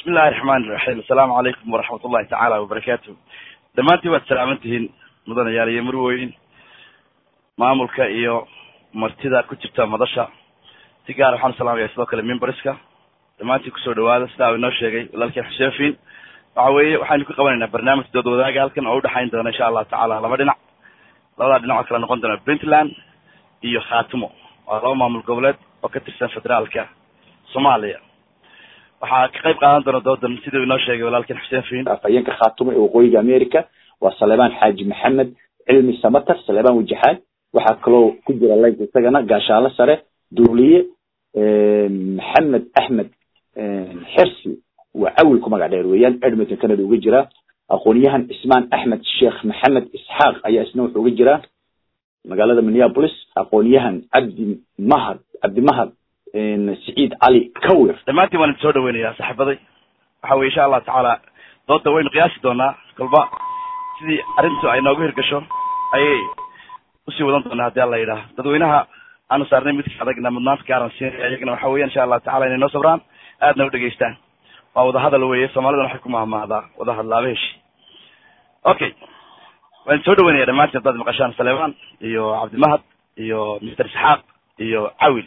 bismi illahi raxmaani raxiim assalaamu calaykum waraxmat ullahi tacaala wabarakaatu dhammaantiin waad salaaman tihiin mudanayaal iyo marweyn maamulka iyo martida ku jirta madasha si gaar waxaan salaamaya sidoo kale mimbariska dhammaantiin kusoo dhawaada sidaa u inoo sheegay walaalkeen xuseen fiin waxa weeye waxaynu ka qabanaynaa barnaamij dood wadaaga halkan oo udhexayn doona insha allahu tacala laba dhinac labadaa dhinac oo kala noqon doona puntland iyo khaatimo waa laba maamul goboleed oo ka tirsan federaalka soomaaliya waxaa ka qayb qaadan doona doodan siduu inoo sheegay walaalkeen xuseen fiin afhayeenka khaatumo ee waqooyiga america waa saleebaan xaaji maxamed cilmi samatar saleebaan wajaxaad waxaa kaloo ku jira link isagana gaashaalo sare duuliye maxamed axmed xersi waa cawilku magac dheer weeyaan edmonton canada uga jira aqoonyahan cismaan axmed sheekh maxamed isxaaq ayaa isna wuxuu uga jiraa magaalada minneapolis aqoonyahan cabdi mahad cabdi mahad siciid cali kawir dhammaantiin waan idin soo dhaweynayaa saaxiibaday waxa weye insha allahu tacaala dooda waynu qiyaasi doonaa kolba sidii arrintu ay noogu hirgasho ayay usii wadan doonaa haddii alla yidhaah dadweynaha aanu saarnay midka adagna mudnaanta gaaran siinaya iyagana waxa weyan insha allahu tacala inay noo sabraan aadna u dhegeystaan waa wadahadal weye soomaalidana waxay ku mahmahdaa wadahadlaaba heshi okay waan idin soo dhaweynaya dhammaantiin haddaad maqashaan saleemaan iyo cabdimahad iyo mister isxaaq iyo cawil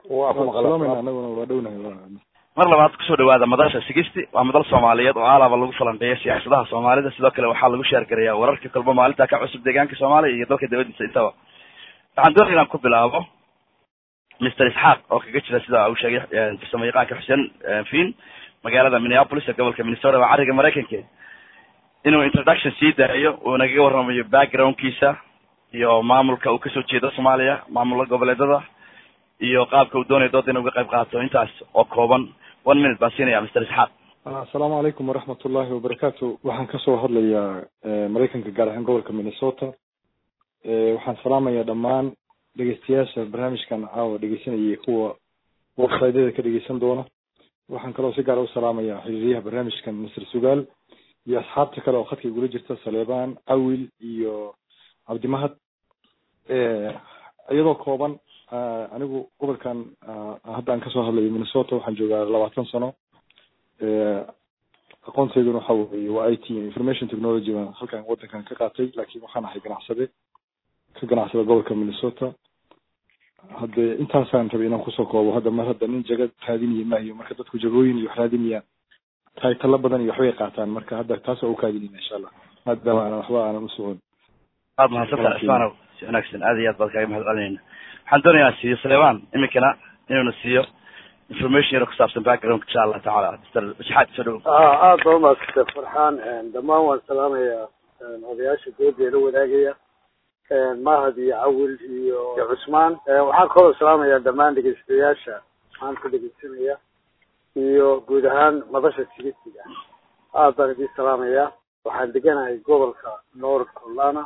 mar labaad kusoo dhawaada madasha sigisti waa madal soomaaliyeed oo aalaba lagu falanqeeya siyaasadaha soomaalida sidoo kale waxaa lagu sheergarayaa wararka kolba maalinta ka cusub deegaanka soomaaliya iyo dalka dibadiisa intaba waxaan doonaya inaan ku bilaabo mister isxaaq oo kaga jira sida uu sheegay farsamo yaqaanka xuseen fiin magaalada minneapolis ee gobolka minnesota waa cariga maraykanka inuu introduction sii daayo uu nagaga warramayo backgroundkiisa iyo maamulka uu kasoo jeedo soomaaliya maamula goboleedada iyo qaabka uu doonaya dooda inu uga qayb qaato intaas oo kooban one minute baan siinaya mister isxaaq assalaamu calaykum waraxmat ullahi wabarakaatu waxaan kasoo hadlayaa maraykanka gaar ahaan gobolka minnesota waxaan salaamayaa dhammaan dhegeystayaasha barnaamijkan caawa dhegeysanayay kuwa websiteyada ka dhegeysan doona waxaan kaloo si gaara u salaamayaa xiriiryaha barnaamijkan mister sugaal iyo asxaabta kale oo khadka igula jirta saleebaan cawil iyo cabdimahad iyadoo kooban anigu gobolkan hadda aan kasoo hadlayo minnesota waxaan joogaa labaatan sano aqoontayduna waxa weye waa i t information technology baan halkan wadankan ka qaatay laakiin waxaan ahay ganacsade ka ganacsada gobolka minnesota hadde intaasaan rabay inaan kusoo koobo hadda mar hadda nin jaga raadinaya maayo marka dadku jagooyin iyo wax raadinayaan taytalo badan iyo waxbay qaataan marka hadda taas waa u kaadinayna insha allah maadaama aanan waxba aanan usocon aad mahadsantaha cismaanow si wanaagsan aad iyo aad baad kaaga mahad celinayna waxaan doonaya inaan siiyo saleebaan iminkana inuuna siiyo information yaro kusaabsan background insha allah tacaala mister shaxaad soo dhowo aada baa umaadsantae farxaan dhammaan waan salaamayaa odayaasha doodeeda wadaagaya mahad iyo cawil iyo cusmaan waxaan kaloo salaamayaa dhammaan dhegeystayaasha maanta dhegeysanaya iyo guud ahaan madasha sigisiga aad baan idin salaamayaa waxaan deganahay gobolka north carolina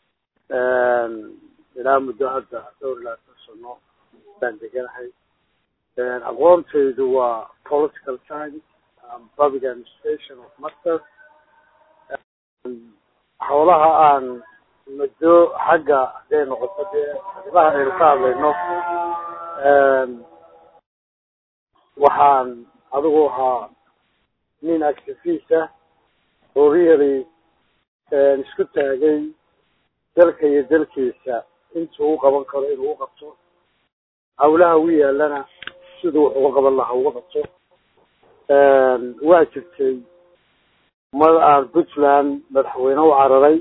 ilaa muddo hadda dhowr ilaa san sano baan deganahay aqoontaydu waa political science public administration of masters howlaha aan muddo xagga haday noqoto dee arrimahan aynu ka hadlayno waxaan adigu ahaa nin activista oo really isku taagay dalka iyo dalkiisa intuu u qaban karo inuu u qabto hawlaha u yaalana siduu wax uga qaban lahaa uga qabto waa jirtay mar aan puntland madaxweyne u cararay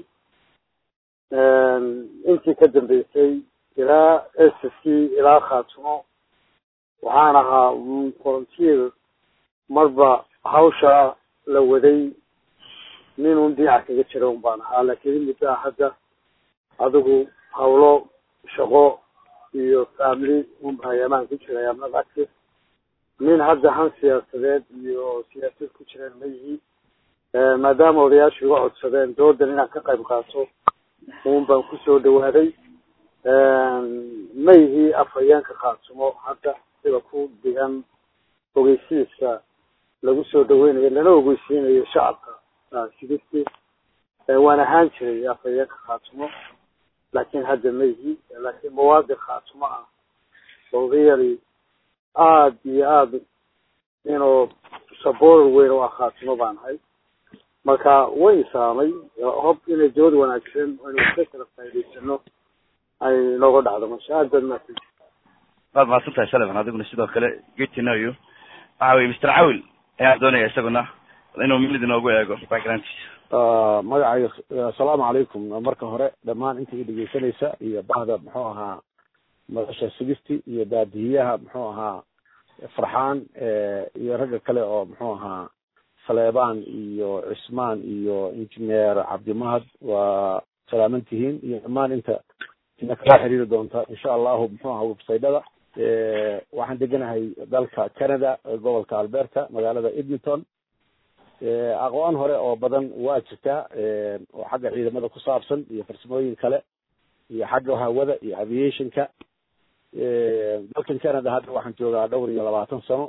intii ka dambeysay ilaa s c ilaa khaatumo waxaan ahaa volunteer marba hawsha la waday nin un dhinaca kaga jira un baan ahaa laakiin muddaa hadda adigu hawlo shaqo iyo family unba ayamaan ku jiray amnad active nin hadda han siyaasadeed iyo siyaasad ku jireen ma yihi maadaama odayaashu iga codsadeen doodan inaan ka qayb qaato un baan kusoo dhawaaday ma yihi afhayeenka khaatumo hadda sida ku dhigan ogeysiiska lagu soo dhaweynayo lana ogeysiinayo shacabka sigisti waan ahaan jiray afhayeenka khaatumo laakiin hadda ma yihi laakiin mawaadic khaatumo ah oo really aada iyo aada inuu saboor weyn oo ah khaatimo baan ahay marka way saamay hob inay jawad wanaagsan aynu ka kala faa'idaysano ay nooga dhacdo masha aad baad mahadsan waad mahadsan tahay saleman adiguna sidoo kale good to know you waxa weye mr cawil ayaan doonaya isaguna inuu minid inoogu eego backgroundkiisa magacayga assalaamu calaykum marka hore dhammaan inta i dhegeysanaysa iyo bahda muxuu ahaa madasha sigisti iyo baadihiyaha muxuu ahaa farxaan iyo ragga kale oo muxuu ahaa saleebaan iyo cismaan iyo injineer cabdimahad waa salaaman tihiin iyo dhammaan inta ina kala xiriiri doonta insha allahu muxuu ahaa websaytada waxaan deganahay dalka canada gobolka alberta magaalada edmonton aqoon hore oo badan waa jirtaa oo xagga ciidamada ku saabsan iyo farsamooyin kale iyo xagga hawada iyo aviationka dalkan canada hadda waxaan joogaa dhowr iyo labaatan sano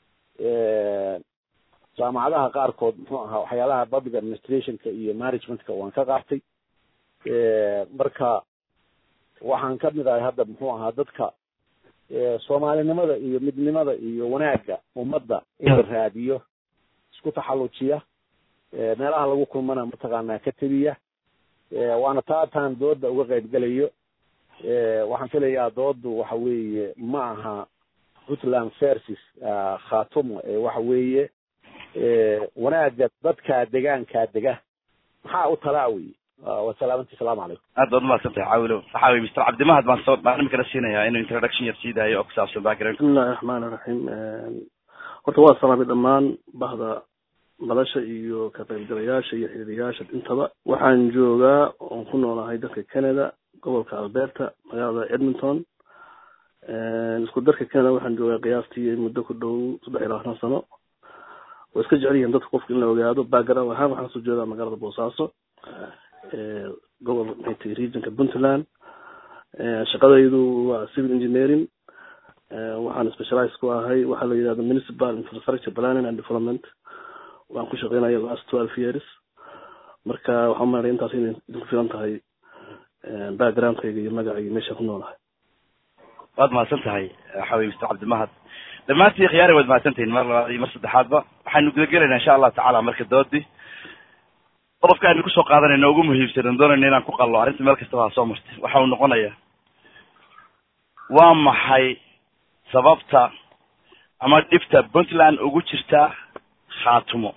jaamacadaha qaarkood muxuu ahaa waxyaalaha public administrationka iyo managementka waan ka qaatay marka waxaan kamid ahay hadda muxuu ahaa dadka soomaalinimada iyo midnimada iyo wanaagga ummadda in la raadiyo isku taxallujiya meelaha lagu kulmana mataqaanaa ka tebiya waana taataan dooda uga qaybgelayo waxaan filayaa doodu waxa weeye ma aha puntland versus khatumo waxa weeye wanaagga dadka degaankaa dega maxaa u talaa weye waa salaamanti salaamu calaykum aad baad umahadsan tahay cawilo waxa weye mr cabdimahad baan soo baan imikana siinayaa inuu introduction yar sii daayo oo ku saabsan background bismillahi raxmaani raxiim horta waa salaamay dhammaan bahda madasha iyo ka qaybgalayaasha iyo xiriiriyaasha intaba waxaan joogaa oon ku noolahay dalka canada gobolka alberta magaalada edmonton isku darka canada waxaan joogaa qiyaastii muddo ku dhow saddex iyo labaatan sano way iska jecel yihiin dadka qofka in la ogaado background ahaan waxaan soo jeedaa magaalada boosaaso gobol maxay regionka puntland shaqadaydu waa civil engineering waxaan specialize ku ahay waxaa la yidhahda municipal infrastructure planning and development waan ku shaqeynaya last twelve years marka waxaan maray intaas inay idinku filan tahay backgroundkayga iyo magacayga meesha ku noolahay waad mahadsan tahay waxa weye mr cabdimahad dhammaantii khiyaari waad mahadsantihiin mar labaad iyo mar saddexaadba waxaynu gudagelaynaa insha allahu tacala marka doodii qodobka aynu kusoo qaadanayna ugu muhiimsan doonayna inaan ku qallo arrinta meel kastaba ha soo martay waxa uu noqonaya waa maxay sababta ama dhibta puntland ugu jirta khaatumo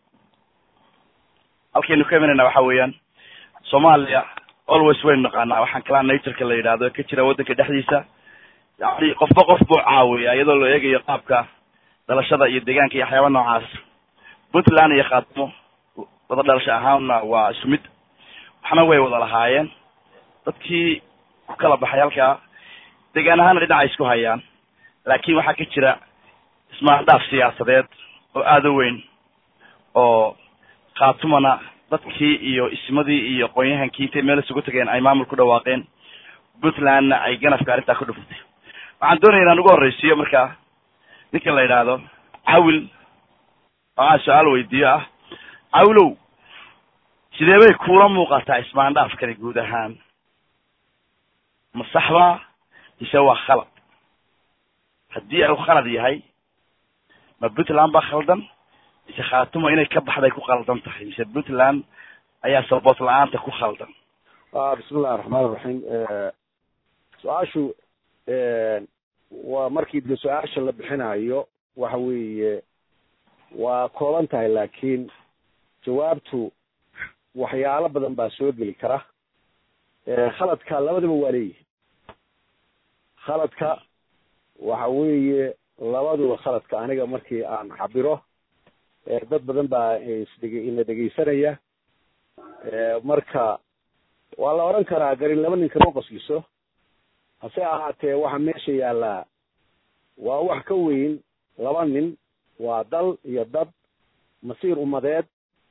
halkaynu ka imanayna waxa weeyaan soomaaliya always waynu naqaanaa waxaan kalaa natureka la yidhahdo ka jira waddanka dhexdiisa yani qofba qof buu caawiya iyadoo la eegayo qaabka dhalashada iyo deegaanka iyo waxyaaba noocaas puntland iyo khaatumo wada dhalasho ahaanna waa isku mid waxna way wada lahaayeen dadkii ku kala baxay halkaa deegaan ahaana dhinaca isku hayaan laakin waxaa ka jira ismaandhaaf siyaasadeed oo aada u weyn oo khaatumana dadkii iyo ismadii iyo qoonyahankii intay meel isugu tageen ay maamul ku dhawaaqeen puntlandna ay ganafka arrintaa ku dhufatay waxaan doonaya inaan ugu horreysiiyo markaa ninka la yidhaahdo cawil oo aan su-aal weydiiyo ah cawilow sidee bay kuula muuqataa ismaandhaafkani guud ahaan ma saxbaa mise waa khalad haddii uu khalad yahay ma puntland baa khaldan mise khaatumo inay ka baxday ku khaldan tahay mise puntland ayaa saboot la-aanta ku khaldan bismillahi raxmaan iraxiim su-aashu waa markii de su-aasha la bixinayo waxa weeye waa kooban tahay laakiin jawaabtu waxyaalo badan baa soo geli kara khaladka labadaba waa leeyihin khaladka waxa weeye labaduba khaladka aniga markii aan cabiro dad badan baa isdhege ina dhegeysanaya marka waa la odhan karaa garin laba nin kama qosliso hase ahaatee waxa meesha yaallaa waa wax ka weyn laba nin waa dal iyo dad masiir ummadeed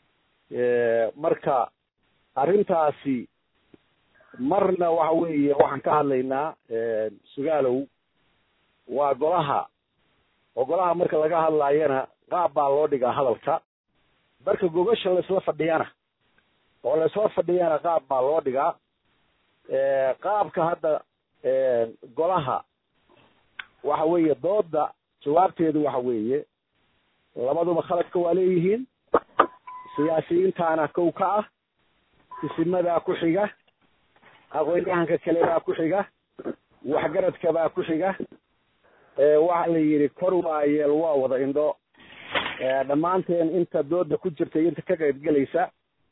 marka arrintaasi marna waxa weeye waxaan ka hadlaynaa sugaalow waa golaha oo golaha marka laga hadlaayana qaab baa loo dhigaa hadalka marka gogasha laisla fadhiyana oo laisla fadhiyana qaab baa loo dhigaa qaabka hadda golaha waxa weeye dooda jawaabteedu waxa weeye labaduba khaladka waa leeyihiin siyaasiyiintaana kow ka ah isimadaa ku xiga aqoon-yahanka kale baa ku xiga waxgaradka baa ku xiga waxa la yidhi kor waayeel waa wada indho dhammaanteen inta dooda ku jirta iyo inta ka qayb gelaysa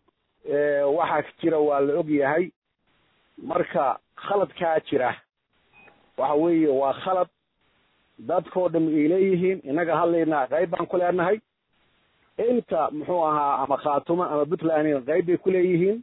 waxaa jira waa la og yahay marka khaladkaa jira waxa weeye waa khalad dadkoo dham ay leeyihiin innaga hadlaynaa qayb baan ku leenahay inta muxuu ahaa ama khaatumo ama puntland qayb bay ku leeyihiin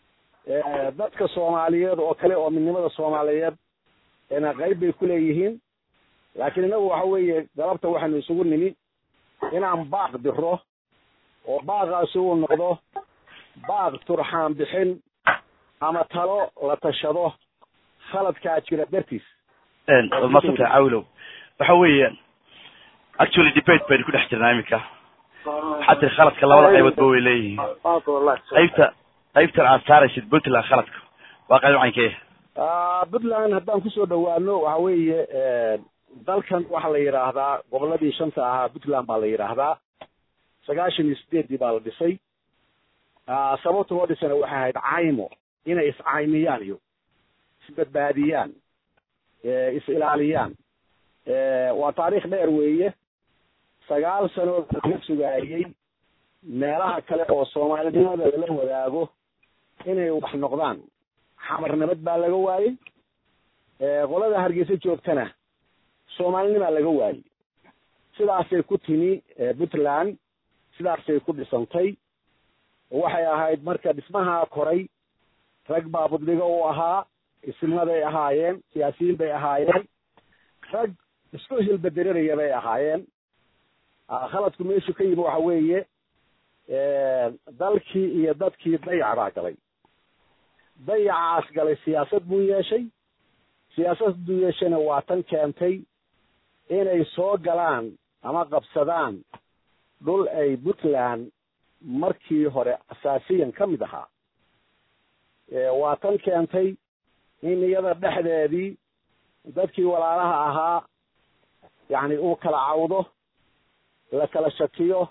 dadka soomaaliyeed oo kale oo midnimada soomaaliyeed na qayb bay ku leeyihiin laakiin innagu waxa weeye galabta waxaynu isugu nimi inaan baaq diro oo baaqaasi uu noqdo baaq turxaan bixin ama talo la tashado khaladkaa jira dartiis waad maadsantahay cawilow waxa weeye actually debate baynu ku dhex jirnaa iminka waxaa tiri khaladka labada qayboodba way leeyihiin qaybta qaybtan aad saaraysid puntland khaladka waa qayb caynkeeya puntland haddaan kusoo dhawaano waxa weeye dalkan waxaa la yidhaahdaa goboladii shanta ahaa puntland baa la yidhaahdaa sagaashan iyo sideeddii baa la dhisay sababta loo dhisana waxay ahayd caymo inay iscaymiyaan iyo isbadbaadiyaan is ilaaliyaan waa taariikh dheer weeye sagaal sanood laga sugaayey meelaha kale oo soomaalinimada lala wadaago inay wax noqdaan xamarnimad baa laga waayey qolada hargeysa joogtana soomaalinimaa laga waayey sidaasay ku timi puntland sidaasay ku dhisantay waxay ahayd marka dhismahaa koray rag baa budligo u ahaa isnimaday ahaayeen siyaasiyiin bay ahaayeen rag isku hilbedereraya bay ahaayeen khaladku meeshu ka yimi waxa weeye dalkii iyo dadkii dayac baa galay dayacaas galay siyaasad buu yeeshay siyaasad buu yeeshayna waa tan keentay inay soo galaan ama qabsadaan dhul ay puntland markii hore asaasiyan ka mid ahaa waa tan keentay in iyada dhexdeedii dadkii walaalaha ahaa yacni uu kala cawdo la kala shakiyo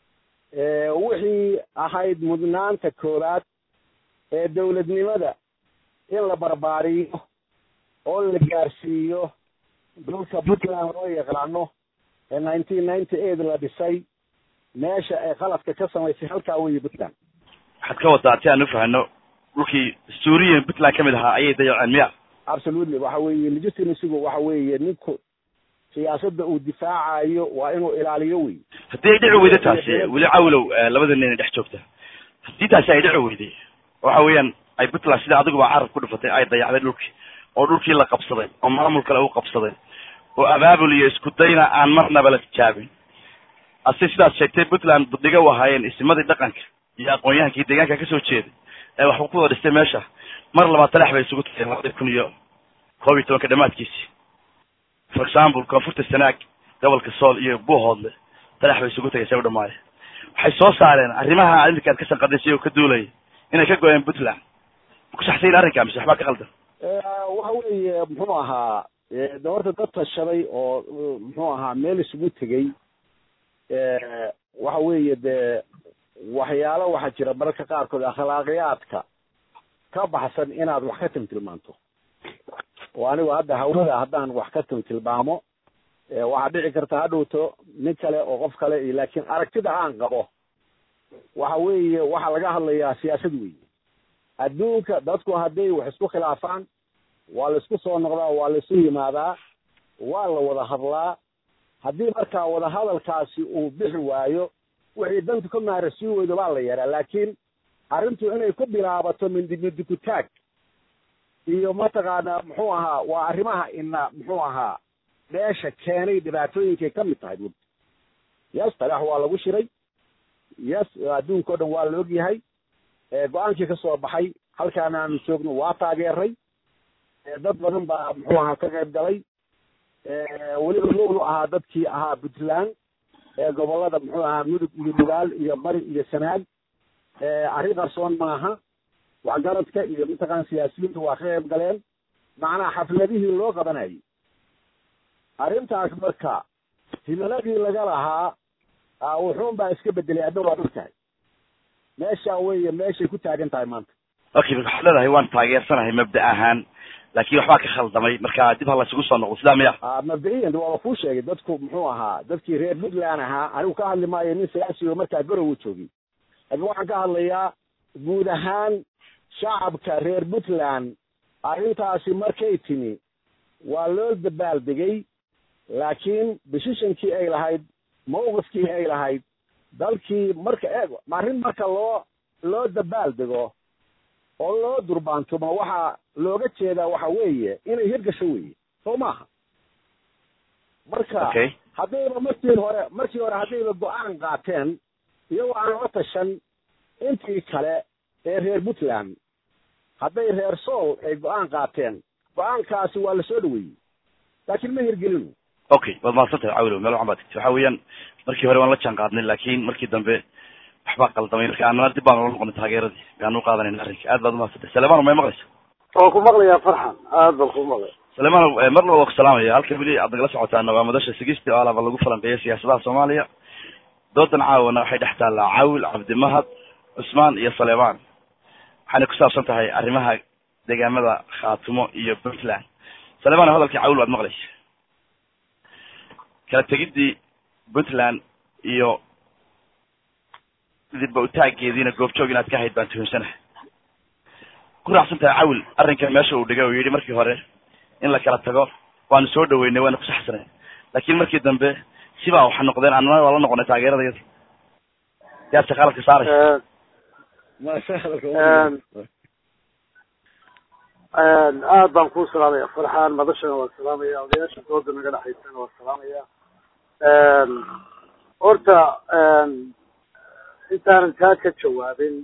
wixii ahayd mudnaanta koowaad ee dawladnimada in la barbaariyo oo la gaarsiiyo dhulka puntland loo yaqaano ee nineteen ninety eight la dhisay meesha ay qaladka ka samaysay halkaa weeye puntland waxaad ka wadaa si aan ufahano dhulkii suuriyan puntland kamid ahaa ayay dayaceen miya absolutely waxa weeye legitimasigu waxa weeye ninku siyaasadda uu difaacayo waa inuu ilaaliyo wey haddii ay dhici weydo taasi weli cawlow labada nin dhex joogta haddii taasi ay dhici weyday waxa weeyaan ay puntland sida adiguba carab ku dhufatay ay dayacday dhulkii oo dhulkii la qabsaday oo maamul kale u qabsaday oo abaabul iyo isku dayna aan marnaba la tijaabin ase sidaas sheegtay puntland buddiga u ahaayeen isimadii dhaqanka iyo aqoon-yahankii deegaanka kasoo jeeday ee waxba ku wada dhistay meesha mar labaad talax bay isugu tageen labadii kun iyo koob iyo tobanka dhamaadkiisii for example koonfurta sanaag gobolka sool iyo buuhoodle talax bay isugu tagay say u dhamaadeen waxay soo saareen arrimaha iminka aad ka sanqadisay oo ka duulaya inay ka go-een puntland ma ku saxsayin arrinka mise waxbaa ka qaldan waxa weeye muxuu ahaa de horta dad tashaday oo muxuu ahaa meel isugu tegey waxa weeye dee waxyaalo waxaa jira mararka qaarkood akhlaaqiyaadka ka baxsan inaad wax ka timtilmaanto oo anigu hadda hawada haddaan wax ka timtilmaamo waxaa dhici karta hadhowto nin kale oo qof kale iyo laakiin aragtida aan qabo waxa weeye waxaa laga hadlayaa siyaasad weeye adduunka dadku hadday wax isku khilaafaan waa la isku soo noqdaa waa la isu yimaadaa waa la wada hadlaa haddii markaa wadahadalkaasi uu bixi waayo wixii dantu ka maarasii weydo baa la yaraa laakiin arrintu inay ku bilaabato mindi mindikutaag iyo mataqaanaa muxuu ahaa waa arrimaha ina muxuu ahaa dheesha keenay dhibaatooyinkay ka mid tahay bunt yes talax waa lagu shiray yes adduunka o dhan waa la og yahay go-aankii ka soo baxay halkaana aanu joogno waa taageeray dad badan baa muxuu ahaa ka qayb galay weliba lowlu ahaa dadkii ahaa puntland gobolada muxuu ahaa mudug iyo dhugaal iyo bari iyo sanaag arrin qarsoon maaha waxgaradka iyo mataqaan siyaasiyiinta waa ka qayb galeen macnaha xafladihii loo qabanayay arrintaas marka himiladii laga lahaa wuxuun baa iska bedelay adna waad og tahay meesha weeye meeshay ku taagan tahay maanta okay waxaad leedahay waan taageersanahay mabda ahaan laakin waxbaa ka khaldamay marka dib ha laysugu soo noqdo sidaa miya mabda'iyan waaba kuu sheegay dadku muxuu ahaa dadkii reer puntland ahaa anigu ka hadli maayo nin siyaasigo markaa garowa joogay laakiin waxaan ka hadlayaa guud ahaan shacabka reer puntland arrintaasi markay timi waa loo dabaaldegay laakiin decisionkii ay lahayd mawqifkii ay lahayd dalkii marka eeg arrin marka loo loo dabaaldego oo loo durbaantumo waxaa looga jeedaa waxa weeye inay hirgasho weeye soo maaha marka okay haddayba markii hore markii hore haddayba go-aan qaateen iyagoo aan la tashan intii kale ee reer puntland hadday reer sool ay go-aan qaateen go-aankaasi waa lasoo dhaweeyey laakiin ma hirgelinu okay waad mahadsantahay cawilo meel waxan baa tigti waxa weeyaan markii hore waan la jaan qaadnay laakin markii dambe waxbaa qaldamay marka anana dib baan ula noqonay taageeradii aan u qaadanayna arrinka aad baad umahadsantahay salemano may maqlaysa waan ku maqlayaa farxan aad baan ku maqlay salemano mar laba waa ku salaamaya halka weli aad nagala socotaana waa madasha sigisti oo alaba lagu falanqeeya siyaasadaha soomaaliya doodan caawana waxay dhex taallaa cawil cabdimahad cusmaan iyo salemaan waxayna ku saabsan tahay arrimaha deegaamada khaatumo iyo puntland salemano hadalkii cawil waad maqlaysa kala tegidii puntland iyo dibba utaageediina goobjoog inaad ka hayd baan tuhumsanahay ku raacsan tahay cawil arrinkan meesha uu dhigay oo yidhi markii hore in la kala tago waanu soo dhaweynay waana ku saxsanay laakiin markii dambe sibaa waxa noqdeen annana waa la noqonay taageeradayada yaad shaqaaladka saaraysa aad baan ku salaamaya farxaan madashana waa salaamaya odayaasha dooda naga dhexaysana waa salaamaya horta intaanan taa ka jawaabin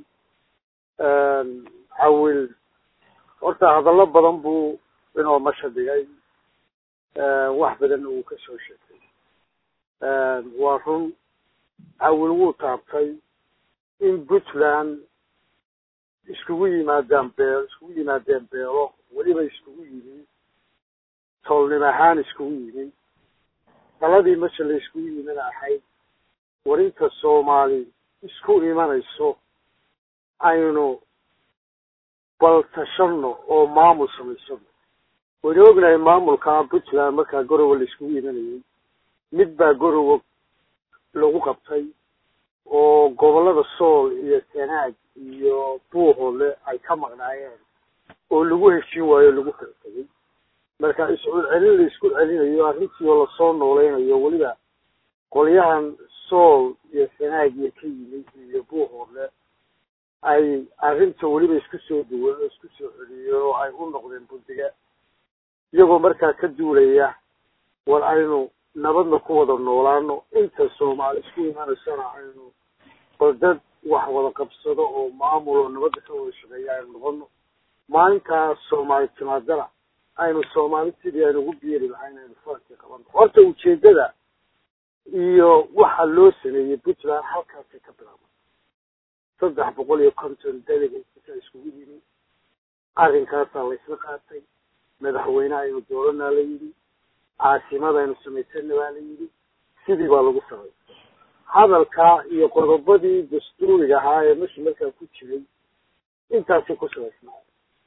cawil horta hadallo badan buu inoo masha dhigay wax badan uu ka soo sheegay waa run cawil wuu taabtay in puntland iskugu yimaadaan beel iskugu yimaadeen beelo weliba iskugu yimi tolnim ahaan iskugu yimi daladii masha la iskugu yimina ahayd warinta soomaali isku imanayso aynu bal tashano oo maamul samaysano waynu ognahay maamulka puntland markaa gorowa la iskugu imanayay mid baa gorowa lagu qabtay oo gobollada sool iyo sanaag iyo buuhoole ay ka maqnaayeen oo lagu heshin waayo lagu kala tegay marka iscul celin la isku celinayo arrintii oo lasoo nooleynayo weliba qolyahan sool iyo sanaag iyo ka yimid iyo buuhoole ay arrinta weliba isku soo duwan oo isku soo celiyo oo ay u noqdeen bundiga iyagoo markaa ka duulaya war aynu nabadna ku wada noolaano inta soomaali isku imanaysana aynu bal dad wax wada qabsado oo maamul oo nabadda ka wada shaqeeya aynu noqono maalintaas soomaali timaadana aynu soomaali sidii aynu ugu biiri lahayn aynu farkii qabano horta ujeedada iyo waxa loo sameeyey puntland halkaasay ka bilaabay saddex boqol iyo konton delegatesaa iskugu yimi arrinkaasaa laysla qaatay madaxweyne aynu dooranaa la yidhi caasimada aynu samaysana baa la yidhi sidii baa lagu samay hadalkaa iyo qodobadii dastuuriga ahaa ee meshi markaa ku jiray intaasay ku samaysnaa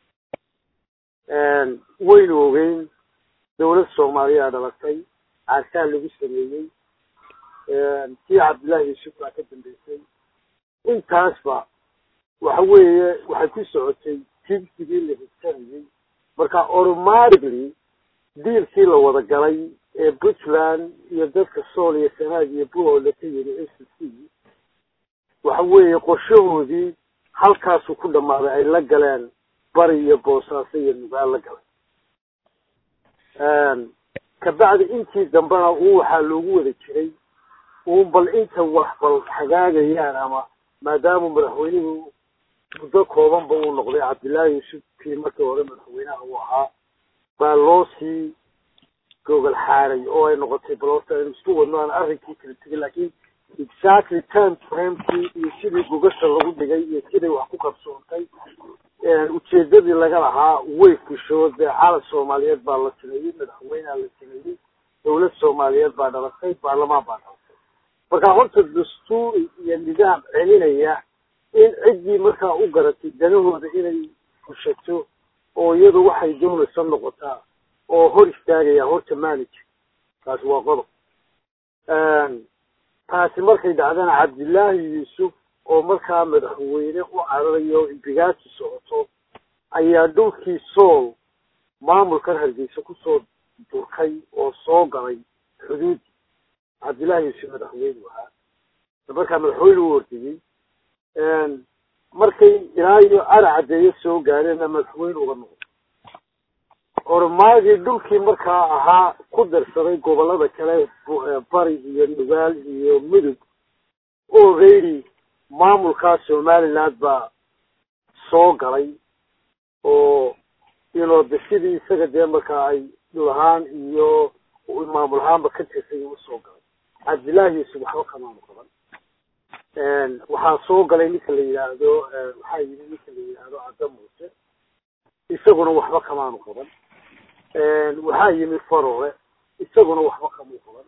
waynu ogeyn dawlad soomaaliyaa dhalatay caasaa lagu sameeyey kii cabdullaahi yuusuf baa ka dambeysay intaasba waxa weeye waxay ku socotay tigsigii la higsanayay marka automatically diilkii la wada galay ee puntland iyo dadka sool iyo sanaag iyo buhoole ka yimi s c waxa weeye qorshahoodii halkaasuu ku dhammaaday ay la galeen bari iyo boosaaso iyo nugaal la galay kabacdi intii dambena uu waxaa loogu wada jiray uun bal inta wax bal hagaagayaan ama maadaama madaxweynuhu muddo koobanba uu noqday cabdillaahi yuusuf kii markii hore madaxweynaha uu ahaa baa loo sii gogol xaaray oo ay noqotay bal horta aynu isku wadno aan arrinkii kala tegin laakiin exactly time framekii iyo sidii gogasha lagu dhigay iyo siday wax ku qabsoontay ujeedadii laga lahaa way fusho dee caalam soomaaliyeed baa la sameeyey madaxweynea la sameeyey dawlad soomaaliyeed baa dhalatay baarlamaan baa dhalatay marka horta dastuur iyo nidaam celinaya in ciddii markaa u garatay danahooda inay fushato oo iyadu waxay doonaysa noqotaa oo hor istaagaya horta manager taasi waa qodob taasi markay dhacdana cabdillaahi yuusuf oo markaa madaxweyne u cararayo imbigaasi socoto ayaa dhulkii sool maamulkan hargeysa kusoo durkay oo soo galay xuduudi cabdillahi yuusuf madaxweyne ahaa markaa madaxweyne u ordiyey markay ilaa iyo ara caddeeyo soo gaareenna madaxweyne uga noqday ormaagii dhulkii markaa ahaa ku darsaday gobolada kale bari iyo nugaal iyo mudug already maamulkaa somaliland baa soo galay oo inoo de sidii isaga dee markaa ay dhul ahaan iyo maamul ahaanba ka tirsay usoo galay cabdillahi yuusuf waxba kamaanu qaban waxaa soo galay ninka la yidhaahdo waxaa yimi ninka la yidhaahdo cadda muuse isaguna waxba kamaanu qaban waxaa yimi farore isaguna waxba kamuu qaban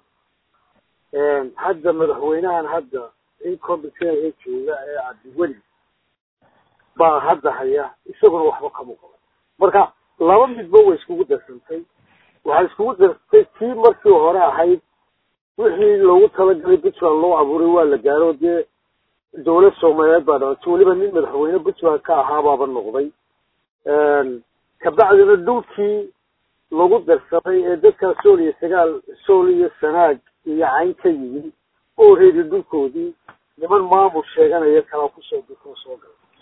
hadda madaxweynahan hadda incompetenka jooga ee cabdiweli baa hadda haya isaguna waxba kamuu qaban marka laba midba way iskugu darsantay waxaa iskugu darsantay tii markii hore ahayd wixii loogu talagalay puntland loo abuuray waa la gaaro dee dawlad soomaaliyeed baa dhalatay weliba nin madaxweyne puntland ka ahaabaaba noqday kabacdina dhulkii lagu darsaday ee dadkaa sool iyo sagaal sool iyo sanaag iyo cayn ka yimi oo reedi dhulkoodii niman maamul sheeganaya kalaa kusoo dukoo soo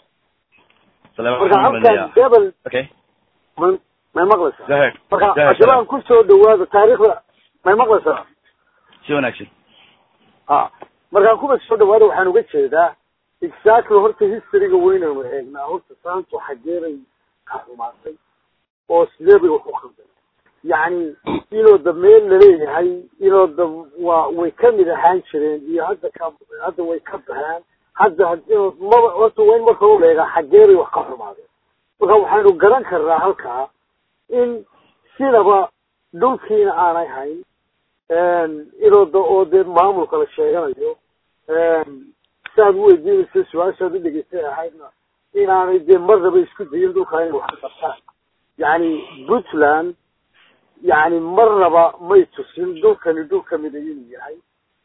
galay marka halkan gabel ma may maqlaysaa marka cashabaan kusoo dhawaada taariikhda may maqlaysaa si wanaagsan a markaan kuba soo dhawaada waxaan uga jeedaa exactly horta historyga weynanu eegnaa horta saantu xageeray ka xumaatay oo sidee bay wax u khalday yacni inoo da meel laleeyahay inoo da waa way kamid ahaan jireen iyo hadda ka hadda way ka baxeen hadda inoo maba horta waa in marka u eegaa xageeray wax ka xumaadeen marka waxaynu garan karnaa halkaa in sidaba dhulkiina aanay hayn inoo da oo dee maamulka la sheeganayo siaad u weydiinaysa su-aashaad u dhegeystay ahaydna inaanay dee marnaba isku dayin dhulkaa inay wax ka qabtaan yacni puntland yacni marnaba may tusin dhulkani dhul kamida inuu yahay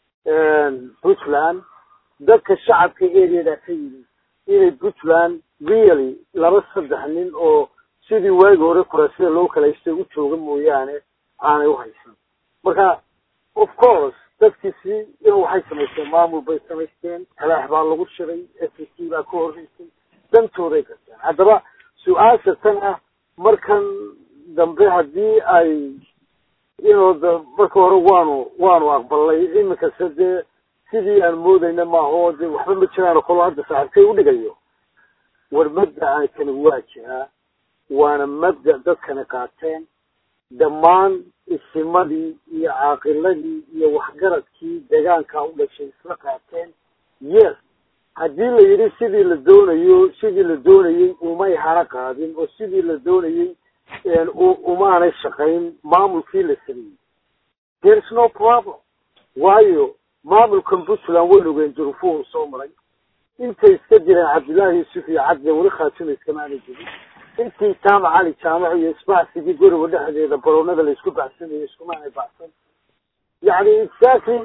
puntland dadka shacabka areadaa ka yimi inay puntland really laba saddex nin oo sidii waagi hore kuraasida loo kala haystay u jooga mooyaane aanay uhaysan marka of course dadkiisi in waxay samaysteen maamul bay samaysteen talaax baa lagu shiray s t baa ka horreysay dantooday garteen haddaba su-aasha tan ah markan dambe haddii ay inoo da marka hore waanu waanu aqbalnay iminkase dee sidii aan moodayna maaha oo dee waxba ma jiraan kolo hadda saaxibkay udhigayo war mabda-aan kani waa jiraa waana mabda dadkani qaateen dhammaan isimadii iyo caaqiladii iyo waxgaradkii deegaankaa u dhashay isla qaateen yes haddii la yidhi sidii la doonayo sidii la doonayey umay hana qaadin oo sidii la doonayey umaanay shaqayn maamulkii la sameeyey there is no problem waayo maamulkan puntland waynu ogeen durufuhu soo maray intay iska jireen cabdullaahi yuusuf iyo cadde weli khaatuma iskamaana jirin intii jaamac cali jaamaco iyo isbacsigii guriga dhexdeeda baroonada la isku baxsanayo iskumaanay baxsan yacni exactly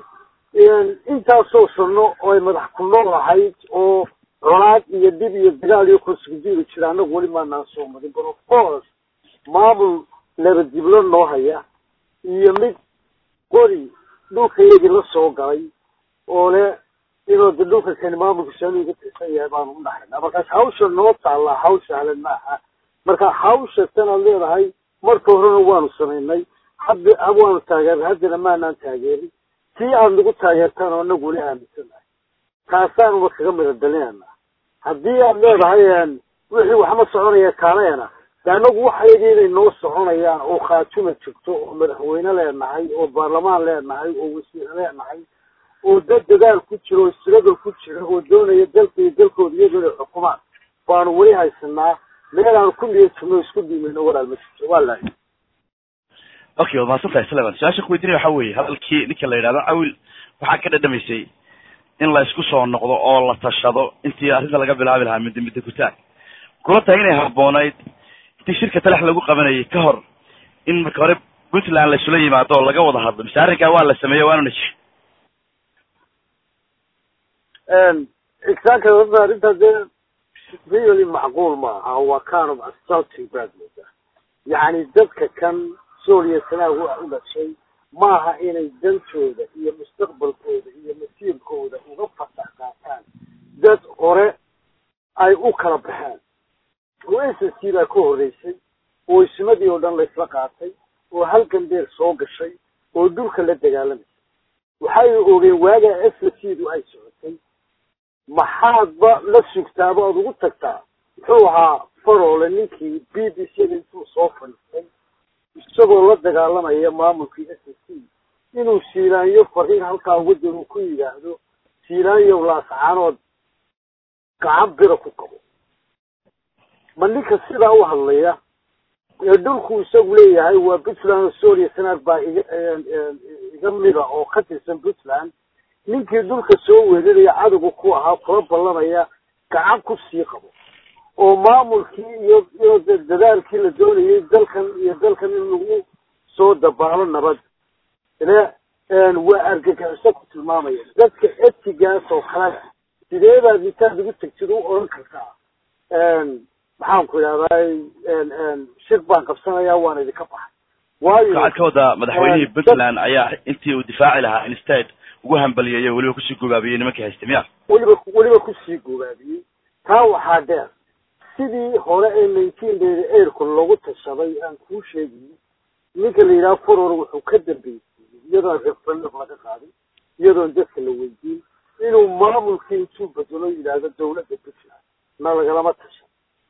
intaasoo sano oo ay madax ku nool ahayd oo colaad iyo dhib iyo dagaal iyo konsugujiiri jira annagu weli maanaan soo marin but of course maamul laba diblo noo haya iyo mid qori dhulkayagii la soo galay oo le inuu de dhulka kani maamulka saami ga tirsan yahay baanu u dhaxaynaa markaas hawsha noo taallaa hawl sahlan ma aha marka hawsha tanaad leedahay marka horena waanu samaynay hadda waanu taageernay haddana maanaan taageerin tii aad nagu taageertaan oo anagu weli aaminsanahay taasaanuba kaga mida dalinana haddii aad leedahay wixii waxma soconaya kaaleena de anagu waxayagii inay noo soconayaan oo khaatuma jirto oo madaxweyne leenahay oo baarlamaan leenahay oo wasiir leenahay oo dad dadaal ku jiro oo istiragol ku jira oo doonaya dalka iyo dalkooda iyagoo inay xukumaan baanu weli haysanaa meel aanu ku niya jirno isku diimayno walaal ma jirto waa lahay okay waad mahadsan tahay sleman su-aasha kuweydiinaya waxa weeye hadalkii ninka la yidhahdo cawil waxaa ka dhadhamaysay in la isku soo noqdo oo la tashado intii arrinta laga bilaabi lahaa midda midda kutaag kula tahay inay habboonayd intii shirka talax lagu qabanayay ka hor in marka hore puntland la isula yimaado oo laga wada hadlo mise arrinkaa waa la sameeyey waanuna ji exactly horta arrintaas dee really macquul ma aha waa kind of assaulting baad moodaa yacni dadka kan sooliya sanaagu u dhashay maaha inay dantooda iyo mustaqbalkooda iyo masiirkooda uga fasax qaataan dad hore ay u kala baxeen oo s s c baa ka horreysay oo ismadii oo dhan laysla qaatay oo halkan deer soo gashay oo dhulka la dagaalamaysa waxay ogeen waagaa s s c du ay socotay maxaadba la sugtaaba ood ugu tagtaa muxuu ahaa faroole ninkii b b c da intuu soo fadhiistay isagoo la dagaalamaya maamulkii s s c inuu siilaanyo fariin halkaa wadan uu ku yidhaahdo siilaanyow laascaanood gacan bira ku qabo ma ninka sidaa u hadlaya ee dhulku isagu leeyahay waa puntland oo solia sanaad baa iga iga mida oo ka tirsan puntland ninkii dhulka soo weeraraya cadowga ku ahaa kula ballamaya gacan ku sii qabo oo maamulkii iyo iyo dadaalkii la doonayay dalkan iyo dalkan in lagu soo dabaalo nabad ile waa argagixiso ku tilmaamaya dadka etigaas oo kale sidee baad intaad ugu tegtid u odhan kartaa maxaan ku idhahdaa shir baan qabsanayaa waan idinka baxay waayo waxaad ka wadaa madaxweynihii puntland ayaa intii uu difaaci lahaa instead ugu hambaliyeeyey weliba kusii gogaabiyey nimankii haystay miya weliba weliba kusii gogaabiyey taa waxaa dheer sidii hore ee nineteen dayda airku loogu tashaday aan kuu sheegayo ninka la yidhaha furor wuxuu ka dambeysiyey iyadoon referendum laga qaadin iyadoon dadka la weydiin inuu maamulkii intuu bedelo yidhaahdo dawladda puntland na lagalama tashan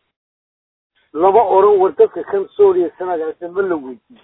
lama oran war dadka kan sooliya sanagaase ma la weydiin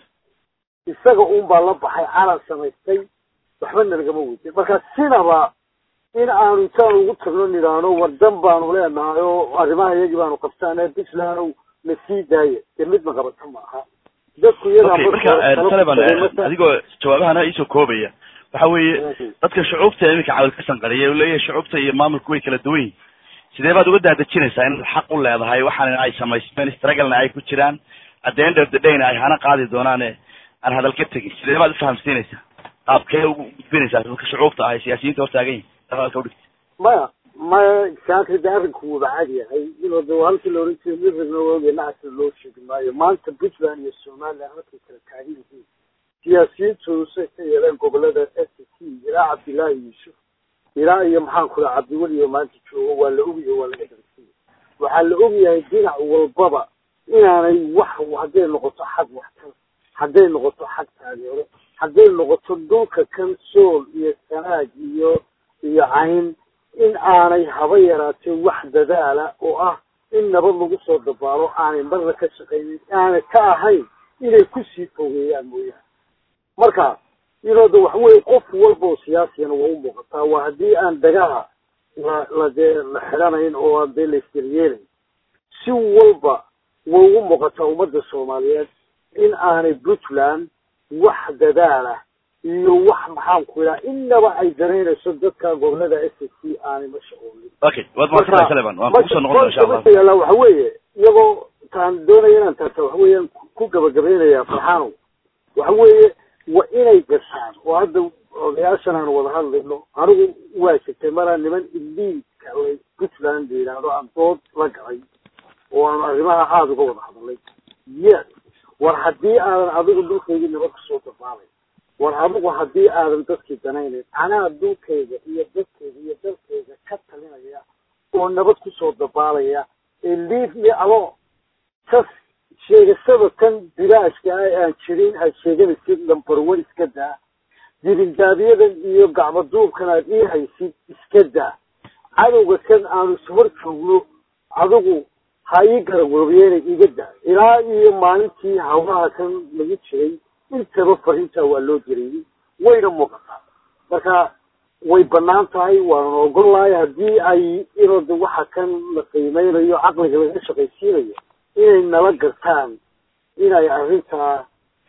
isaga un baa la baxay calan samaystay waxbana lagama weydiin marka sinaba in aanu intaan ugu tagno nidhaahno wardan baanu leenahay oo arrimaha iyagii baanu qabtaana puntland na sii daaya dee midma qabato ma aha dadku okay marka taliban adigoo jawaabahana iisoo koobaya waxa weeye dadka shucuubta iminka cawil ka sanqariya leeyahay shucuubta iyo maamulku way kala duwan yihin sidee baad uga daadejinaysaa inaad xaq u leedahay waxaana ay samaysteen stragalna ay ku jiraan at the end of the dayna ay hana qaadi doonaane aan hadal ka tegin sidee baad ufahamsiinaysaa qaabkee ugu gudbinaysaa dadka shucuubta ah siyaasiyiinta hortaagan yihin hadalka udhigta maya maya saakri de arrinku wuuba cad yahay inuu de halkii la oran jiray mirrigna oge nacasna loo sheegi maayo maanta puntland iyo somaliland halkay kala taagan yihiin siyaasiyiintoodu say ka yeeleen gobolada s c ilaa cabdillaahi yuusuf ilaa iyo maxaan ku raa cabdiweli oo maanta joogo waa la ogyahay waa laga darsiya waxaa la ogyahay dhinac walbaba inaanay wax hadday noqoto xag waxtar hadday noqoto xag taageero hadday noqoto dhulka kan sool iyo sanaag iyo iyo cayn in aanay haba yaraatee wax dadaala oo ah in nabad lagu soo dabaalo aanay marna ka shaqaynin aanay ka ahayn inay kusii fogeeyaan mooyaane marka inooda waxaweye qof walba oo siyaasiyana waa u muuqataa waa haddii aan dagaha la la dee la xidhanayn oo aan dee la isdaryeelayn si walba way ugu muuqataa ummadda soomaaliyeed in aanay puntland wax dadaala iyo wax maxaan ku idhaha inaba ay danaynayso dadka gobolada s s c aanay ma shaqoolin okay waad maadsantahay saleban waan kusoo noqon insha allah yaala waxa weeye iyagoo taan doonaya inaan taata waxa weeyaan ku gabagabaynayaa farxaanow waxa weeye waa inay gashaan oo hadda odayaashan aan wada hadlayno anigu waa jirtay maraa niman iliidka puntland la yidhaahdo aan dood la galay oo aan arrimaha aada uga wada hadalay yes war haddii aadan adigu dhulkaygii nabad kusoo dabaalay war adigu haddii aadan dadkii danaynayn anaa dhulkayga iyo dadkayga iyo dalkayga ka talinaya oo nabad kusoo dabaalaya ee liif me alo kas sheegashada tan bilaashka ah aan jirin aad sheeganaysid lambar one iska daa dibindaabiyadan iyo gacmaduubkan aad ii haysid iska daa cadowga kan aanu ishor joogno adigu ha ii garagoobiyeena iga daa ilaa iyo maalintii hawlaha kan lagu jiray intaba fariintaa waa loo dirayay wayna muuqataa marka way banaan tahay waanan ogol lahay haddii ay inooda waxa kan la qiimeynayo caqliga laga shaqaysiinayo inay nala gartaan inay arrintaa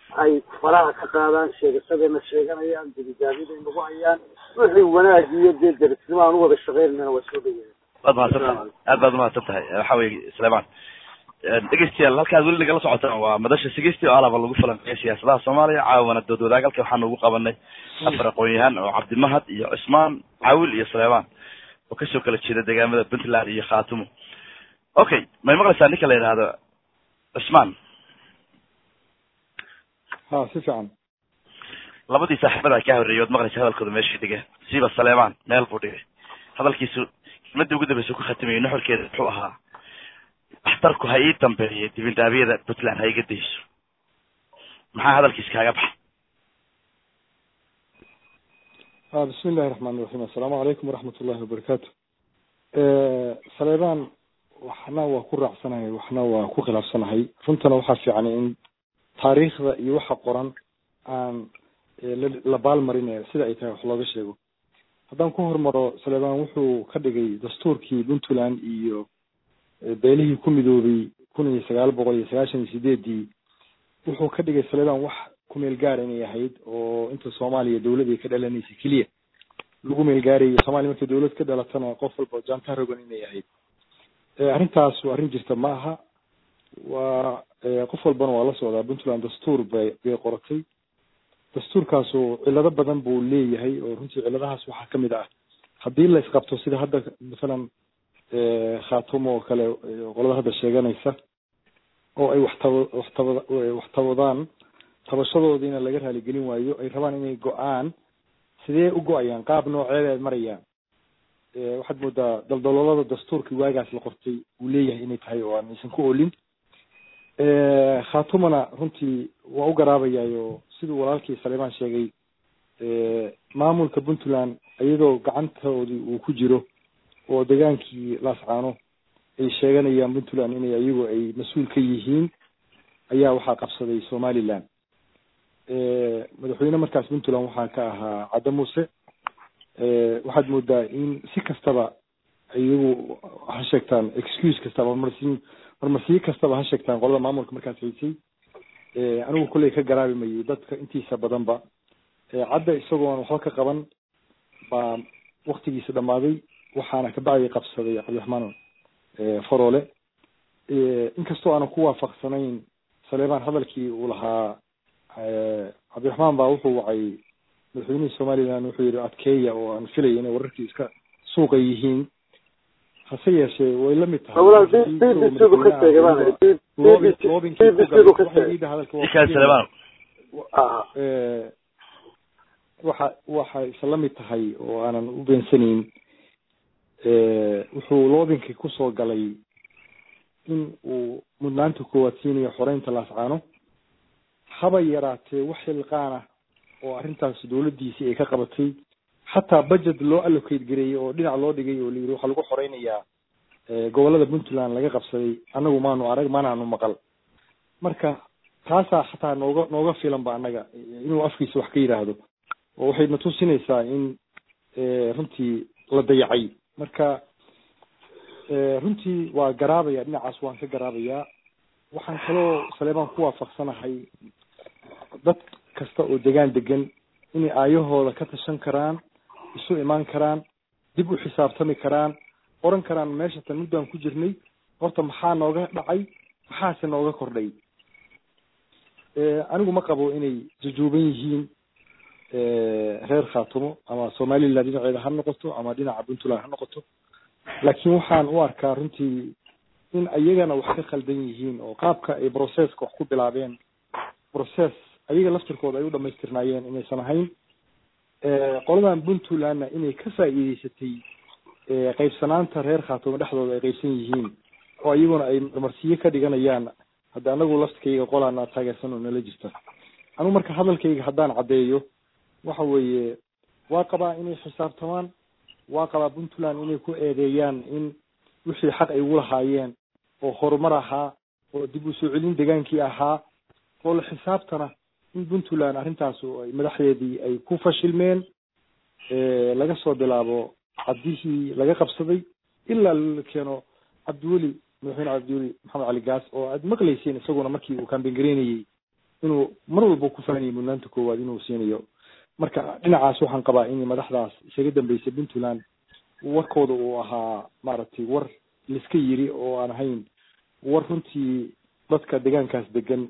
ay faraha ka qaadaan sheegasadayna sheeganayaan dibidaabyada nagu hayaan wixii wanaag iyo dee derisnimo aan u wada shaqeynayna waa soo dhaweeya waad mahadsan tahay aad baad umahadsan tahay waxa weye sleman dhegeystayaal halkaad weli nagala socotaan waa madasha sigisti oo alaba lagu falanqeeya siyaasadaha soomaaliya caawana dood wadaag halka waxaanu ugu qabanay afar aqoon-yahaan oo cabdimahad iyo cusmaan caawil iyo sleman oo kasoo kala jeeda deegaamada puntland iyo khatumo okay may maqlaysaa ninka la yidhaahdo cusmaan ha si fiican labadii saaxiibada kaa horreeyay ood maqlaysa hadalkooda meeshii dhigeen siiba saleman meel buu dhigay hadalkiisu kelmadii ugu dambeysa ku khatimayay nuxurkeeda wuxuu ahaa waxtarku ha ii dambeeya dibindaabyada puntland ha iga dayso maxaa hadalkiis kaaga baxay a bismi illahi raxmaan iraxiim assalaamu calaykum waraxmat ullahi wabarakaatu saleebaan waxna waa ku raacsanahay waxna waa ku khilaafsanahay runtana waxaa fiican in taariikhda iyo waxa qoran aan la baalmarin sida ay tahay wax looga sheego haddaan ku hormaro saleebaan wuxuu ka dhigay dastuurkii puntland iyo beelihii ku midoobay kun iyo sagaal boqol iyo sagaashan iyo sideedii wuxuu ka dhigay saleebaan wax ku meel gaara inay ahayd oo inta soomaaliya dawlad ay ka dhalanaysay keliya lagu meel gaarayo soomaaliya markay dawlad ka dhalatana qof walba jaantaa rogan inay ahayd arrintaas waa arrin jirta ma aha waa qof walbana waa la socdaa puntland dastuur bay bay qoratay dastuurkaasu cilado badan buu leeyahay oo runtii ciladahaas waxaa kamid ah haddii la isqabto sida hadda masalan khatumo oo kale qolada hadda sheeganaysa oo ay waxtaba waxtaba waxtabadaan tabashadoodiina laga raaligelin waayo ay rabaan inay go-aan sidee u go-ayaan qaab nooceeda ay marayaan waxaad moodaa daldaloolada dastuurkii waagaas la qortay uu leeyahay inay tahay oo aan aysan ku olin khatumana runtii waa u garaabayaayo siduu walaalkii saleemaan sheegay maamulka puntland iyadoo gacantoodii uu ku jiro oo degaankii laascaano ay sheeganayaan puntland inay iyagu ay mas-uul ka yihiin ayaa waxaa qabsaday somaliland madaxweyne markaas puntland waxaa ka ahaa cadda muuse waxaad moodaa in si kastaba iyagu ha sheegtaan excuse kastaba marmarsiin marmarsiyo kastaba ha sheegtaan qolada maamulka markaas haysay anigu kolley ka garaabi mayay dadka intiisa badanba cadda isagoon waxba ka qaban baa waktigiisa dhamaaday waxaana kabacdi qabsaday cabdiraxmaan faroole inkastoo aanan ku waafaqsanayn saleemaan hadalkii uu lahaa cabdiraxmaan baa wuxuu wacay madaxweynihii somaliland wuxuu yihi adkeeya oo aan filaya inay wararkii iska suuqa yihiin hase yeeshee way la mid tahay waxa waxa isa la mid tahay oo aanan u beensanayn wuxuu loobinkii kusoo galay in uu mudnaanta koowaad siinayo xoreynta laascaano haba yaraatee wax xilqaana oo arrintaas dawladdiisii ay ka qabatay xataa budget loo allocate gareeyey oo dhinac loo dhigay oo layidhi waxaa lagu xoreynayaa gobolada puntland laga qabsaday annagu maanu arag maanaanu maqal marka taasaa xataa nooga nooga filan ba annaga inuu afkiisa wax ka yidhaahdo oo waxay na tusinaysaa in runtii la dayacay marka runtii waa garaabaya dhinacaas waan ka garaabayaa waxaan kaloo saleebaan ku waafaqsanahay dad kasta oo degaan degan inay aayahooda ka tashan karaan isu imaan karaan dib u xisaabtami karaan oran karaan meesha tan muddaan ku jirnay horta maxaa nooga dhacay maxaase nooga kordhay anigu ma qabo inay jujuuban yihiin reer khatumo ama somaliland dhinaceeda ha noqoto ama dhinaca puntland ha noqoto laakiin waxaan u arkaa runtii in ayagana wax ka khaldan yihiin oo qaabka ay processka wax ku bilaabeen process ayaga laftirkooda ay u dhamaystirnaayeen inaysan ahayn qoladan puntlandna inay ka faa'iideysatay qaybsanaanta reer khatumo dhexdooda ay qaybsan yihiin oo iyaguna ay marmarsiyo ka dhiganayaan hadda anagu laftkayga qolaana taageersan oo nala jirta anigu marka hadalkayga haddaan caddeeyo waxa weeye waa qabaa inay xisaabtamaan waa qabaa puntland inay ku eedeeyaan in wixii xaq ay ugu lahaayeen oo horumar ahaa oo dib u soo celin degaankii ahaa oo la xisaabtana in puntland arrintaas ay madaxdeedii ay ku fashilmeen laga soo bilaabo caddihii laga qabsaday ilaa la keeno cabdiweli madaxweyne cabdiweli maxamed cali gaas oo aad maqlayseen isaguna markii uu kamben gareynayey inuu mar walba ku faanayo mudnaanta koowaad inuu siinayo marka dhinacaas waxaan qabaa in madaxdaas isaga dambeysay puntland warkooda uu ahaa maaragtay war laiska yiri oo aan ahayn war runtii dadka deegaankaas degan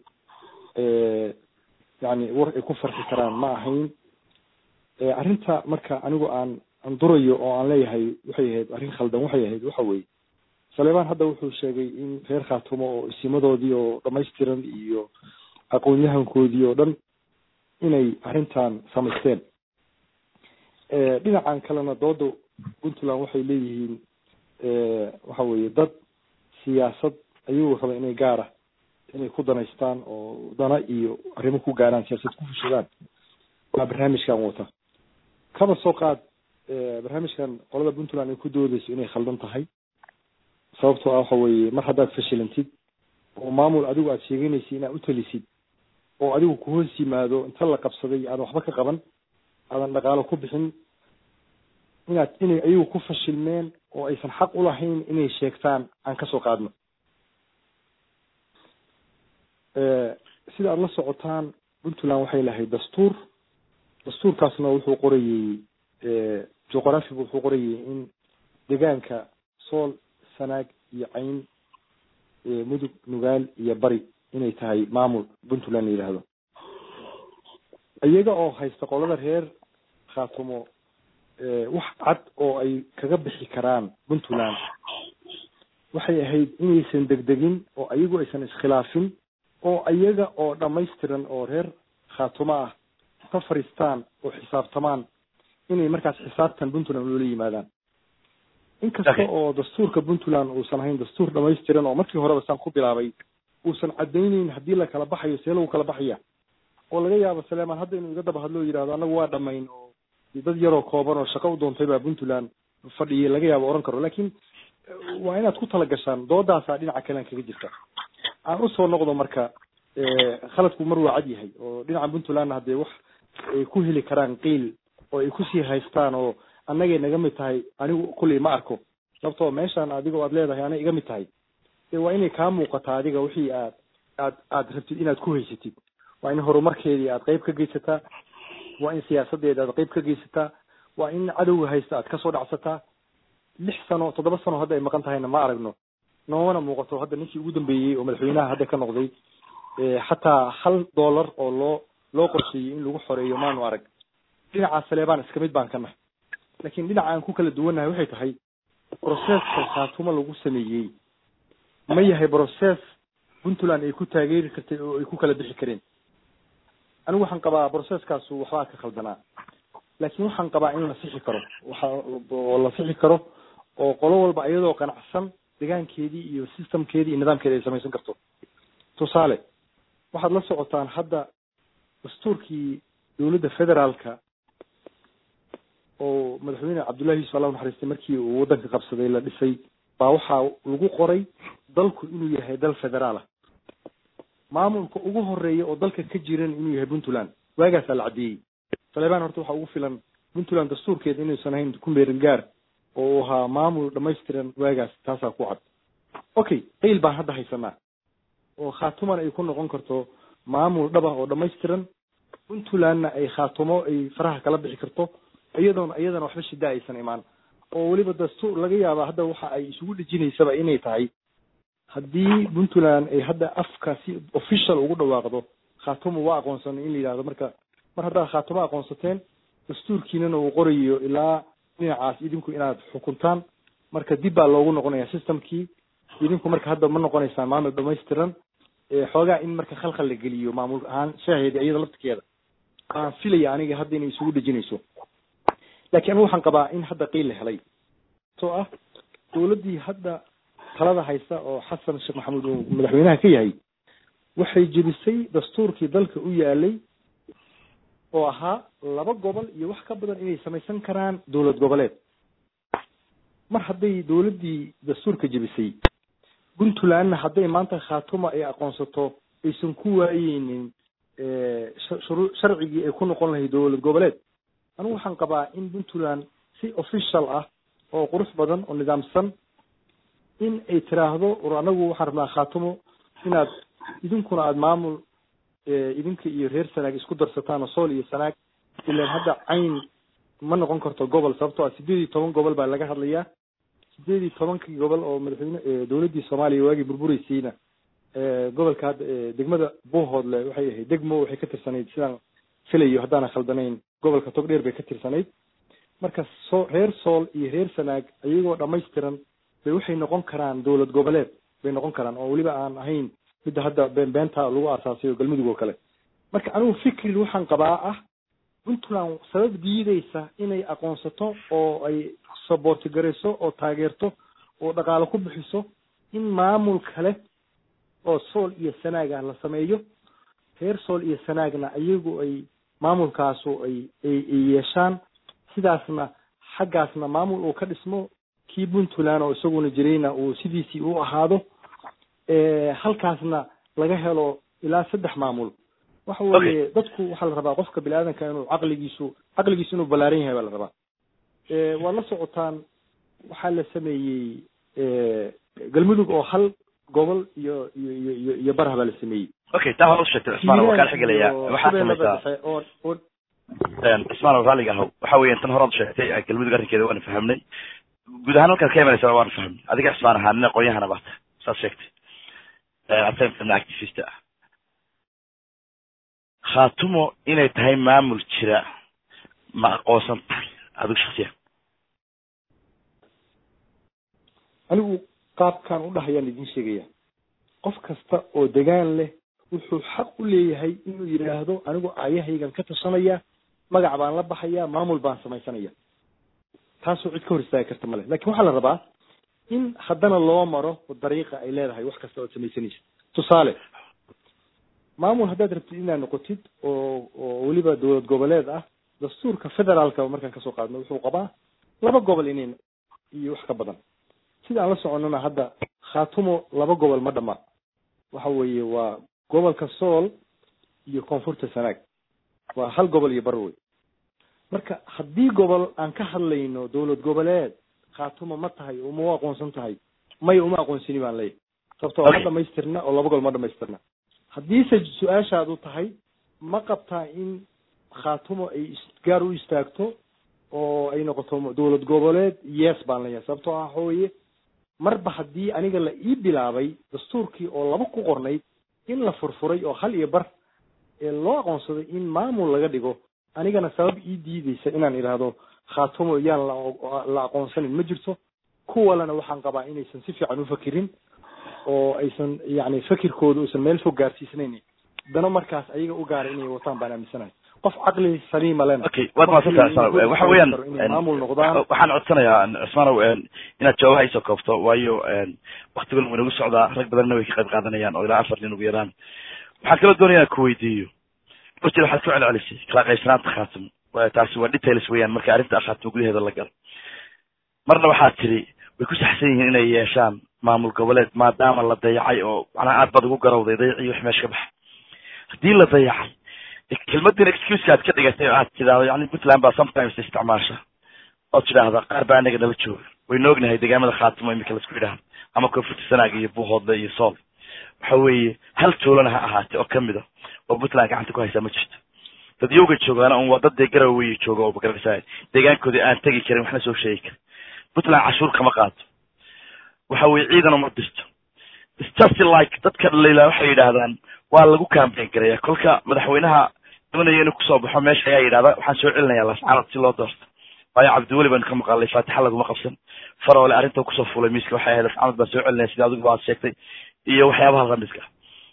yani war ay ku farxi karaan ma ahayn arrinta marka anigu aan aan durayo oo aan leeyahay waxay ahayd arrin khaldan waxay ahayd waxa weeye saleebaan hadda wuxuu sheegay in reer khaatumo oo isimadoodii oo dhamaystiran iyo aqoon-yahankoodii oo dhan inay arrintan samaysteen dhinacan kalena dooda puntland waxay leeyihiin waxa weeye dad siyaasad ayuu raba inay gaara inay ku danaystaan oo dana iyo arrimo ku gaaraan siyaasad ku fushadaan waa barnaamijkan wata kaba soo qaad barnaamijkan qolada puntland ay ku doodeyso inay khaldan tahay sababtoo ah waxa weeye mar haddaad fashilantid oo maamul adigu aad sheeganaysid inaad u talisid oo adigu kuhoos yimaado inta la qabsaday aadan waxba ka qaban aadan dhaqaalo ku bixin inaad inay ayagu ku fashilmeen oo aysan xaq u lahayn inay sheegtaan aan kasoo qaadno sida aada la socotaan puntland waxay lahayd dastuur dastuurkaasna wuxuu qorayey juqrafigu wuxuu qorayey in deegaanka sool sanaag iyo cayn mudug nugaal iyo bari inay tahay maamul puntland la yidhaahdo iyaga oo haysta qolada reer khaatumo wax cad oo ay kaga bixi karaan puntland waxay ahayd inaysan degdegin oo ayagu aysan iskhilaafin oo iyaga oo dhamaystiran oo reer khaatumo ah ka fariistaan oo xisaabtamaan inay markaas xisaabtan puntland loola yimaadaan inkasta oo dastuurka puntland uusan ahayn dastuur dhamaystiran oo markii horeba saan ku bilaabay uusan caddayneyn haddii la kala baxayo see lagu kala baxaya oo laga yaabo saleemaan hadda inuu iga daba hadlo yidhahdo annagu waa dhamayn oo dad yaroo kooban oo shaqo u doontay baa puntland fadhiyay laga yaabo oran karo laakiin waa inaad ku tala gashaan doodaasaa dhinaca kalean kaga jirta aan usoo noqdo marka khaladku mar waa cad yahay oo dhinaca puntlandna haddee wax ay ku heli karaan qiil oo ay kusii haystaan oo annagay naga mid tahay anigu kulley ma arko sababtoo meeshaan adigoo aad leedahay anay iga mid tahay dee waa inay kaa muuqataa adiga wixii aad aad aad rabtid inaad ku haysatid waa in horumarkeedii aad qeyb ka geysataa waa in siyaasadeeda aad qeyb ka geysataa waa in cadowga haysta aad kasoo dhacsataa lix sano toddoba sano hadda ay maqan tahayna ma aragno noomana muuqato hadda ninkii ugu dambeeyey oo madaxweynaha hadda ka noqday xataa hal dollar oo loo loo qorsheeyey in lagu xoreeyo maanu arag dhinaca saleebaan iska mid baan ka nahay laakiin dhinaca aan ku kala duwannahay waxay tahay broceska khaatumo lagu sameeyey ma yahay broces puntland ay ku taageeri kartay oo ay ku kala bixi kareen anigu waxaan qabaa broceskaasu waxbaa ka khaldanaa laakiin waxaan qabaa in la sixi karo waxa oo la sixi karo oo qolo walba iyadoo qanacsan degaankeedii iyo systemkeedii iyo nidaamkeedi ay samaysan karto tusaale waxaad la socotaan hadda dastuurkii dowladda federaalka oo madaxweyne cabdullahi yusuf allah naxariistay markii uu waddanka qabsaday la dhisay baa waxaa lagu qoray dalku inuu yahay dal federaal ah maamulka ugu horeeya oo dalka ka jiran inuu yahay puntland waagaasaa la caddeeyey saleebaan horta waxaa ugu filan puntland dastuurkeeda inuusan ahayn ku meerin gaar oo uu ahaa maamul dhamaystiran waagaas taasaa ku cad okay qeyl baan hadda haysanaa oo khaatumana ay ku noqon karto maamul dhaba oo dhamaystiran puntlandna ay khaatumo ay faraha kala bixi karto iyadoona iyadana waxba shida aysan imaan oo weliba dastuur laga yaaba hadda waxa ay isugu dhejinaysaba inay tahay haddii puntland ay hadda afka si official ugu dhawaaqdo khaatumo waa aqoonsanay in la yidhahdo marka mar haddaad khaatumo aqoonsateen dastuurkiinana uu qorayo ilaa dhinacaas idinku inaad xukuntaan marka dib baa loogu noqonaya systemkii idinku marka hadda ma noqonaysaan maamul dhamaystiran xoogaa in marka khalkhal la geliyo maamul ahaan shaheedi iyada laftirkeeda aan filaya aniga hadda inay isugu dhejinayso laakiin anigu waxaan qabaa in hadda qiil la helay soo ah dowladdii hadda talada haysta oo xasan sheekh maxamuud uu madaxweynaha ka yahay waxay jebisay dastuurkii dalka u yaalay oo ahaa laba gobol iyo wax ka badan inay samaysan karaan dowlad goboleed mar hadday dowladdii dastuurka jebisay puntlandna hadday maanta khaatuma ay aqoonsato aysan ku waayeynin shuru sharcigii ay ku noqon lahayd dowlad goboleed anigu waxaan qabaa in puntland si official ah oo qurux badan oo nidaamsan in ay tiraahdo war anagu waxaan rabnaa khaatumo inaad idinkuna aada maamul idinka iyo reer sanaag isku darsataan oo sool iyo sanaag ilan hadda cayn ma noqon karto gobol sababtoo ah sideed iyo toban gobol baa laga hadlayaa sideed iyo tobankii gobol oo madaxweyne dowladdii soomaaliya waagii burbureysiina gobolka hadda degmada buuhoodle waxay ahayd degmo waxay ka tirsanayd sidaan filayo haddaana khaldanayn gobolka togdheer bay ka tirsanayd marka soo reer sool iyo reer sanaag iyagoo dhamaystiran bay waxay noqon karaan dowlad goboleed bay noqon karaan oo weliba aan ahayn midda hadda beenbeenta lagu aasaasay oo galmudug oo kale marka anigu fikri waxaan qabaa ah puntland sabab diideysa inay aqoonsato oo ay saboorti garayso oo taageerto oo dhaqaalo ku bixiso in maamul kale oo sool iyo sanaag ah la sameeyo reer sool iyo sanaagna iyagu ay maamulkaasu ay ay ay yeeshaan sidaasna xaggaasna maamul uu ka dhismo kii puntland oo isaguna jirayna uu sidiisii u ahaado halkaasna laga helo ilaa saddex maamul waxa weeye dadku waxaa la rabaa qofka bini aadanka inuu caqligiisu caqligiisu inuu ballaaran yahay baa la rabaa waad la socotaan waxaa la sameeyey galmudug oo hal gobol iyo iyo iyo iyo iyo barha baa la sameeyey okay taa hore u sheegtay cismaan waa kaa xigelayaa waxaad samaysaa oo oo cismaan oo raalliga ahow waxa weeyaan tan horead sheegtay galmudug arrinkeeda waana fahamnay guud ahaan halkaad ka imanaysaa waana fahamnay adiga cismaan ahaa nin aqoonyahana baata saad sheegtay asaga activist ah khaatumo inay tahay maamul jira ma aqoonsan tahay adigu shaksiyan anigu qaabkaan u dhahayaan idin sheegaya qof kasta oo degaan leh wuxuu xaq u leeyahay inuu yidhaahdo anigu aayahaygan ka tashanaya magac baan la baxaya maamul baan samaysanaya taasoo cid ka hor istaagi karta male lakin waxaa la rabaa in haddana loo maro dariiqa ay leedahay wax kasta ood samaysanaysa tusaale maamul haddaad rabtid inaad noqotid oo oo weliba dowlad goboleed ah dastuurka federaalka markaan kasoo qaadno wuxuu qabaa laba gobol inayn iyo wax ka badan sida aan la soconnona hadda khaatumo laba gobol ma dhama waxa weeye waa gobolka sool iyo koonfurta sanaag waa hal gobol iyo bar wey marka haddii gobol aan ka hadlayno dowlad goboleed khaatumo ma tahay uma u aqoonsan tahay maya uma aqoonsini baan leeyahy sababto ma dhamaystirna oo laba gobol ma dhamaystirna haddiise su-aashaadu tahay ma qabtaa in khaatumo ay gaar u istaagto oo ay noqoto dowlad goboleed yes baan leeyahay sababtoo ah waxa weeye marba haddii aniga la ii bilaabay dastuurkii oo laba ku qornayd in la furfuray oo hal iyo bar ee loo aqoonsaday in maamul laga dhigo anigana sabab ii diideysa inaan idhaahdo khaatumo yaan la la aqoonsanin ma jirto kuwalena waxaan qabaa inaysan si fiican ufakirin oo aysan yani fakirkooda uusan meel fog gaarsiisnayn dano markaas ayaga u gaara inay wataan baan aaminsanahay qof caqli saliima lena okay waad mahadsantaha cismaanow waxa weeyaan inay maamul noqdaan waxaan codsanayaa cismaanow inaad jawaabaha isoo koobto waayo waktigan wuu inagu socdaa rag badanna way ka qayb qaadanayaan oo ilaa afar nin ugu yaraan waxaan kaloo doonaya inaan ku weydiiyo horteed waxaad ku celcelisay kala qaybsanaanta khaatimo taasi waa details weeyaan marka arrinta khaatimo gudaheeda la galo marna waxaad tidhi way ku saxsan yihiin inay yeeshaan maamul goboleed maadaama la dayacay oo macnaha aad baad ugu garawday dayacii wix meesha ka baxa haddii la dayacay kelmadin excuseka aad ka dhigatay oo aad tidahdo yani puntland baa sometimes isticmaasha ood tidhaahda qaar baa anaga nala jooga waynu ognahay deegaamada khaatimo imika laisku yidhaahdo ama koonfurta sanaag iyo buuhoodle iyo sool waxa weeye hal tuulana ha ahaatee oo kamid a oo puntland gacanta ku haysaa ma jirto dad yowga joogaana un waa dad dee garaweye jooga oo magaranaysay deegaankoodii aan tegi karin waxna soo sheegi karin puntland cashuur kama qaato waxa weye ciidan uma dirto just like dadka dhaliila waxay yidhaahdaan waa lagu campaign garaya kolka madaxweynaha doonaya inuu kusoo baxo meesha ayaa yidhahda waxaan soo celinaya lascaanood si loo doorto waayo cabdiweli baynu ka maqalnay faatixa laguma qabsan faroole arrinta kusoo fulay miiska waxay ahayd lascaanood baan soo celinaya sida adigu baad sheegtay iyo waxyaabaha lamidka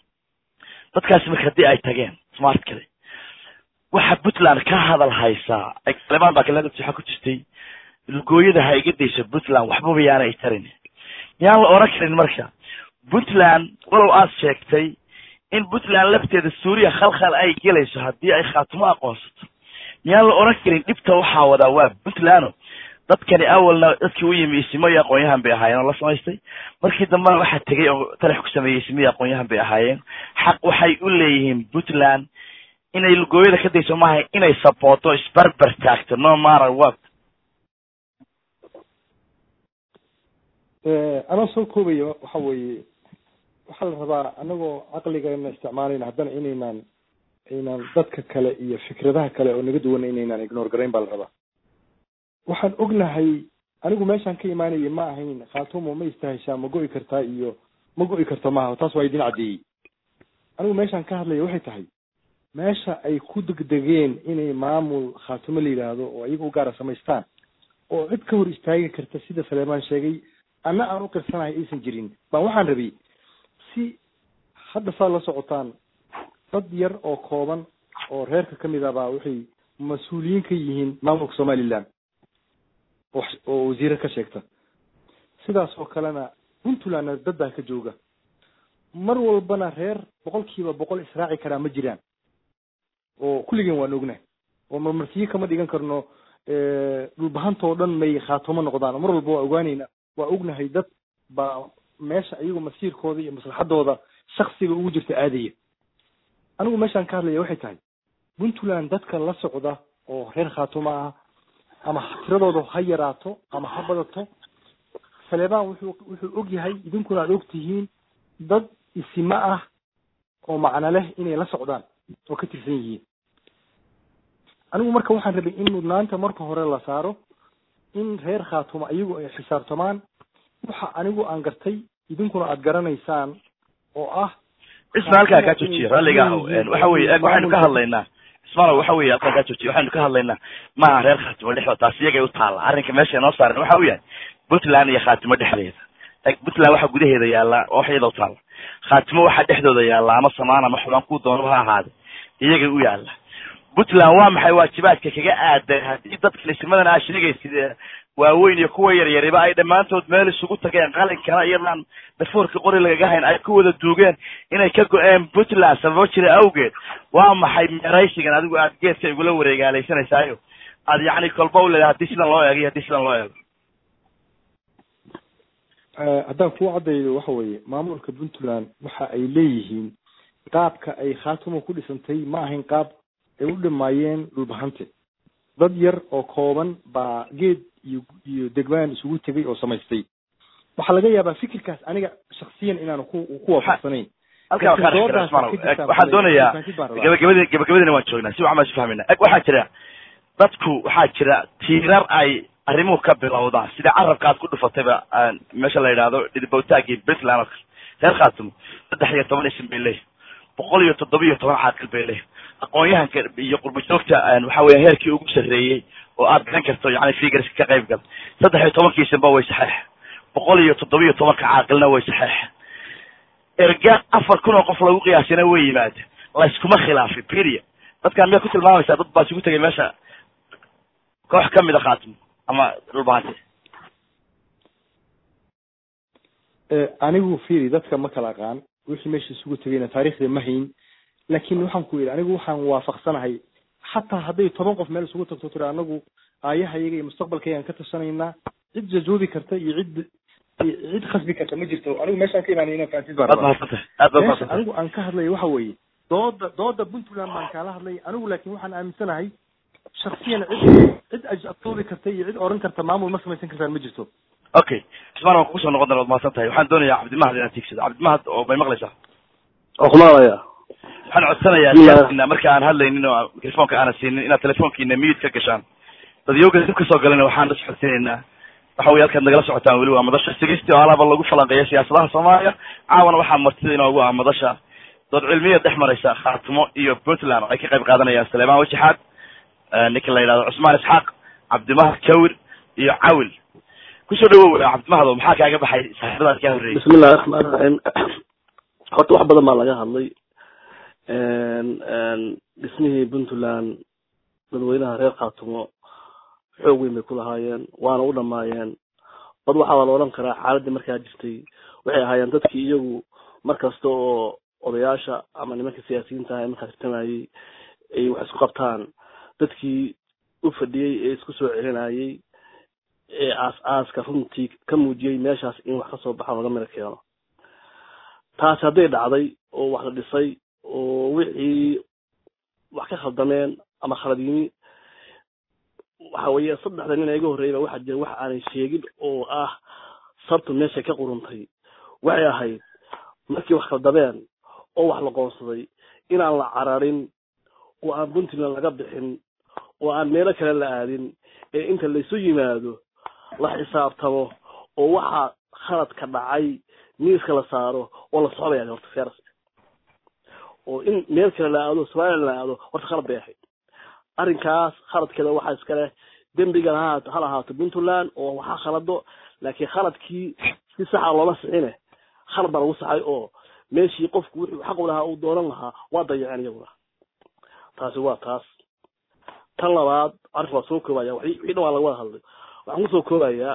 dadkaasi marka haddii ay tageen smart kale waxa puntland ka hadal haysaa taliban baa kale waxaa ku jirtay lugooyada ha iga dayso puntland waxbaba yaana ay tarin miyaan la oran karin marka puntland walow aad sheegtay in puntland lafteeda suuriya khalkhal ay gelayso haddii ay khaatimo aqoonsato miyaan la oran karin dhibta waxaa wadaa waa puntlando dadkani awalna dadkii u yimi isimo iyo aqoonyahan bay ahaayeen oo la samaystay markii dambena waxaa tegay oo talax ku sameeyey isimo iyo aqoonyahan bay ahaayeen xaq waxay u leeyihiin puntland inay lugooyada ka dayso maaha inay sabooto isbarbar taagto no matter what anoo soo koobaya waxa weeye waxaa la rabaa anagoo caqligana isticmaalayna haddana inaynan aynan dadka kale iyo fikradaha kale oo naga duwan inaynan ignore garayn baa la rabaa waxaan ognahay anigu meeshaan ka imaanaya ma ahayn khaatumo ma istaheshaa ma go'i kartaa iyo ma go'i karto maaha taas waa idin caddeeyey anigu meeshaan ka hadlaya waxay tahay meesha ay ku degdegeen inay maamul khaatumo la yidhaahdo oo iyaga u gaara samaystaan oo cid ka hor istaagi karta sida saleemaan sheegay anna aan u qirsanahay aysan jirin baan waxaan rabay si hadda saa la socotaan dad yar oo kooban oo reerka ka mid ah baa waxay mas-uuliyiin ka yihiin maamulka somaliland oo wasiire ka sheegta sidaas oo kalena puntlandna dad baa ka jooga mar walbana reer boqol kiiba boqol israaci karaa ma jiraan oo kulligeen waan ognahay oo marmarsiyo kama dhigan karno dhulbahantoo dhan may khaatumo noqdaan mar walba waa ogaanayna waa ognahay dad baa meesha iyagu masiirkooda iyo maslaxadooda shaksiga ugu jirta aadaya anigu meeshaan ka hadlaya waxay tahay puntland dadka la socda oo reer khaatumo ah ama tiradooda ha yaraato ama ha badato saleebaan wuxuu wuxuu og yahay idinkuna aad og tihiin dad isima ah oo macno leh inay la socdaan oo ka tirsan yihiin anigu marka waxaan rabay in mudnaanta marka hore la saaro in reer khaatumo iyagu ay xisaabtamaan waxa anigu aan gartay idinkuna aad garanaysaan oo ah isma halkaa kaa joojiya ralliga ahow waxa weye eg waxaynu ka hadlaynaa ismaalow waxa weye halkaa kaa joojiya waxaynu ka hadlaynaa maaha reer khaatimo dhexdooda taas iyagay u taalla arrinka meesha noo saaran waxa u yahay puntland iyo khaatimo dhexdeeda eg puntland waxaa gudaheeda yaallaa oo wax iyada u taalla khaatimo waxaa dhexdooda yaalla ama samaan ama xubaan ku doonaba ha ahaade iyagay u yaalla puntland waa maxay waajibaadka kaga aadan haddii dadka ismadan aa sheegaysid waaweyn iyo kuwa yaryariba ay dhammaantood meel isugu tageen qalinkana iyadaan dafoorka qori lagaga hayn ay ku wada duugeen inay ka go-een puntland sababo jira awgeed waa maxay meeraysigan adigu aad geedka igula wareegaalaysanaysayo aad yacni kolba u leedahay haddii sidan loo eego iyo haddii sidan loo eego haddaan kuu caddaydo waxa weeye maamulka puntland waxa ay leeyihiin qaabka ay khaatumo ku dhisantay ma ahayn qaab ay u dhimaayeen dhulbahante dad yar oo kooban baa geed iyo iyo degmaan isugu tegay oo samaystay waxaa laga yaabaa fikirkaas aniga shaksiyan inaanu ku ku waafaqsanayn halkaa waxaan dhex jira ismaalow eg waxaan doonayaa gabagabadii gabagabadiina waan joognaa si waxan baan isu fahmayna eg waxaa jira dadku waxaa jira tiirar ay arrimuhu ka bilowdaan sida carabka aad ku dhufatayba meesha la yidhaahdo dhidibowtaagii puntland oo kale reer khaatimo saddex iyo toban isim bay leeyihin boqol iyo toddoba iyo toban caaqil bay leeyihin aqoon-yahanka iyo qurba joogta waxa weya heerkii ugu sarreeyey oo aad garan karto yani figurska ka qayb gal saddex iyo tobankiisanba way saxeex boqol iyo toddoba iyo tobanka caaqilna way saxeex erga afar kun oo qof lagu qiyaasina way yimaada layskuma khilaafin period dadkaan miyaa ku tilmaamaysaa dad baa isugu tegay meesha koox kamid a khaatimo ama dhulbahante anigu fiiri dadka ma kala aqaan wixii meesha isugu tegayna taariikhda ma hayn laakin waxaan ku yidhi anigu waxaan waafaqsanahay xataa hadday toban qof meel isugu tagto tiri anagu aayahayaga iyo mustaqbalkaygaan ka tashanaynaa cid jajoobi karta iyo cid cid khasbi karta ma jirto anigu meeshaan ka imaanay inaan fahansid baan rabaa meesha anigu aan ka hadlayo waxa weeye dooda dooda puntland baan kaala hadlay anigu laakin waxaan aaminsanahay shaksiyan cid cid ajabtoobi karta iyo cid oran karta maamul ma samaysan kartaan ma jirto okay ismaan waan kugu soo noqon doona waad mahadsan tahay waxaan doonayaa cabdimahad inaad tiigsado cabdimahad oo may maqlaysaa oo kumaqlaya waxaan codsanayaa siyaasina marka aan hadlaynin oo mikrofonka aanan siinin inaad telefonkiina miyid ka gashaan dadyooga dib kasoo galana waxaan la socodsiinaynaa waxa weye halkaad nagala socotaan weli waa madasha sigisti oo alaaba lagu falanqeeya siyaasadaha soomaaliya caawana waxaa martida inoogu ah madasha dood cilmiya dhex maraysa khaatimo iyo puntland oo ay ka qayb qaadanayaan saleemaan wajaxaad ninka la yidhahdo cusmaan isxaaq cabdimahad jawir iyo cawil kusoo dhawow cabdimahado maxaa kaaga baxay saaxiibadaas kaa horreeyay bismi illahi raxmaan raxiim horta wax badan baa laga hadlay dhismihii puntland dadweynaha reer khaatumo xoog weyn bay ku lahaayeen waana u dhamaayeen bad waxaa la odhan karaa xaaladdii markaa jirtay waxay ahaayeen dadkii iyagu mar kasta oo odayaasha ama nimanka siyaasiyiinta ah ee markaa tartamayey ay wax isku qabtaan dadkii u fadhiyey ee isku soo celinayey ee aas-aaska runtii ka muujiyey meeshaas in wax kasoo baxo laga miro keeno taasi hadday dhacday oo wax la dhisay oo wixii wax ka khaldameen ama khalad yimi waxa weeye saddexda nin iga horreeyba waxaa jira wax aanay sheegin oo ah sabtu meeshay ka quruntay waxay ahayd markii wax khaldameen oo wax la qoonsaday inaan la cararin oo aan puntland laga bixin oo aan meelo kale la aadin ee inta laysu yimaado la xisaabtamo oo waxaa khaladka dhacay miiska la saaro oo la socdaya horta seras oo in meel kale la aado somaliland la aado horta khalad bay ahayd arrinkaas khaladkeeda waxaa iska leh dembiga ha ha lahaato puntland oo waxaa khalado laakiin khaladkii si saxa looma sixine khalad baa lagu saxay oo meeshii qofku wuxuu xaq u lahaa uu doonan lahaa waa dayaceen iyaguna taasi waa taas tan labaad arrinka waa soo koobaya wixii dhan waa laga wada hadlay waxaan kusoo koobayaa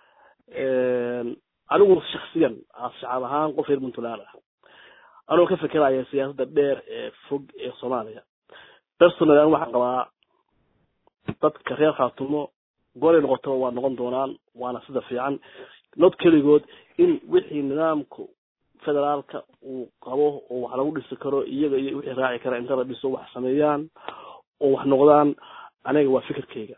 anigu shaksiyan shacab ahaan qof reer puntland ah anoo ka fekeraya siyaasadda dheer ee fog ee soomaaliya personal an waxaan qabaa dadka reer khaatumo golay noqotaba waa noqon doonaan waana sida fiican not keligood in wixii nidaamka federaalka uu qabo oo wax lagu dhisi karo iyaga iyo wixii raaci kara inta la dhiso wax sameeyaan oo wax noqdaan aniga waa fikirkayga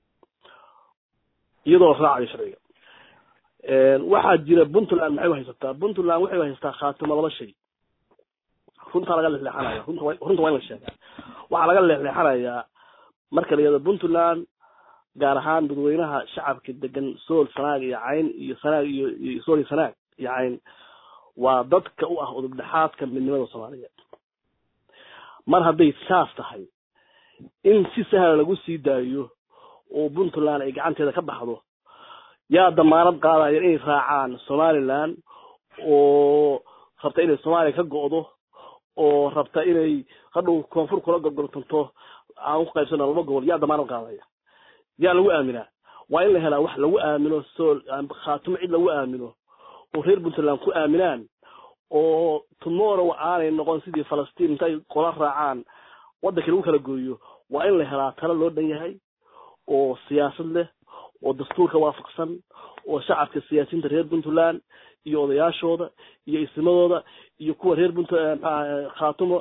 iyadoo raacayo sharciga waxaa jira puntland maxay haysataa puntland waxay haysataa khaatimo laba shay runtaa laga leexleexanaya runta wa runta waa in la sheegaa waxaa laga leexleexanayaa marka la yihahdo puntland gaar ahaan dadweynaha shacabka degan sool sanaag iyo cayn iyo sanaag iyo iyo sool iyo sanaag iyo cayn waa dadka u ah udub dhexaadka midnimada soomaaliyeed mar hadday saas tahay in si sahla lagu sii daayo oo puntland ay gacanteeda ka baxdo yaa damaanad qaadaya inay raacaan somaliland oo rabta inay soomaaliya ka go'do oo rabta inay hadhow koonfur kula gorgortanto aan ku qaybsano laba gobol yaa damaanad qaadaya yaa lagu aaminaa waa in la helaa wax lagu aamino sool khaatumo cid lagu aamino oo reer puntland ku aaminaan oo tomorrow aanay noqon sidii falastiin intay qola raacaan waddankii lagu kala gooyo waa in la helaa talo loo dhan yahay oo siyaasad leh oo dastuurka waafaqsan oo shacabka siyaasiyiinta reer puntland iyo odayaashooda iyo isimadooda iyo kuwa reer punt maxaa khaatumo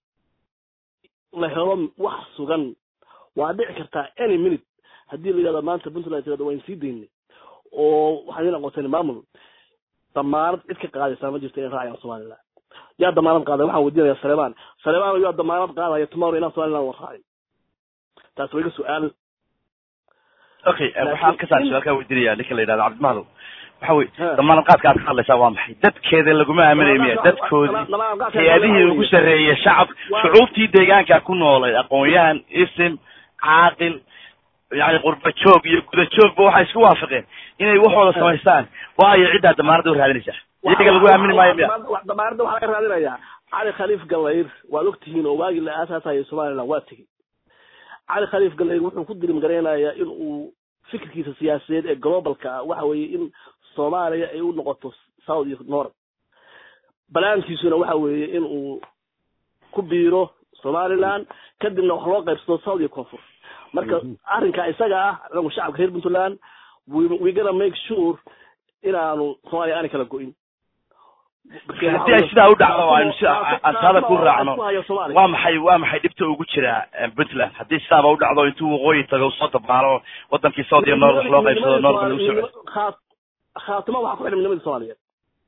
la helo wax sugan waa dhici kartaa any minute haddii la yihahdo maanta puntland tirado waan sii daynay oo waxaan idin aqoonsanay maamul damaanad cid ka qaadaysaa ma jirto inay raacayaan somaliland yaa damaanad qaaday waxaan weydiinaya salemaan salemaan yaa damaanad qaadaya tomorrow inaan somaliland war raacay taasi waa iga su-aal okay waxaan kasaa su-aal kaa weydiinaya ninka la yidhahdo cabdimahdow waxa wey damaanad qaadka aad ka hadlaysaa waa maxay dadkeeda laguma aaminayo miya dadkoodii hay-adihii ugu sarreeyay shacab shucuubtii deegaanka ku noolay aqoon-yahan isim caaqil yani qurba joog iyo guda joogba waxay isku waafaqeen inay waxooda samaystaan waayo ciddaa damaanada u raadinaysaa iyaga lagu aamini maayo miya damaanada waxaa laga raadinayaa cali khaliif gallayr waad ogtihiin oo waagii la aasaasayay somaliland waa tegey cali khaliif gallayr wuxuu ku dirim garaynayaa in uu fikirkiisa siyaasadeed ee globalka ah waxa weeye in soomaaliya ay u noqoto south iyo north balaankiisuna waxa weeye in uu ku biiro somaliland kadibna wax loo qaybsado south iyo koonfur marka arrinka isaga ah anagu shacabka reer puntland we gonna make sure inaanu soomaaliya aanay kala go-in haddii ay sidaa u dhacdo aynu si aan taada ku raacno waa maxay waa maxay dhibta ugu jira puntland haddii sidaaba u dhacdo intuu waqooyi tago soo dabaalo wadankii south iyo north wax loo qaybsado north lagu socdo khaatimo waxaa ku xidhan midnimadii soomaaliyeed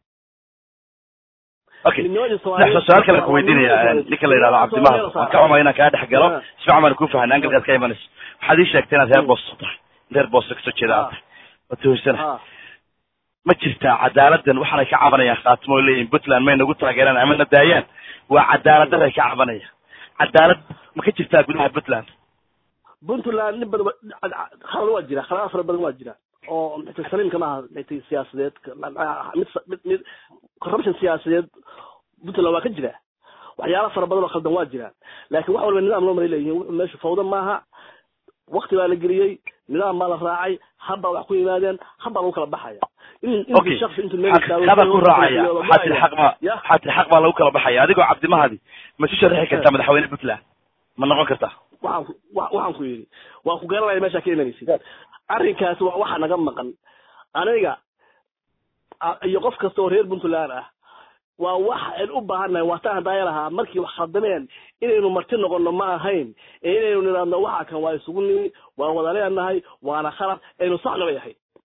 okay nexso su-aal kale ku weydiinaya ninka la yidhahdo cabdimahad waan ka xumay inaan kaa dhex galo si fiican baan ku fahanay angalkaad ka imanayso waxaad ii sheegtay inaad reer boosto tahay reer boosto kasoo jeeda aad tahay waa tuhursana ma jirtaa cadaaladan waxaanay ka cabanayaan khaatimo o leeyihin puntland may nagu taageeraan ama na daayaan waa cadaalad daray ka cabanayaan cadaalad ma ka jirtaa gudaha puntland puntland nin badan khalad waa jira khaladaad fara badan waa jira oo mxta saliimka maaha mxta siyaasadeed mid mid mid corruption siyaasadeed puntland waa ka jira waxyaala fara badan oo khaldan waa jiraan laakiin wax walba nidaam loo maray leeyihin wuxuu meesha fawda maaha wakti baa la geliyey nidaam baa la raacay habbaa wax ku yimaadeen habbaa lagu kala baxaya okay haba ku raacaya waxaa tiri xaq ma waxaa tiri xaq baa lagu kala baxaya adigoo cabdimahadi ma isu sharaxi kartaa madaxweyne puntland ma noqon kartaa waxaan waxaan ku yidhi waan ku garanaya meeshaa ka imanaysid arrinkaasi waa waxa naga maqan aniga iyo qof kasta oo reer puntland ah waa wax aynu u baahannahay waataan haddaaya lahaa markii wax khaldameen inaynu marti noqono ma ahayn ee inaynu nidhaahno waxa kan waa isugu nimi waan wada leenahay waana khalad aynu saxna bay ahayd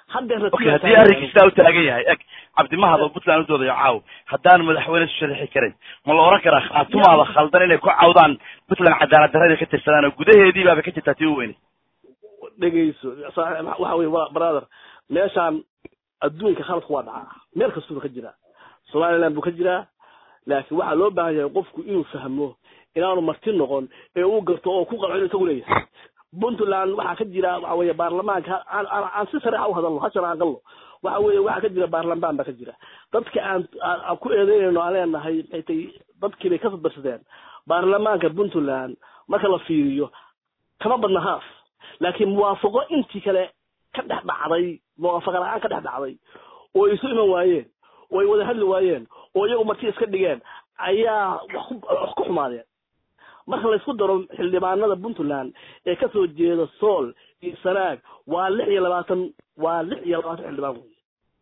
haddeer okay haddii arrinkiisaa u taagan yahay eg cabdimahad oo puntland u doodayo caaw haddaan madaxweyne isu sharaxi karin ma la oran karaa khaatumaada khaldan inay ku cawdaan puntland cadaalad darrada ka tirsadaan oo gudaheedii baaba ka jirtaa tii u weynay dhegayso saaxiib waxa weye wa- brother meeshaan adduunka khaladku waa dhacaa meel kastuba ka jiraa somaliland buu ka jiraa laakiin waxaa loo baahan yahay qofku inuu fahmo inaanu marti noqon ee uu garto oo ku qalco inuu isagu leeyahay puntland waxaa ka jira waxa weeye baarlamaanka aan aan aan si sareexa u hadalno ha sharaan galno waxa weeye waxaa ka jira baarlamaan baa ka jira dadka aan aan aan ku eedeynayno aan leenahay maxay tahay dadkii bay ka sadbarsadeen baarlamaanka puntland marka la fiiriyo kama badna haaf laakiin muwaafaqo intii kale ka dhex dhacday muwaafaqa la-aan ka dhex dhacday oo ay isu iman waayeen oo ay wada hadli waayeen oo iyagu marti iska dhigeen ayaa wax ku wax ku xumaadeen marka laysku daro xildhibaanada puntland ee kasoo jeeda sool iyo sanaag waa lix iyo labaatan waa lix iyo labaatan xildhibaan wey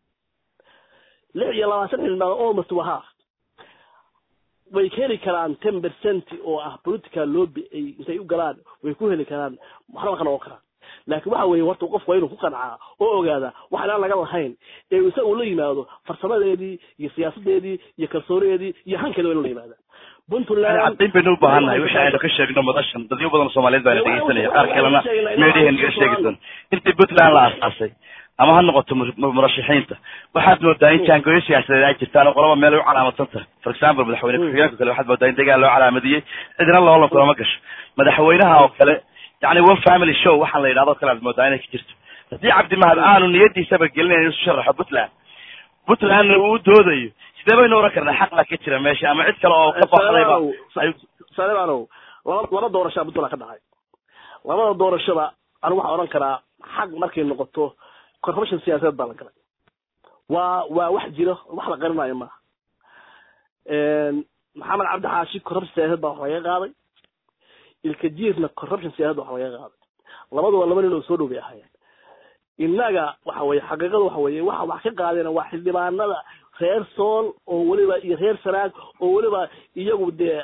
lix iyo labaatan xildhibaan almost waa half way ka heli karaan ten percent oo ah political lobby ay intay u galaan way ku heli karaan waxna ka noqon karaan laakiin waxa weeye horta qofku waa inuu ku qancaa oo ogaada wax inaan laga lahayn ee isaga uu la yimaado farsamadeedii iyo siyaasadeedii iyo kalsoonadeedii iyo hankeeda waa inuu la yimaada puntland caddayn baynu u baahannahay wixii aynu ka sheegno madashan dadyo badan oo soomaaliyeed baana dhegeysanaya qaar kalena meedhihen naga sheegi doon intii puntland la aasaasay ama ha noqoto mur- murashaxiinta waxaad moodaa in jaangooyo siyaasadeed ay jirtaan oo qolaba meel ay u calaamadsan tahay for example madaxweyne ku-xigeenka kale waxaad moodaa in degaan loo calaamadiyey cidina loolan kulama gasho madaxweynaha oo kale yani one family show waxaan la yidhahdo kale aad moodaa inay ka jirto haddii cabdimahad aanu niyadiisaba gelinayn isu sharaxo puntland puntlandna uu doodayo sidee baynu oran karnaa xaq baa ka jira meesha ama cid kale oo ka baxdayba ay saleebanow laba laba doorashaa puntland ka dhacay labada doorashada anigu waxaan odhan karaa xaq markay noqoto corruption siyaasadeed baa la galay waa waa wax jiro wax la qarinayo maaha maxamed cabdi xaashi corruption siyaasadeed baa wax laga qaaday ilka jiirna corruption siyaasadeed wax laga qaaday labaduba laba nin oo soo dhow bay ahaayeen innaga waxa weye xaqiiqada waxa weye waxa wax ka qaadeen waa xildhibaanada reer sool oo weliba iyo reer sanaag oo weliba iyagu dee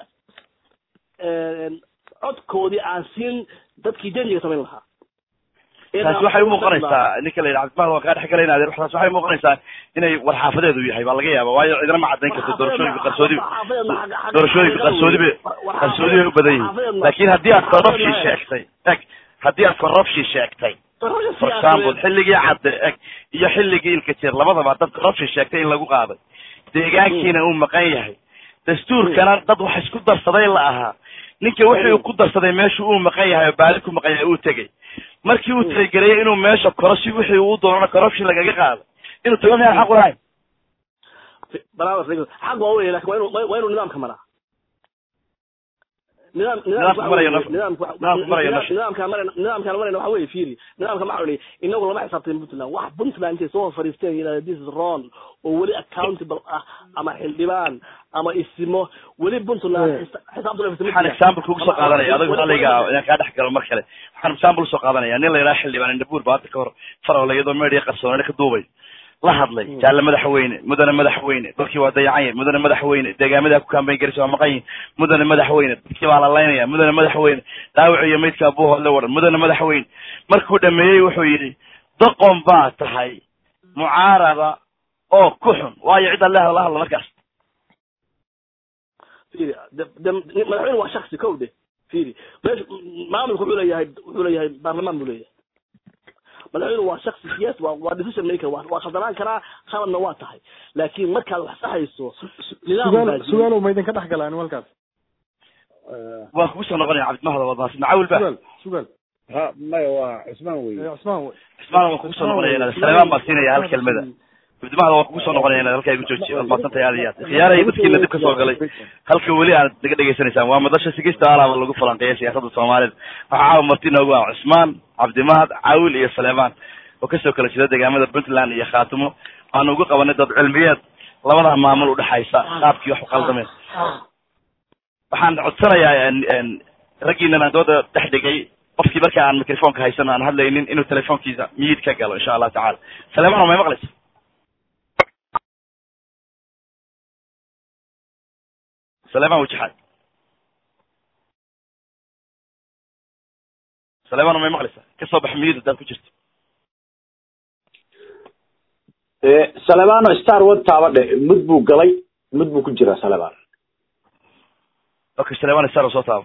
codkoodii aan siin dadkii janjiga samayn lahaa taasi waxay umuuqanaysaa ninka la yidhi cabdimahad waan kaa dhex galayna adeer taasi waxay umuuqanaysaa inay warxaafadeedu yahay baa laga yaaba waayo cidina ma caddayn karto doorashooyinka qarsoodi doorashooyinka qarsoodi bay qarsoodi bay u badan yihiin laakiin haddii aad corruption sheegtay eg haddii aad corruption sheegtay for example xilligii cadde eg iyo xilligii ilka jir labadaba dad corruption sheegtay in lagu qaaday deegaankiina uu maqan yahay dastuurkana dad wax isku darsaday la ahaa ninka wixii uu ku darsaday meeshu uu maqan yahay oo baali ku maqan yahay uu tegey markii uu talageliyay inuu meesha koro si wixii uu doonana corruption lagaga qaado inuu tago miyaan xaq u lahayn xaq waa wey lakin waa inu waa inuu nidaamka maraa nidaam Nidaamka marayo naf- nidaamka nidaamka marayo nafsi. nidaamka marayna nidaamkaan marayna waxa weye fiiri nidaamka maxaa odhi inagu lama xisaabtan puntland wax puntland intay soo fariisteen yidhahda this is wrong oo weli accountable ah ama xildhibaan ama isimo weli puntland xisa- xisaabtan lafisa ma waxaan jiraan. example kugu soo Ama- qaadanaya ama- adigu halayga inaan kaa dhex galo mar kale waxaan example usoo qaadanaya nin la yidhaha xildhibaan indhabuur baa hadda ka hor farole iyadoo meedhiya qarsoonina ka duubay la hadlay jaalle madaxweyne mudane madaxweyne dadkii waa dayacan yihin mudane madaxweyne deegaamadaa ku kaambayn garaysa waa maqan yihin mudane madaxweyne dadkii baa la laynaya mudane madaxweyne dhaawac iyo maydka abuuhood le waran mudane madaxweyne markuu dhameeyey wuxuu yidhi doqon baa tahay mucaarada oo ku xun waayo cid alle la hadla markaas fiiri de- de- madaxweyne waa shaksi kow de fiiri meesha maamulku wuxuu leeyahay wuxuu leeyahay baarlamaan buu leeyahay madaxweyne waa shaksi siyaasi waa waa decision maker waa waa khaldanaan karaa khaladna waa tahay laakiin markaad wax saxayso nidaam baa sugaal jira. sugaalow ma idinka dhex galaan walkaas waan kugu soo noqonaya cabdimahda waad mahadsan cawil ba sugaal sugaal ha maya waa cismaan wey Eh, cusmaan wey. ismaana waan kugu soo noqonaya inaad saleemaan baan siinaya hal kelmada cabdimahda waan kugu soo noqonaya inaad halkaa igu joojiyo waad mahadsantahay aad iyo aad khiyaarahay dadkiina dib ka soo galay halka weli aad naga dhegaysanaysaan waa madasha sigista alaaba lagu falanqeeya siyaasadda soomaalida waxaa caawa marti noogu ah cusmaan cabdimahad caawil iyo saleemaan oo kasoo kala jeeda deegaamada puntland iyo khaatimo waanu ugu qabanay dad cilmiyeed labada maamul udhexaysa qaabkii wax u qaldameen waxaan codsanayaa en- en raggiinan aan dooda dhex dhigay qofkii marka aan microfonka haysan aan hadlaynin inuu telefonkiisa miyid ka galo insha allahu tacala saleemaan may maqlaysa saleemaan wajaxaad saleemaan may maqlaysa kasoo bax miyid hadaad ku jirto salebano star wad taaba dhe mud buu galay mud buu ku jiraa saleban okay saleban star soo taabo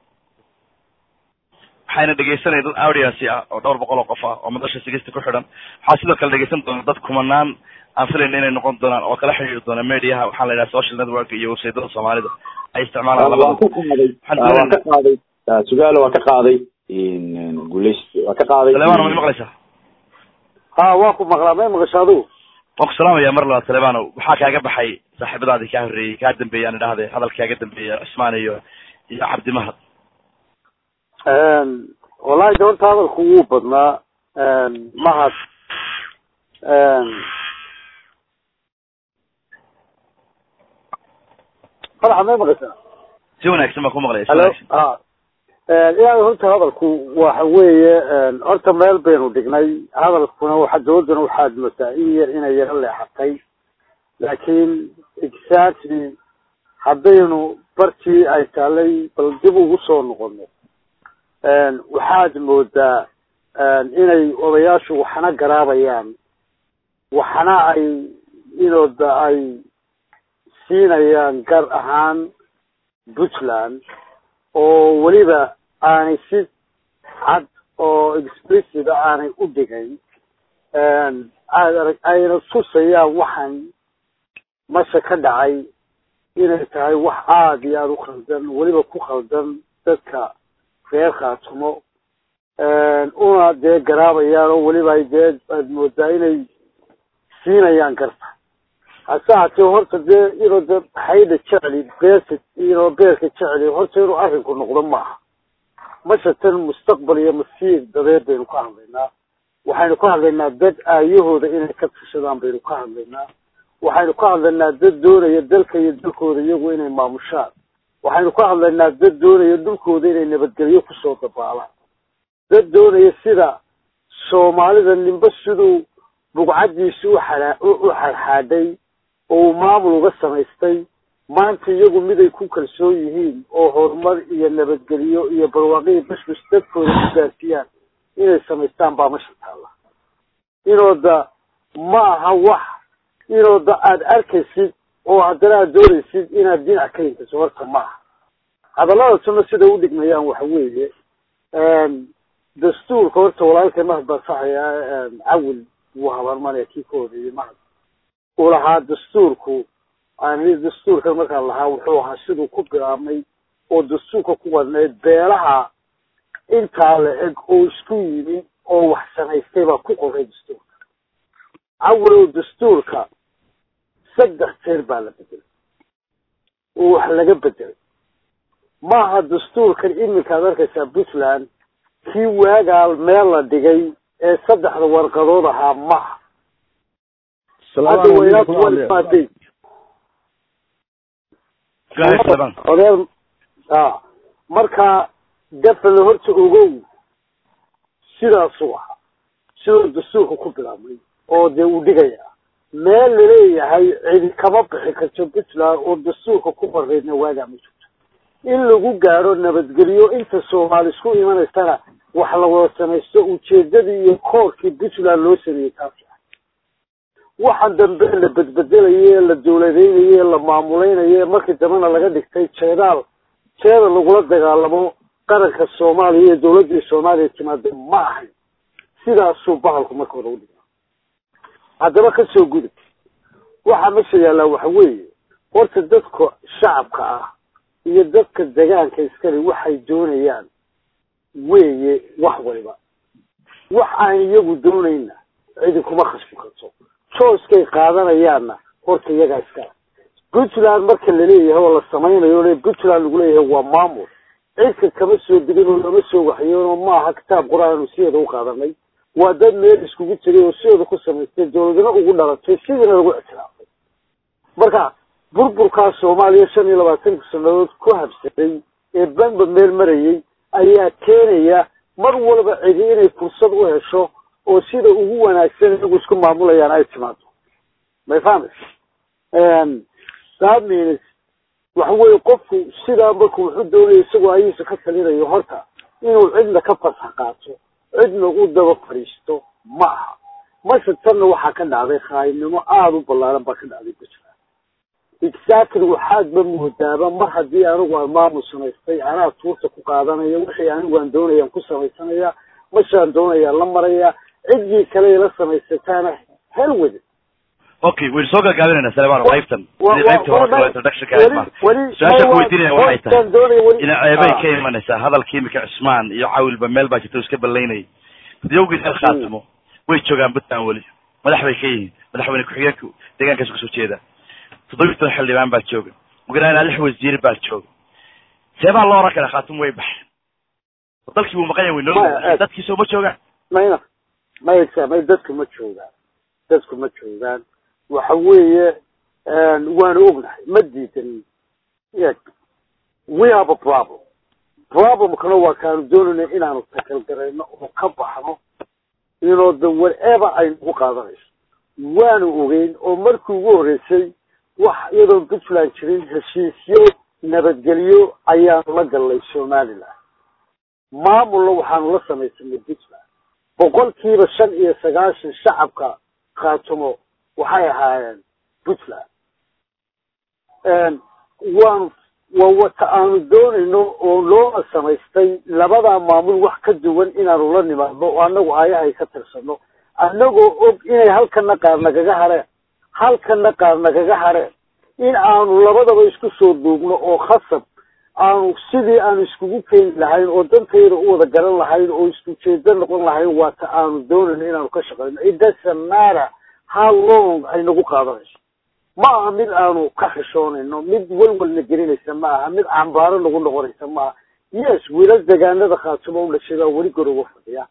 waxayna dhegeysanaya dad audiency ah oo dhowr boqol oo qof ah oo madasha sigista ku xidhan waxaa sidoo kale dhegeysan doona dad kumanaan aan filayna inay noqon doonaan oo kala xiriiri doona mediaha waxaa la yidhaha social network iyo websaytada soomaalida ay isticmaalaan waa labada ka qaaday waa ka qaaday sugaalo waa ka qaaday guleys waa ka qaaday saleban ma maqlaysaa ha waa ku maqlaa may maqasho adigu waan ku salaamaya mar labaad salebano waxaa kaaga baxay saaxiibadaadii kaa horreeyey kaa dambeeyey aan idhahde hadalka kaaga dambeeya cismaan iyo iyo cabdi mahad wallahi de horta hadalku wuu badnaa mahad faraxa may maqashaa si wanaagsan baan ku maqlaya si halo wanaagsan a ilaahay horta hadalku waxa weeye horta meel baynu dhignay hadalkuna waxa dooladana waxaad moodaa in yar inay yaro leexatay laakiin exactly haddaynu bartii ay taalay bal dib ugu soo noqono waxaad moodaa inay odayaashu waxna garaabayaan waxna ay inooda ay siinayaan gar ahaan puntland oo weliba aanay si cad oo explicit a aanay u dhigayn aad arag ayna tusayaan waxaan masha ka dhacay inay tahay wax aada iyo aada u khaldan weliba ku khaldan dadka reer khaatumo una dee garaabayaan oo weliba ay dee aad moodaa inay siinayaan garta hase haatee horta dee inuu de hayda jecli beerka inoo beerka jecli horta inuu arrinku noqdo maaha mashatan mustaqbal iyo masiir dadeed baynu ka hadlaynaa waxaynu ka hadlaynaa dad aayahooda inay ka tashadaan baynu ka hadlaynaa waxaynu ka hadlaynaa dad doonaya dalka iyo dalkooda iyagu inay maamushaan waxaynu ka hadlaynaa dad doonaya dhulkooda inay nabadgelyo kusoo dabaalaan dad doonaya sida soomaalida nimbe siduu bugcadiisi u xaa u xadxaadhay oo uu maamul uga samaystay maanta iyagu miday ku kalsoon yihiin oo horumar iyo nabadgelyo iyo barwaaqihii bashbash dadkooda ku gaarsiiyaan inay samaystaan baa masha taalla inooda ma aha wax inooda aada arkaysid oo haddana aad doonaysid inaad dhinac ka hintaso horta ma aha hadalladasuna siday u dhigmayaan waxa weeye dastuurka horta walaalkay mahad baan saxayaa cawil wuu habarmanaya kii ka horeeyey mahad uu lahaa dastuurku ani dastuurkan markaan lahaa wuxuu ahaa siduu ku bilaabmay oo dastuurka ku wadnayd beelaha intaa la eg oo isku yimi oo wax samaystay baa ku qoray dastuurka cawilow dastuurka saddex jeer baa la bedelay oo wax laga bedelay maaha dastuurkan iminka ad arkaysaa puntland kii waagaal meel la dhigay ee saddexda warqadood ahaa maha hadda waynaad kuwalimaadey odeer a marka dafale horta ogow sidaasuu ahaa sidoo dastuurka ku bilaabmay oo dee uu dhigaya meel laleeyahay cidi kama bixi karto puntland oo dastuurka ku qoreydna waagaa ma jirto in lagu gaadho nabadgelyo inta soomaali isku imanaysana wax la wada samaysto ujeedadii iyo koorkii puntland loo sameeyey taasi ah waxaan dambe la bedbedelaye la dawladeynaye la maamulaynaye markii dambena laga dhigtay jeedaal jeeda lagula dagaalamo qaranka soomaaliya iyo dawladdii soomaaliya timaade ma ahayn sidaasuu bahalku marka hore udhiga haddaba kasoo gudub waxaa mesha yaallaa waxa weeye horta dadka shacabka ah iyo dadka degaanka iskale waxay doonayaan weeye wax waliba wax aan iyagu doonayna cidi kuma khasbi karto jooskay qaadanayaanna horta iyagaa iskale puntland marka laleeyahay oo la samaynayo le puntland lagu leeyahay waa maamul cidka kama soo degin oo lama soo waxyoonoo maaha kitaab qur-aan sideeda u qaadanay waa dad meel iskugu tegay oo sideeda ku samaystay dawladnimo ugu dhalatay sidiina lagu ictiraafay marka burburkaa soomaaliya shan iyo labaatanka sanadood ku habsaday ee banba meel marayay ayaa keenaya mar walba cidi inay fursad u hesho oo sida ugu wanaagsan iyagu isku maamulayaan ay timaado may fahamaysa that means waxa weye qofku sidaa marku wuxuu doonaya isagoo ayiisa ka talinayo horta inuu cidna ka fasax qaato cidna u daba fadhiisto ma aha mase tanna waxaa ka dhacday khaayibnimo aada u ballaaran baa ka dhacday puntland exactly waxaadba moodaaba mar haddii anigu aan maamul samaystay anaa tuurta ku qaadanaya wixii anigu aan doonayaan ku samaysanaya mashaan doonayaan la maraya ciddii kale la samaysataana hel wade okay waynu soo gaagaabinayna salebano qaybtan wa- sidii qaybtii wa- hore wa- introductionka weli- ahayd ma weli- su-aasha ku wa- weydiinaya waxay tahay hostaan doonaya weli- ina ceebay Ah. ka imanaysaa hadalkii imika cusmaan iyo cawilba meel baa jirta oo iska ballaynayay diyowgii meel khaatimo way joogaan puntland weli madax bay ka yihiin madaxweyne ku-xigeenka deegaankaas kasoo jeeda toddobiyi toban xildhibaan baa jooga ugu ilaa lix wasiir baa jooga seebaa loo oran karaa khaatimo way baxeen dalkii buu maqan yahay way Maya, nool aad. dadkiisa uma joogaan mayna maysa may dadku ma joogaan dadku ma joogaan waxa weeye waanu ognahay ma diidan yeg we have a problem problemkana waa kaanu doonayna inaanu takalgarayno oo ka baxno inoo the whatever ay nagu qaadanayso waanu ogeyn oo markii ugu horreysay wax iyadoon puntland jirin heshiisyo nabadgelyo ayaanu la gallay somaliland maamulna waxaanu la samaysanay puntland boqolkiiba shan iyo sagaashan shacabka khaatumo waxay ahaayeen puntland waanu waa wata aanu doonayno oo loo samaystay labadaa maamul wax ka duwan inaanu la nimaadno oo annagu aayahay ka tirsano annagoo og inay halkana qaar nagaga hareen halkana qaar nagaga hareen in aanu labadaba isku soo duugno oo khasab aanu sidii aanu iskugu keeni lahayn oo dantayda u wada garan lahayn oo isku jeedo noqon lahayn waata aanu doonayno inaanu ka shaqeyno it doesn't matter how long ay nagu qaadanayso ma aha mid aanu ka xishoonayno mid walwalna gelinaysa ma aha mid cambaaro nagu noqonaysa ma aha yes wiilal degaanada khaatumo u dhashay baa weli garoga fadhiya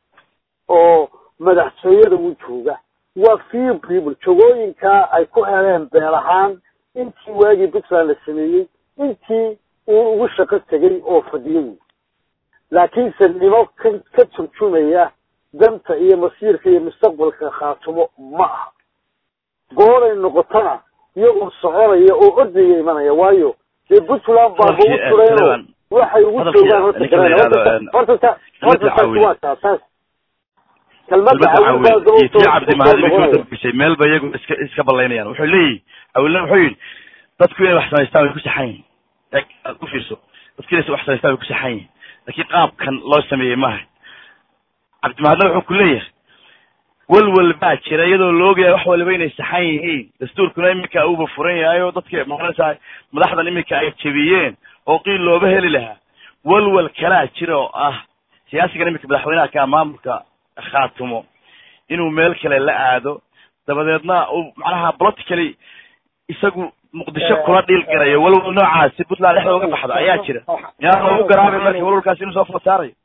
oo madaxtooyada u jooga waa few people jogooyinkaa ay ku heleen beel ahaan intii waagii puntland la sameeyey intii uu ugu shaqo tegay oo fadhiyo wey laakiinse nimo ka ka turjumaya danta iyo masiirka iyo mustaqbalka khaatumo ma aha gooray noqotona iyagoo soconaya oo ordaya imanaya waayo dee puntland baaba u tureenoo waxay ugu joogaan horta garanaya horta ta horta taasi waa taa taas kelmadda iyo tii cabdi mahad iminka udambisay meel ba iyagu iska iska ballaynayaan wuxuu leeyihi awilna wuxuu yidhi dadku inay wax samaystaan way ku saxan yihin eeg aad u fiirso dadku inay wax samaystaan way ku saxan yihin laakiin qaabkan loo sameeyey maaha cabdimahadna wuxuu ku leeyahay walwal baa jira iyadoo la ogyahay wax waliba inay saxan yihiin dastuurkuna iminka uuba furan yahay oo dadka maqanaysaa madaxdan iminka ay jebiyeen oo qiil looba heli lahaa walwal kalaa jira oo ah siyaasigan iminka madaxweynaha ka maamulka khaatumo inuu meel kale la aado dabadeedna uu macnaha politically isagu muqdisho kula dhiil garayo walwal noocaasi puntland dhexda uga baxda ayaa jira yaa loogu garaabay marka walwalkaasi inuu soo food saarayo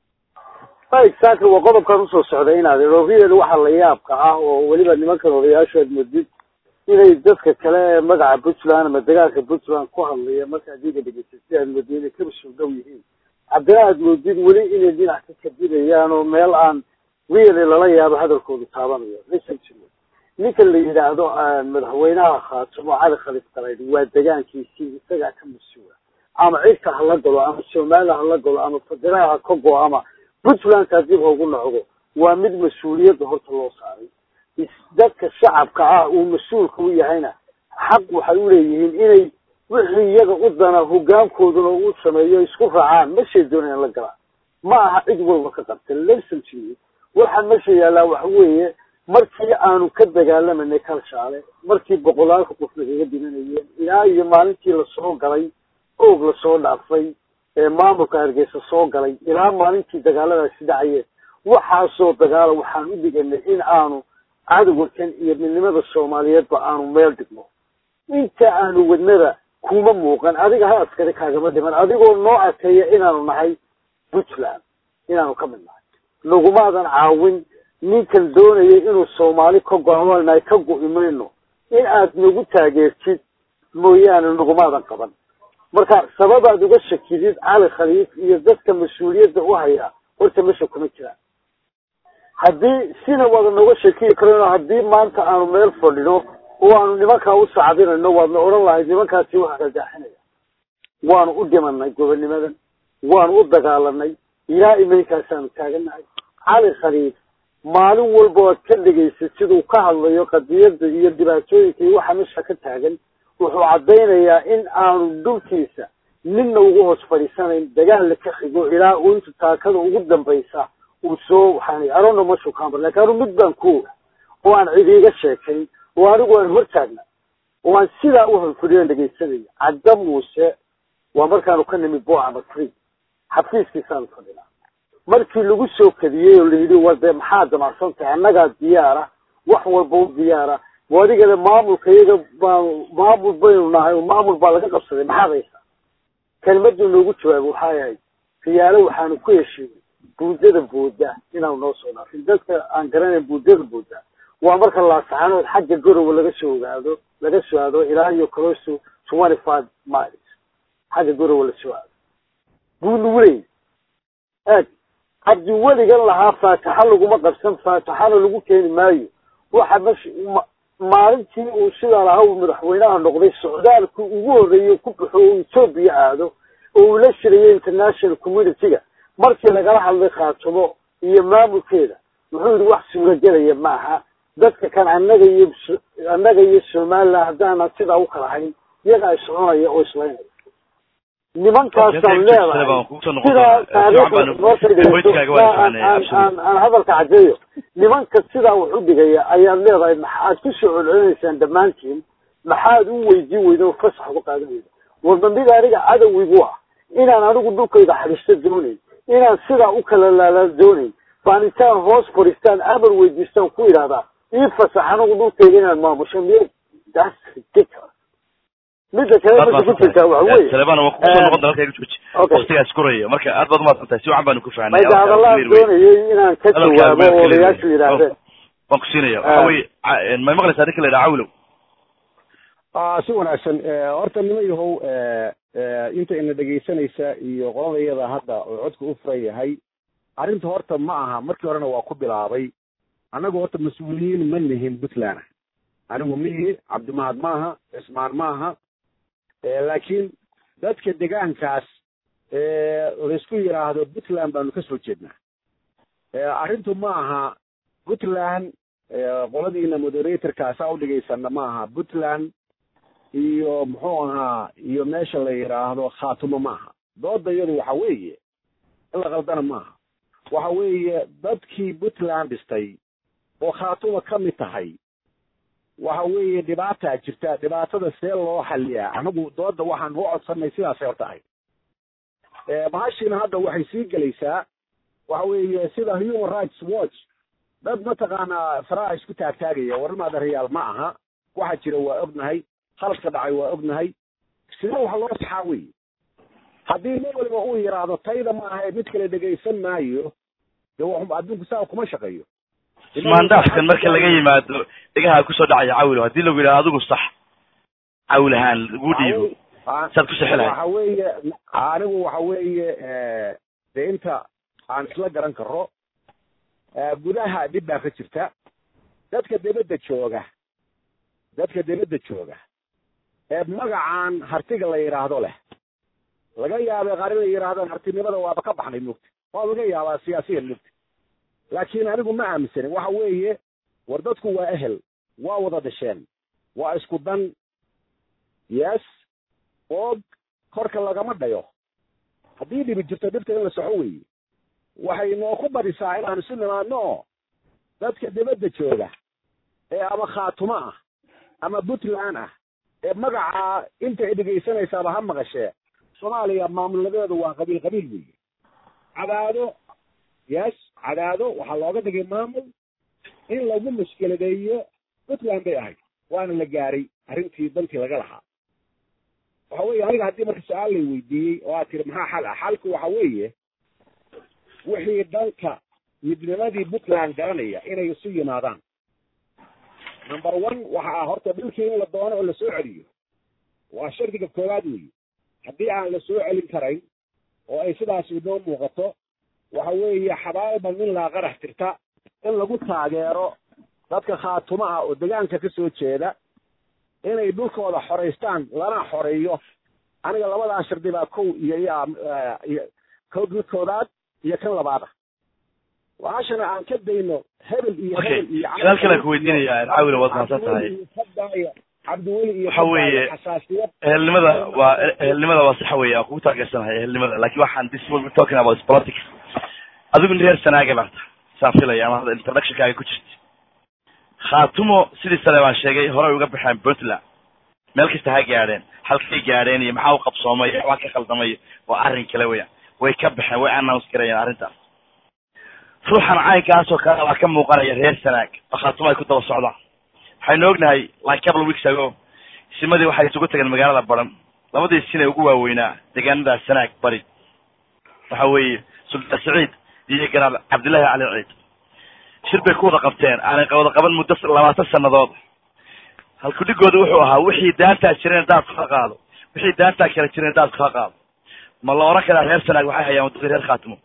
exactly waa qodobkan usoo socday inaad rovian waxa la yaabka ah oo weliba nimankan odayaashu aad moodid inay dadka kale ee magaca puntland ama degaanka puntland ku hadlaya marka adiga dhegeysay si aad moodid inay kaba soo dhow yihiin haddana aad moodid weli inay dhinac ka kabinayaan oo meel aan really lala yaabo hadalkoodu taabanayo listen to me ninkan la yidhaahdo madaxweynaha khaatumo cali khalif dalayd waa degaankiisii isagaa ka mas-uula ama cidka hala galo ama somaliland hala galo ama federaal ha ka go ama puntlandka dib haugu nocdo waa mid mas-uuliyadda horta loo saaray dadka shacabka ah uu mas-uulka u yahayna xaq waxay uleeyihiin inay wixii iyaga u dana hogaankooduna u sameeyo isku raacaan meshay doonayaan la galaan ma aha cid walba ka qabta listen to you waxaa mesha yaallaa waxa weeye markii aanu ka dagaalamanay kalshaale markii boqolaalka qof nagaga dimanayeen ilaa iyo maalintii lasoo galay oog lasoo dhaafay ee maamulka hargeysa soo galay ilaa maalintii dagaaladaasi dhacayeen waxaasoo dagaala waxaan u dhiganay in aanu cadowgan iyo midnimada soomaaliyeedba aanu meel dhigno inta aanu wadnada kuma muuqan adiga ha askari kaagama dhiman adigoo noo akeeya inaanu nahay puntland inaanu ka mid nahay nagumaadan caawin ninkan doonayay inuu soomaali ka go-aanay ka go-i mayno in aad nagu taageertid mooyaane nagumaadan qaban marka sababaad uga shakidid cali khaliif iyo dadka mas-uuliyadda u hayaa horta mesha kuma jiraan haddii sina wada noga shakiyi karano haddii maanta aanu meel fadhino oo aanu nimankaa u sacdinayno waadna odhan lahayd nimankaasi waxa kadaaxinaya waanu u dhimanay gobonimadan waanu u dagaalanay ilaa imankaasaanu taaganahay cali khaliif maalin walba oad ka dhegaysa siduu ka hadlayo qadiyada iyo dhibaatooyinka iyo waxa meesha ka taagan wuxuu caddaynayaa in aanu dhulkiisa ninna ugu hoos fadhiisanayn dagaalna ka xigo ilaa uu inta taakada ugu dambaysa uu soo waxaan arona mashukaanbar lakin anu mid baan ku oga oo aan cid iiga sheekayn oo anigu aan hortaagna oo aan sidaa u hanfuriyan dhegaysanaya cadda muuse waa markaanu ka nimi boama free xafiiskiisaanu fadhinaa markii lagu soo kadiyey oo layidhi war dee maxaa damacsan tahay annagaa diyaara wax walba u diyaara adigana maamulka iyaga baan maamul baynu nahay oo maamul baa laga qabsaday maxaad haysaa kelmaduu noogu jawaabay waxay ahayd riyaalo waxaanu ku heshiinay buudada booda inaanu noo soo dhaafin dadka aan garanayn buudada booda waa marka laasaxanood xagga gorowa laga soo ogaado laga soo aado ilaa iyo close twenty five miles xagga gorowa lasoo aado buu nagu leeyahy eeg haddii weligan lahaa faataxa laguma qabsan faataxana lagu keeni maayo waxa mesh maalintii uu sidaa lahaa uu madaxweynaha noqday socdaalku ugu horreeyey ku baxo oo etoobiya aado oo uu la shirayay international community-ga markii lagala hadlay khaatumo iyo maamulkeeda wuxuu yidhi wax suuragelaya ma aha dadka kan annaga iyo annaga iyo somaliland haddaanan sidaa u kala hayn iyaga ay soconaya oo islaynaya nimankaasaan leedahay sidaa taariikhdaaan hadalka cadeeyo nimanka sidaa wax u dhigaya ayaad leedahay maxaad ku soo celcelinaysaan dhammaantiin maxaad u weydiin weyda oo fasax uga qaadan weyda warba mid aniga cadowgigu ah inaan anigu dhulkayda xadhisto doonayn inaan sidaa u kala laala doonayn baan intaan hoos fadhiistaan amar weydiistaan ku idhahdaa ii fasax anigu dhulkayda inaan maamusho miy that's ridiculous midda kale meesha ku jirtaa waxa weye saleban waan kugu soo noqon doona halkayga jooji waqtigaas kuraya marka aad baad umahadsan tahay si wacan baanu ku fahnay mayda hadallaha doonayay inaan ka jawaabo oo odayaashu yidhaahdeen waan ku siinaya waxa weye may maqlaysaa ninka la yidhaha cawlow si wanaagsan horta nima yahow inta ina dhegaysanaysa iyo qolada iyada hadda oo codka u furan yahay arrinta horta ma aha markii horena waa ku bilaabay annagu horta mas-uuliyiin ma nihin puntland anigu mihi cabdimahad maaha cismaan maaha laakiin dadka degaankaas laysku yidhaahdo puntland baanu ka soo jeednaa arrintu ma aha puntland qoladiina moderatorka saa u dhigaysana ma aha puntland iyo muxuu ahaa iyo meesha la yidhaahdo khaatumo maaha dooda iyadu waxa weeye in la qaldana maaha waxa weeye dadkii puntland dhistay oo khaatuma ka mid tahay waxa weeye dhibaataa jirta dhibaatada see loo xaliyaa anagu dooda waxaan u codsanay sidaasay horta ahayd bahashiina hadda waxay sii gelaysaa waxa weeye sida human rights watch dad mataqaanaa faraha isku taagtaagaya warrimaada rayaal ma aha waxa jira waa ognahay khaladka dhacay waa ognahay sida wax loo saxaa weye haddii nin waliba uu yidhaahdo tayda ma aha mid kale dhegaysan maayo de adduunku saa kuma shaqeeyo ismaandhaafkan marka laga yimaado dhegaha kusoo dhacaya cawilo haddii lagu yidhaha adigu sax cawl ahaan lagu dhiibo saad ku sixi lahayd waxa weeye anigu waxa weeye de inta aan isla garan karo gudaha dhib baa ka jirta dadka debadda jooga dadka debadda jooga ee magacan hartiga la yidhaahdo leh laga yaabay qaar inay yidhaahdaan hartinimada waaba ka baxnay mugta waa laga yaabaa siyaasiyan mugta laakiin anigu ma aaminsanin waxa weeye war dadku waa ehel waa wada dhasheen waa isku dan yes og korka lagama dhayo haddii dhibi jirto dhibta in la soxo weeye waxay noo ku badisaa inaanu si nimaadno oo dadka dibadda jooga ee ama khaatumo ah ama puntland ah ee magacaa intay dhegaysanaysaaba ha maqashee soomaaliya maamuladeedu waa qabiil qabiil weeye cadaado yes cadaado waxaa looga dhigay maamul in lagu mushkiladeeyo puntland bay ahayd waana la gaaray arrintii dantii laga lahaa waxa weeye aniga haddii marka su-aal lay weydiiyey oo aad tiri maxaa xal ah xalku waxa weeye wixii dhanka midnimadii puntland garanaya inay isu yimaadaan number one waxa ah horta dhulkii in la doono oo lasoo celiyo waa shardiga koowaad weeye haddii aan la soo celin karayn oo ay sidaas inoo muuqato waxa weeye xabaalba nin laa qarax tirta in lagu taageero dadka khaatuma ah oo degaanka ka soo jeeda inay dhulkooda xoraystaan lana xoreeyo aniga labadaa shardi baa kow iyo iyo ko koodaad iyo kan labaad ah waxaashana aan ka dayno hebel iyo Okay. hebel iyo Su'aal kale aan ku weydiinayaa, Caawil, waad mahadsan tahay. Cabdiweli cabdiweli iyo Waxa weeye- xasaasiyad ehelnimada waa ehelnimada waa sax weeye aan kugu taageersanahay ehelnimada laakiin waxaan this will be talking about is politics adigu reer sanaaga baa tahay saan filaya ama hadda introductionkaaga ku jirta khaatumo sidii sale baan sheegay horey uga baxeen puntland meel kasta ha gaadheen halkay gaadheen iyo maxaa u qabsoomay iyo waxbaa ka khaldamay waa arrin kale weeyaan way ka baxeen way announce garayeen arrintaas ruuxan caynkaasoo kale waa ka muuqanaya reer sanaag oo khaatumo ay ku daba socdaan waxaynu ognahay like couple of weeks ago simadii waxay isugu tageen magaalada baran labadii sin ee ugu waaweynaa deegaanada sanaag bari waxa weeye sultaan saciid iyo garaal cabdillahi cali ciid shir bay ku wada qabteen aanay wada qaban muddo labaatan sannadood halkudhigooda wuxuu ahaa wixii daantaa jireen daadku ka qaado wixii daantaa kala jireen daadku ka qaado ma la oran karaa reer sanaag waxay hayaan waddadii reer khaatimo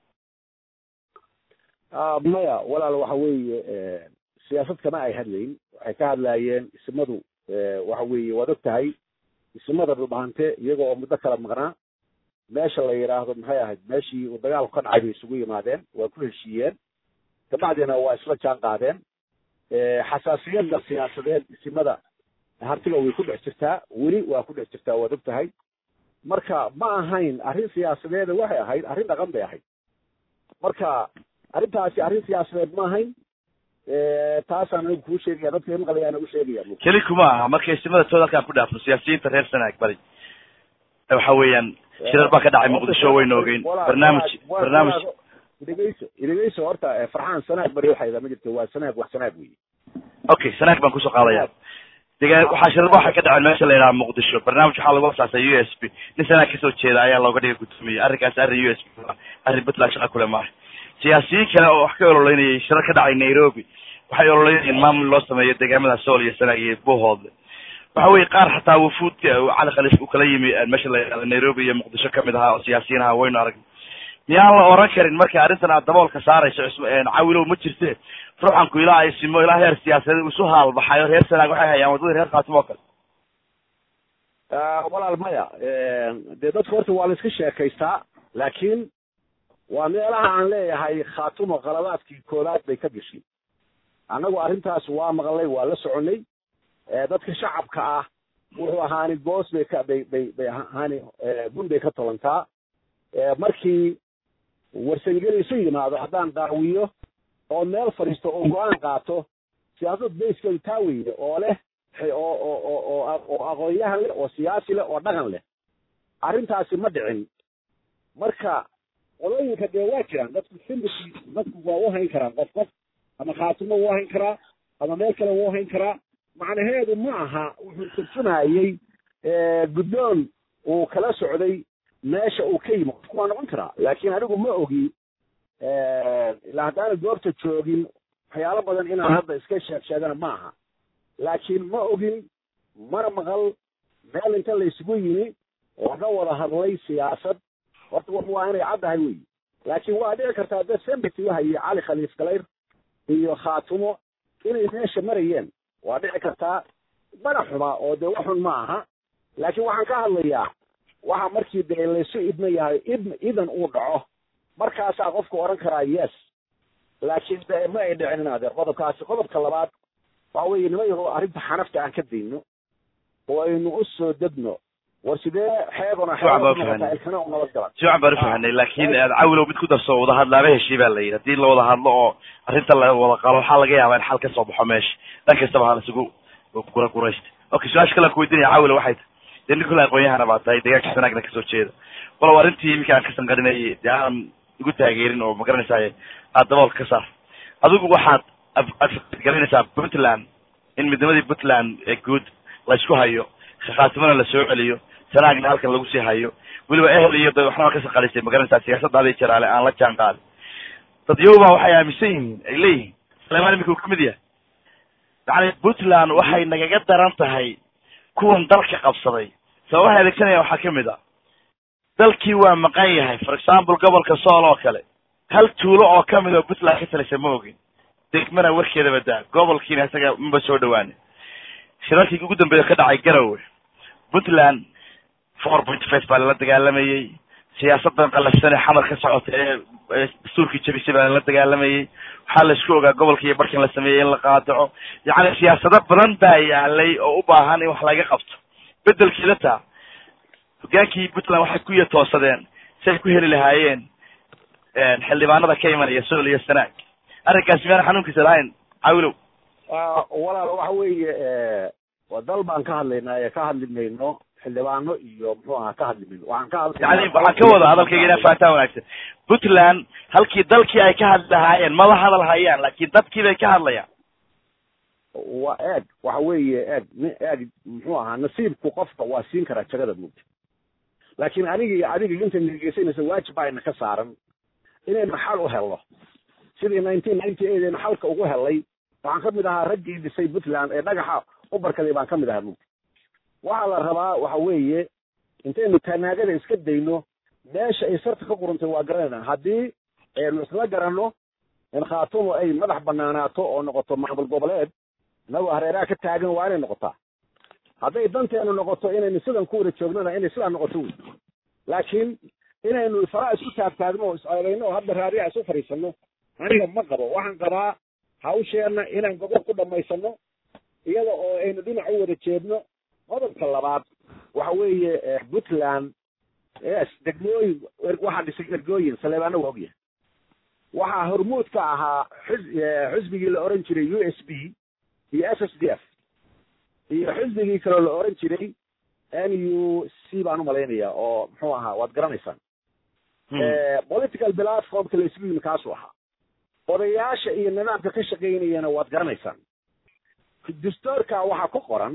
Ah, maya walaal waxa weeye siyaasad kama ay hadlayn waxay ka hadlaayeen ismadu waxa weeye waad og tahay ismada dhulbahante iyaga oo muddo kala maqnaa meesha la yidhaahdo maxay ahayd meeshii uu dagaalku ka dhacay bay isugu yimaadeen waa ku heshiiyeen kabacdina waa isla jaan qaadeen xasaasiyadda siyaasadeed isimada hartiga way ku dhex jirtaa weli waa ku dhex jirtaa waad og tahay marka ma ahayn arrin siyaasadeeda waxay ahayd arrin dhaqan bay ahayd marka arrintaasi arrin siyaasadeed ma ahayn taasaan anigu kuu sheegaya dadka maqlayaana u sheegaya keli kuma aha markay simada tooda halkaan ku dhaafno siyaasiyiinta reer sanaag bari waxa weeyaan shirar baa ka dhacay muqdisho wayna ogeyn barnaamij barnaamij idhegeyso idhegeyso horta farxaan sanaag bari waxayda ma jirto waa sanaag wax sanaag weeye okay sanaag baan kusoo qaadaya degaan waxaa shirar waxay ka dhaceen meesha la yidhaha muqdisho barnaamij waxaa lagu asaasay u s b nin sanaag kasoo jeeda ayaa looga dhigay guddoomiye arrinkaas arrin u s b arrin puntland shaqa kule maaha siyaasiyiin kale oo wax ka ololeynayay shirar ka dhacay nairobi waxay ololeynayeen maamul loo sameeyo deegaamada sool iyo sanaag iyo buuhoodle waxa weye qaar xataa wafuudka cali khaliif uu kala yimi meesha la yidhahdo nairobi iyo muqdisho kamid ahaa oo siyaasiyiin ahaa waynu aragnay miyaan la oran karin marka arrintan aad daboolka saarayso cawilow ma jirte ruuxanku ilaa ay simo ilaa heer siyaasadeed isu haalbaxayo reer sanaag waxay hayaan waddadii reer khaatim oo kale walaal maya dee dadku horta waa la iska sheekaystaa laakiin waa meelaha aan leeyahay khaatumo qaladaadkii koowaad bay ka gashay annagu arrintaas waa maqlay waa la soconay dadka shacabka ah wuxuu ahaani boos bay ka bay bay bay ahaani gun bay ka tolantaa markii warsangeli isu yimaado haddaan daawiyo oo meel fadhiisto oo go-aan qaato siyaasad bayskeedu taa weyne oo leh oo oo oo oo oo aqoonyahan leh oo siyaasi leh oo dhaqan leh arrintaasi ma dhicin marka qolooyinka dee waa jiraan dadku sympathy dadku waa u hayn karaan qof qof ama khaatimo wuu hayn karaa ama meel kale wuu hayn karaa macnaheedu ma aha wuxuu turjumayey guddoon uu kala socday meesha uu ka yimi qofku waa noqon karaa laakiin anigu ma ogi ilaa haddaana goobta joogin waxyaalo badan inaan hadda iska sheeg sheegana ma aha laakiin ma ogin mana maqal meel inta la isugu yimi laga wada hadlay siyaasad horta wax waa inay caddahay wey laakiin waa dhici kartaa dad sympathy wahayay cali khaliif galayr iyo khaatumo inay meesha marayeen waa dhici kartaa mana xuma oo dee waxun ma aha laakiin waxaan ka hadlayaa waxa markii dee laysu idma yahay idn idan uu dhaco markaasaa qofku odhan karaa yes laakiin de ma ay dhicin adeer qodobkaasi qodobka labaad waxa weeye nima yaho arrinta xanafta aan ka dayno oo aynu u soo degno war sidee xeebona xeebnoqotaa u nabad galan si wacan baan ufahanay laakin cawilow mid ku darso wada hadlaaba heshii baa la yidhi hadii la wada hadlo oo arrinta la wada qalo waxaa laga yaabaa in xal ka soo baxo meesha dhan kastaba ha laisugu gura guraysta okay su-aasha kale aan kuweydiinaya cawilow waxay tahay dee nin kule aqoon-yahana baa tahay deegaanka sanaagna kasoo jeeda walow arrintii iminka aan ka sanqarinayay dee aan igu taageerin oo magaranaysaay aad daboolka ka saar adigu waxaad galanaysaa puntland in midnimadii puntland ee guud la isku hayo khaatimana la soo celiyo sanaagna halkan lagu sii hayo weliba ehel iyo da waxnaba ka saqalisay magaranaysaa siyaasaddaadii jaraale aan la jaan qaadin dad yowba waxay aaminsan yihiin ay leeyihiin salemaan iminka uu kamid yahay yacni puntland waxay nagaga daran tahay kuwan dalka qabsaday sababaha adeegsanaya waxaa kamid a dalkii waa maqan yahay for example gobolka sool oo kale hal tuulo oo kamid oo puntland ka talisa ma ogin degmana warkeedaba daa gobolkiina isaga maba soo dhawaani shirarkii ugu dambeeya ka dhacay garowe puntland four point five baa lala dagaalamayey siyaasadan qalafsan ee xamar ka socota ee ee dastuurkii jabisay baa la dagaalamayay waxaa la isku ogaa gobolka iyo barkan la sameeyey in la qaadaco yacni siyaasado badan baa yaalay oo u baahan in wax laga qabto bedelkeeda taa hogaankii puntland waxay ku yatoosadeen si ay ku heli lahaayeen xildhibaanada ka imanaya sool iyo sanaag arrinkaasi miyaana xanuunkiisa lahayn cawilow walaal waxa weeye waa dal baan ka hadlaynaa ee ka hadli mayno xildhibaano iyo muxuu ahaa ka hadli mayno waxaan ka hadlaynaa yani waxaan ka wada hadalkayga inaa fahantaan wanaagsan puntland halkii dalkii ay ka hadli lahaayeen maba hadal hayaan laakiin dadkii bay ka hadlayaan waa eeg waxa weeye eeg ni eeg muxuu ahaa nasiibku qofka waa siin karaa jagada mugta laakiin aniga iyo adiga inta nageysanaysa waajib baa ina ka saaran inaynu xal u helno sidii nineteen ninety eight aynu xalka ugu helay waxaan kamid ahaa raggii dhisay puntland ee dhagaxa u barkaday baan kamid ahaa mugta waxaa la rabaa waxa weeye intaynu tanaagada iska dayno meesha ay sarta ka qurantay waa garanayna haddii aynu isla garanno in khaatumo ay madax banaanaato oo noqoto maamul goboleed inagoo hareeraha ka taagan waa inay noqotaa hadday danteenu noqoto inaynu sidan ku wada joognana inay sidaa noqoto wey laakiin inaynu faraa isku taagtaagno oo is-ceebayno oo hadda raadiyaha isu fadhiisano aniga ma qabo waxaan qabaa hawsheenna inaan gobol ku dhamaysano iyada oo aynu dhinac u wada jeedno qodobka labaad waxa weeye puntland yes degmooyin waxaa dhisay ergooyin saleebaana waa ogyahay waxaa hormuud ka ahaa xus xusbigii la oran jiray u s b iyo s s d f iyo xusbigii kaloo la oran jiray n u c baan umalaynaya oo muxuu ahaa waad garanaysaan political platformka la isku yimi kaasuu ahaa odayaasha iyo nidaamka ka shaqaynayana waad garanaysaan dastoorka waxaa ku qoran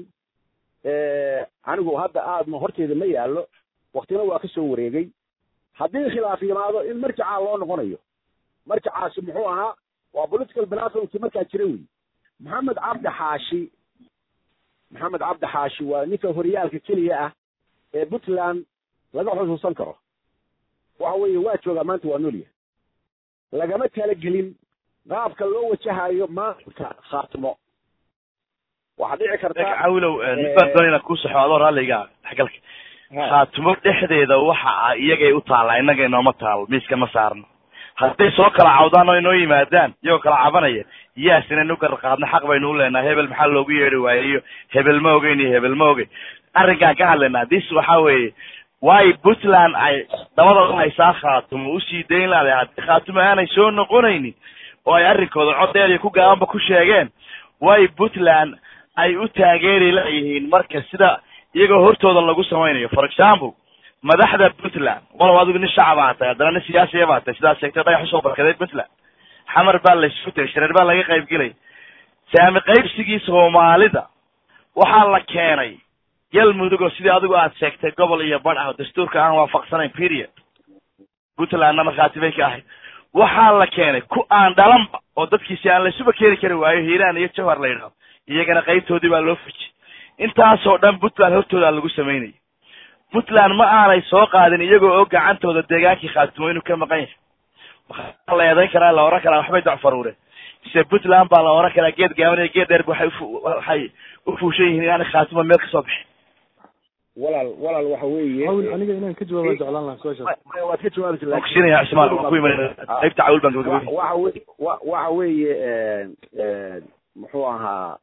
anigu hadda aadma horteeda ma yaallo waktina waa ka soo wareegay haddii khilaaf yimaado in marjacaa loo noqonayo marjacaasi muxuu ahaa waa political platformkii markaa jira wey maxamed cabdi xaashi maxamed cabdi xaashi waa ninka horyaalka keliya ah ee puntland laga xusuusan karo waxa weeye waa joogaa maanta waa noolyahay lagama talagelin qaabka loo wajahayo maamulka khaatimo waxaa dhici karta cawilow mid baan doonay inaan kuu saxo adoo raalliga dhexgalka khaatimo dhexdeeda waxa a iyagay u taallaa innaga inooma taalo miiska ma saarno hadday soo kala cawdaan oo inoo yimaadaan iyagoo kala cabanaya yaas inaynu gar qaadno xaq baynu u leenahay hebel maxaa loogu yeedhi waaye iyo hebel ma ogeyn iyo hebel ma ogeyn arrinkaan ka hadlaynaa dis waxa weeye waayo puntland ay dabada u haysaa khaatumo usii dayn laadahay haddii khaatumo aanay soo noqonaynin oo ay arrinkooda codeediya ku gaabanba ku sheegeen waayo puntland ay u taageeri layihiin marka sida iyagoo hortooda lagu samaynayo for example madaxda puntland walow adigu nin shacab aa tahay haddana nin siyaasiya baa tahay sidaad sheegtay dhagax usoo barkaday puntland xamar baa laysu tegay shareer baa laga qayb gelay saami qaybsigii soomaalida waxaa la keenay galmudug oo sidii adigu aad sheegtay gobol iyo badh ah oo dastuurka aan waafaqsanayn period puntlandna markhaati bay ka ahayd waxaa la keenay ku aan dhalanba oo dadkiisi aan laysuba keeni kari waayo hiiraan iyo jawhar la yidhahdo iyagana qaybtoodii baa loo fujiyey intaasoo dhan puntland hortoodaa lagu samaynayay puntland ma aanay soo qaadin iyagoo oo gacantooda deegaankii khaatimo inuu ka maqan yahay waxaa la eedayn karaa la oran karaa waxbay dacfaruureen mise puntland baa la oran karaa geed gaaban iyo geed dheerba waxay ufu waxay u fuushan yihiin inaanay khaatimo meel kasoo bixin walaal walaal waxa weeye hawl aniga inaan ka jawaaba jeclaan lahaa su-aashaas waad ka jawaabaysa waan kusiinaya cismaan waan ku imanaya qaybta cawl baan gabagabay waxa weye wa- waxa weeye muxuu ahaa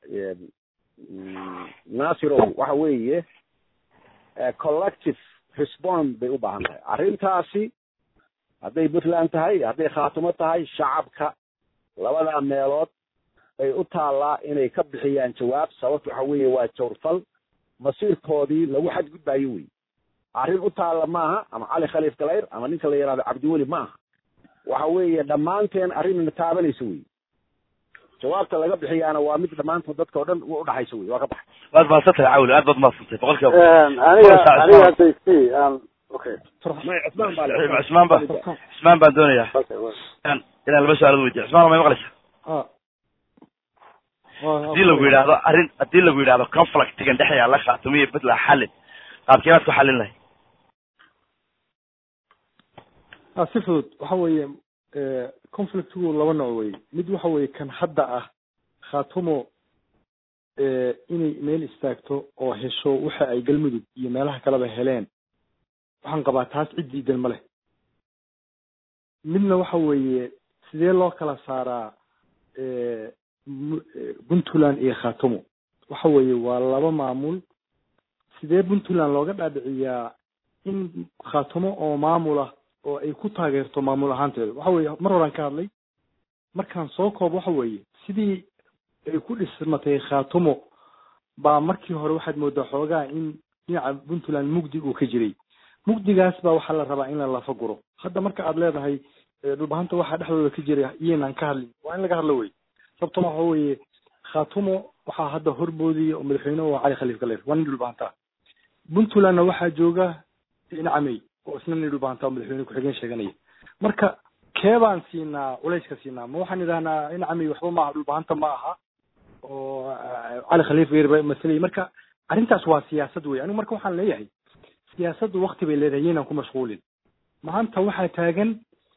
nasirow waxa weeye collective response bay u baahan tahay arrintaasi hadday puntland tahay hadday khaatimo tahay shacabka labada meelood ay u taallaa inay ka bixiyaan jawaab sababta waxa weeye waa jawrfal masiirkoodii lagu xadgudbaayo wey arrin u taalla maaha ama cali khaliif galayr ama ninka la yihahdo cabdiweli ma aha waxa weeye dhammaanteen arrinna taabanaysa wey jawaabta laga bixiyaana waa mid dhammaantood dadka o dhan u udhaxaysa wey waa ka baxay waad mahadsan tahay cawl aad baad mahadsantahay boqol kiiba aniga aniga hadday si aan okay may cusmaan baa le cismaan baa cismaan baan doonayaa okay well. inaan inaan laba su-aalood weydiyo cismaan may maqlaysa ah Waa- haddii lagu yidhaahdo arrin haddii lagu yidhahdo conflictigan dhex yaalla khaatimo iyo puntland xallin qaabkee baad ku xallin lahay ah si fudud waxa weeye eh, conflictigu laba nooc wey mid waxa weeye kan hadda ah khaatumo eh, inay meel istaagto oo hesho waxa ay galmudug iyo meelaha kaleba heleen waxaan qabaa taas cid diidan ma leh midna waxa weeye sidee loo kala saaraa puntland iyo khatumo waxa weeye waa laba maamul sidee puntland looga dhaadhiciyaa in khatumo oo maamul ah oo ay ku taageerto maamul ahaanteeda waxa weeye mar horaan ka hadlay markaan soo koob waxa weeye sidii ay ku dhismatay khatumo baa markii hore waxaad moodaa xoogaa in dhinaca puntland mugdi uu ka jiray mugdigaas baa waxaa la rabaa in la lafa guro hadda marka aad leedahay dhulbahanta waxaa dhexdooda ka jira iyaynaan ka hadlin waa in laga hadlo wey sababto waxa weeye khatumo waxaa hadda horboodaya oo madaxweyne oo cali khaliif galeer waa nin dhulbahanta puntlandna waxaa jooga nacamey oo isna nin dhulbahanta oo madaxweyne ku-xigeen sheeganaya marka keebaan siinaa culayska siinaa ma waxaan idhahnaa nacamey waxba maaha dhulbahanta ma aha oo cali khaliif galeer ba masalaya marka arrintaas waa siyaasad wey anigu marka waxaan leeyahay siyaasaddu wakti bay leedahay iyaynaan ku mashquulin maanta waxaa taagan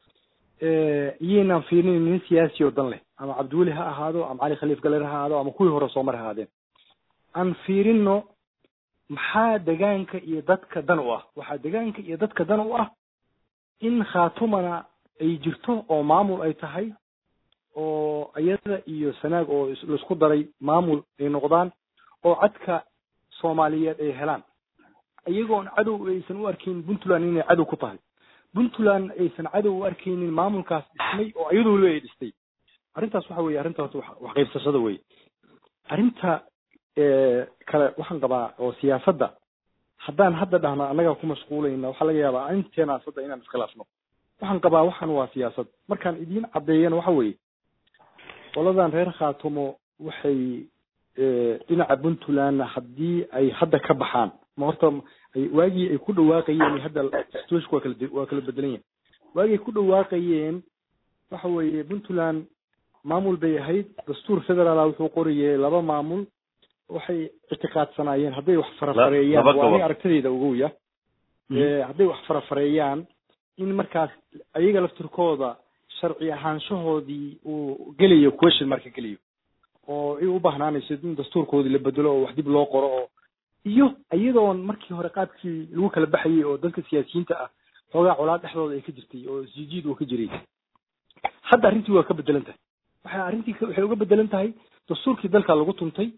iyaynaan fiirinin nin siyaasi oo dan leh ama cabdiweli ha ahaado ama cali khaliif galer ha ahaado ama kuwii hore soomar ha ahaadeen aan fiirino maxaa degaanka iyo dadka dan u ah waxaa degaanka iyo dadka dan u ah in khatumana ay jirto oo maamul ay tahay oo iyada iyo sanaag oo laisku daray maamul ay noqdaan oo cadka soomaaliyeed ay helaan iyagoon cadow aysan u arkaynin puntland inay cadow ku tahay puntland aysan cadow u arkaynin maamulkaas dhismay oo iyadoo weliba ay dhistay arrintaas waxa weye arrinta horta wax qaybsashada wey arrinta kale waxaan qabaa oo siyaasadda haddaan hadda dhahno annagaa ku mashquulayna waxaa laga yaabaa inteenaas hadda inaan iskhilaafno waxaan qabaa waxan waa siyaasad markaan idiin caddeeyana waxa weeye qoladan reer khaatumo waxay dhinaca puntlandna haddii ay hadda ka baxaan ma horta waagii ay ku dhawaaqayeen hadda situationku waa kala waa kala bedelan yahay waagii ay ku dhawaaqayeen waxa weeye puntland maamul bay ahayd dastuur federaala wuxuu qorayay laba maamul waxay ictiqaadsanaayeen hadday wax farafareeyaan waa aniga aragtidayda ogoya hadday wax farafareeyaan in markaas ayaga laftirkooda sharci ahaanshahoodii uu gelayo question marka gelayo oo ay u bahnaanayso in dastuurkoodii la bedelo oo wax dib loo qoro oo iyo iyadoon markii hore qaabkii lagu kala baxayay oo dadka siyaasiyiinta ah xoogaa colaad dhexdooda ay ka jirtay oo isjijiid uu ka jiray hadda arrintii waa ka bedelan tahay waxay arrintii waxay uga bedelan tahay dastuurkii dalka lagu tuntay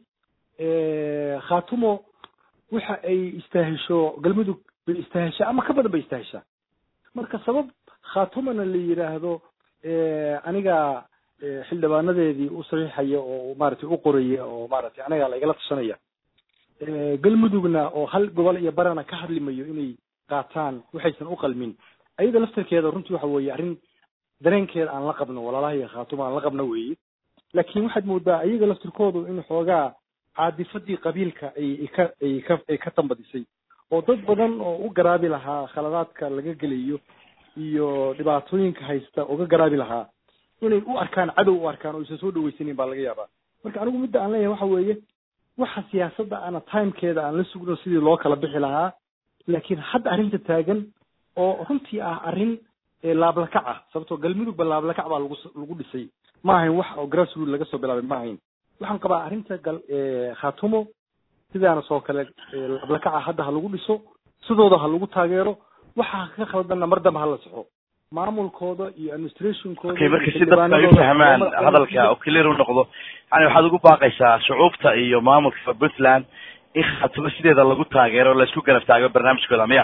khatumo waxa ay istaahisho galmudug bay istaahishaa ama ka badan bay istaahishaa marka sabab khatumana la yidhaahdo aniga xildhibaanadeedii u saxiixaya oo maaragtay u qoraya oo maaragtay aniga la igala tashanaya galmudugna oo hal gobol iyo barana ka hadlimayo inay qaataan waxaysan u qalmin ayada laftarkeeda runtii waxa weeye arrin dareenkeeda aan la qabno walaalaha iyo khaatuma aan la qabno weeye laakiin waxaad moodaa ayaga laftirkoodu in xoogaa caadifadii qabiilka ay ka ay ka ay ka tambadisay oo dad badan oo u garaabi lahaa khaladaadka laga gelayo iyo dhibaatooyinka haysta uga garaabi lahaa inay u arkaan cadow u arkaan oo aysan soo dhaweysanin baa laga yaabaa marka anigu midda aan leeyahay waxa weeye waxa siyaasadda ana timekeeda aan la sugno sidii loo kala bixi lahaa laakiin hadda arrinta taagan oo runtii ah arrin laablakac ah sababtoo galmudugba laablakac baa lagu lagu dhisay ma ahayn wax oo grassroot laga soo bilaabay ma ahayn waxaan qabaa arrinta gal khatumo sidaana soo kale laablakaca hadda ha lagu dhiso sidooda ha lagu taageero waxa ka khaldanna mar dambe ha la saxo maamulkooda iyo administrationkooda okay marka si dadka ay u fahmaan hadalka oo clear u noqdo yani waxaad ugu baaqaysaa shucuubta iyo maamulka puntland in khatumo sideeda lagu taageero laisku garab taago barnaamijkooda miya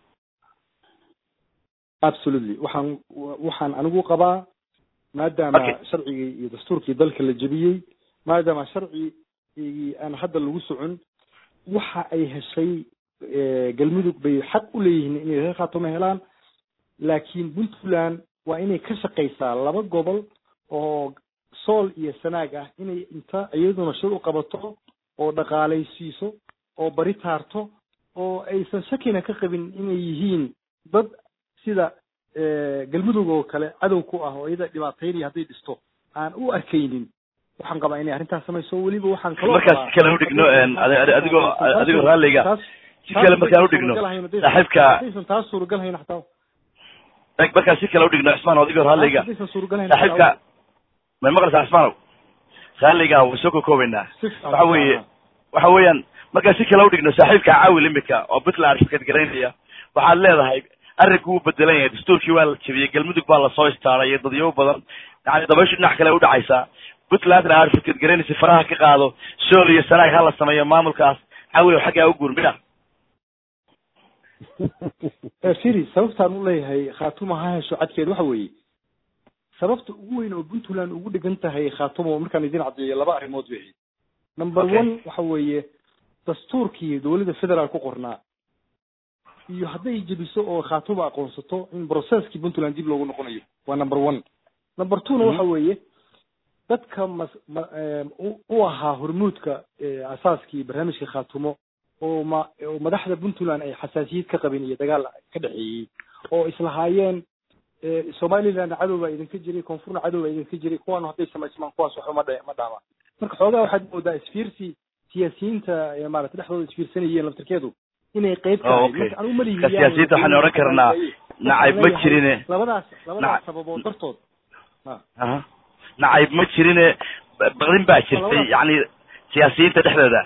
absolutely waxaan waxaan anigu qabaa maadaama sharcigii iyo dastuurkii dalka la jebiyey maadaama sharcigii aan hadda lagu socon waxa ay heshay galmudug bay xaq u leeyihiin inay reer khaatumo helaan laakiin puntland waa inay ka shaqaysaa laba gobol oo sool iyo sanaag ah inay inta iyaduna shir u qabato oo dhaqaalaysiiso oo bari taarto oo aysan shakina ka qabin inay yihiin dad sida galmudug oo kale cadow ku ah oo iyada dhibaataynaya hadday dhisto aan u arkaynin waxaan qabaa inay arrintaas samayso weliba waxaan kaloo markaas si kale udhigno adigoo adigoo raalliga si kale markaan udhigno saaxiibka hadaysan taas suuragal hayn xataa markaan si kale udhigno cismaan adigoo raalliga hadaysan suuragal hayn saaxiibka may maqlaysaa cismaanow raalliga way soo kokoobeynaa waxa weeye waxa weeyaan markaan si kale udhigno saaxiibka caawil imika oo puntland shirkad garaynaya waxaad leedahay arrinku wuu bedelan yahay dastuurkii waa la jebiyey galmudug baa lasoo istaaray iyo dadyo badan yani dabayshu dhinac kale udhacaysaa puntlandna aad fikad garanaysa faraha ka qaado sool iyo sanaag hala sameeyo maamulkaas cawilow xaggaa u guur miya firi sababtaan u leeyahay khaatuma ha hesho cadkeed waxa weeye sababta ugu weyn oo puntland ugu dhegan tahay khaatuma markaan idin caddeeyo laba arrimood bay ahayd number Okay. one waxa weeye dastuurkii dowladda federaal ku qornaa iyo hadday jebiso oo khaatuma aqoonsato in processkii puntland dib loogu noqonayo waa number one number two na waxa weeye dadka mas ma em, u- u ahaa hormuudka eh, asaaskii barnaamijka khaatumo oo ma oo madaxda puntland ay xasaasiyad ka qabeen iyo dagaal ka dhexeeyey oo islahaayeen eh, somaliland cadow baa idinka jiray koonfurna cadow baa idinka jiray kuwaanu hadday samaysmaan kuwaas waxba ma dha- ma dhaamaan marka xoogaa waxaad moodaa isfiirsi siyaasiyiinta ee maarata dhexdooda isfiirsanayeen laftirkeedu inay qayb Oh, tahay okay. marka anigu malihi Marka siyaasiyiinta waxaan odhan karnaa nacayb ma jirine labadaas labadaas Naca- sababood dartood aha nacayb ma jirine ba- baqdin baa jirtay Labadaas. yani siyaasiyiinta dhexdooda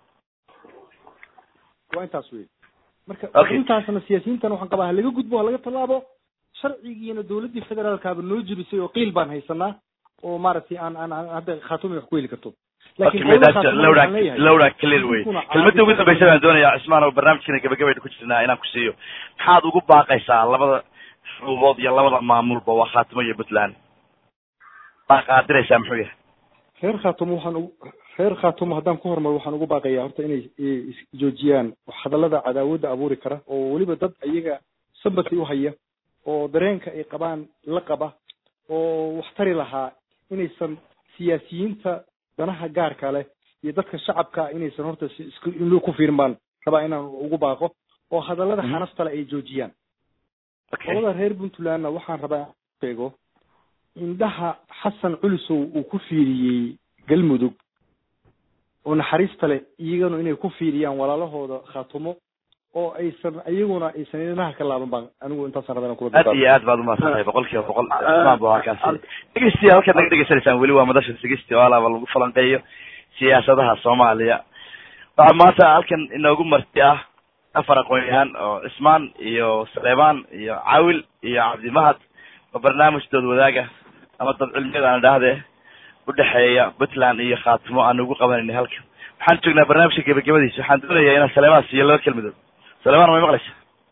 waa intaas wey marka Okay. intaasna siyaasiyiintana waxaan qabaa ha laga gudbo ha laga tallaabo sharcigiina dowladdii federaalkaaba noo jebisay oo qiil baan haysanaa oo maaragtay aan aan aan hadda khaatumi wax ku heli karto Okay, qolada midaas Khaatumi lowra waxaan leeyahay, lowra clear wey idinkuna kelmadda ugu caawisa- dambaysa baan doonayaa cismaan oo barnaamijkana gabagabayna ku jirnaa inaan ku siiyo maxaad ugu baaqaysaa labada shuruubood iyo labada maamulba waa khaatimo iyo puntland baa qaadiraysaa muxuu yahay reer khaatumo waxaan ugu reer khaatumo haddaan ku hormaro waxaan ugu baaqayaa horta inay i- is- joojiyaan hadallada cadaawadda abuuri kara oo weliba dad iyaga sambati u haya oo dareenka ay qabaan la qaba oo wax tari lahaa inaysan siyaasiyiinta danaha gaarka leh iyo dadka shacabka inaysan horta si- isku inluu ku fiirin baan rabaa inaan ugu baaqo oo hadallada Mhm. xanaftale ay joojiyaan okay qolada reer puntlandna waxaan rabaa inaan sheego indhaha xasan culisow uu ku fiiriyey galmudug oo naxariista leh iyagana inay ku fiiriyaan walaalahooda khaatumo oo aysan iyaguna aysan indhaha ka laaban baan anigu intaasaan rabaa inaan kula aad dardaarmo. iyo aad baad umahadsan tahay boqol kiiba boqol cismaan bu halkaasi dhegeystiya halkaad naga dhegeysanaysaan weli waa madasha sigesti oo alaaba lagu falanqeeyo siyaasadaha soomaaliya waxaa maanta halkan inoogu marti ah afar aqoon-yahaan oo cismaan iyo saleebaan iyo cawil iyo cabdimahad oo barnaamij dood wadaaga ama dad cilmiyada aan idhaahdee udhexeeya puntland iyo khaatimo aan ugu qabanayna halkan waxaan joognaa barnaamijka gebagabadiisa waxaan doonayaa inaan saleebaan siiyo laba kelmadood saleebaan may maqlaysa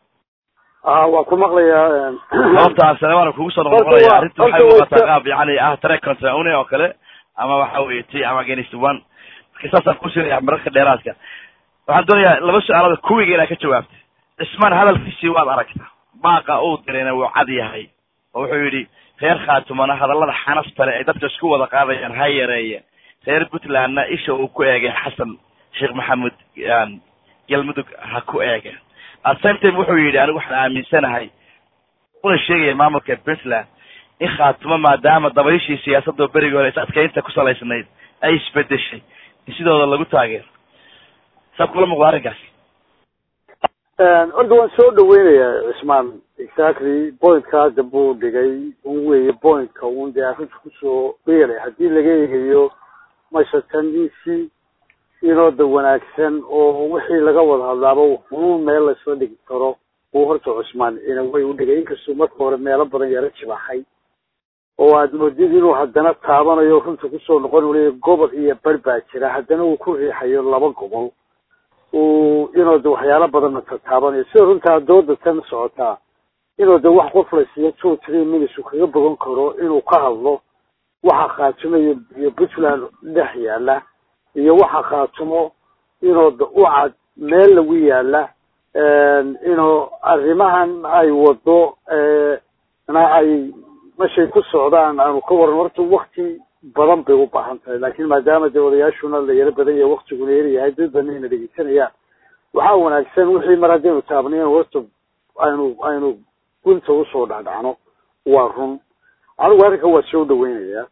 ah waa ku maqlayaa sababta aan saleebaan kugu soo Horta noqnoqonaya waa- arrinta waxay horta waa muuqataa iska- qaab yani ah tare contraune oo kale ama waxa weye t ama against one marka saasaan kusinaya mararka dheeraadka waxaan doonayaa laba su-aalood kuwiga inaad ka jawaabta cismaan hadalkiisii waad aragta baaqa uu dirayna wuu cad yahay oo wuxuu yidhi reer khaatumana hadallada xanafta le ay dadka isku wada qaadayaan ha yareeye reer puntlandna isha uu ku eegay xasan sheekh maxamuud aan galmudug ha ku eege at same time wuxuu yidhi anigu waxaan aaminsanahay una sheegaya maamulka puntland in khaatumo maadaama dabayshii siyaasadoo berigii hore is adkeynta ku salaysnayd ay isbedeshay in sidooda lagu taageero saa kula muuqda arrinkaasi horta waan soo dhaweynayaa cismaan exactly pointkaa dambe uu dhigay un weeye pointka un dee arrinta kusoo beeray haddii laga eegayo mashatanisi inooda wanaagsan oo wixii laga wada hadlaaba un meel laysla dhigi karo uu horta cusmaan inaway u dhigay inkastuu marka hore meelo badan yaro jibaxay oo aad moodid inuu haddana taabanayo runta kusoo noqon uu leeyahy gobol iyo bar baa jira haddana uu ku riixayo laba gobol uu inuu de waxyaalo badanna tataabanayo sida runtaa dooda tan socotaa inuu de wax qof la siiyo two three minutes uu kaga bogan karo inuu ka hadlo waxa khaatumo iyo iyo puntland dhex yaala iyo waxa khaatumo inuu de u cad meel lagu yaala inuu arrimahan ay wado na ay meshay ku socdaan aanu ka waran horta wakti badan bay u baahan tahay laakiin maadaama dee odayaashuna la yaro badan yahay waktiguna yar yahay dad badan ayna dhegeysanayaan waxaa wanaagsan wixii mar haddaynu taabnay in horta aynu aynu gunta usoo dhacdhacno waa run anigu arrinka waa soo dhaweynayaa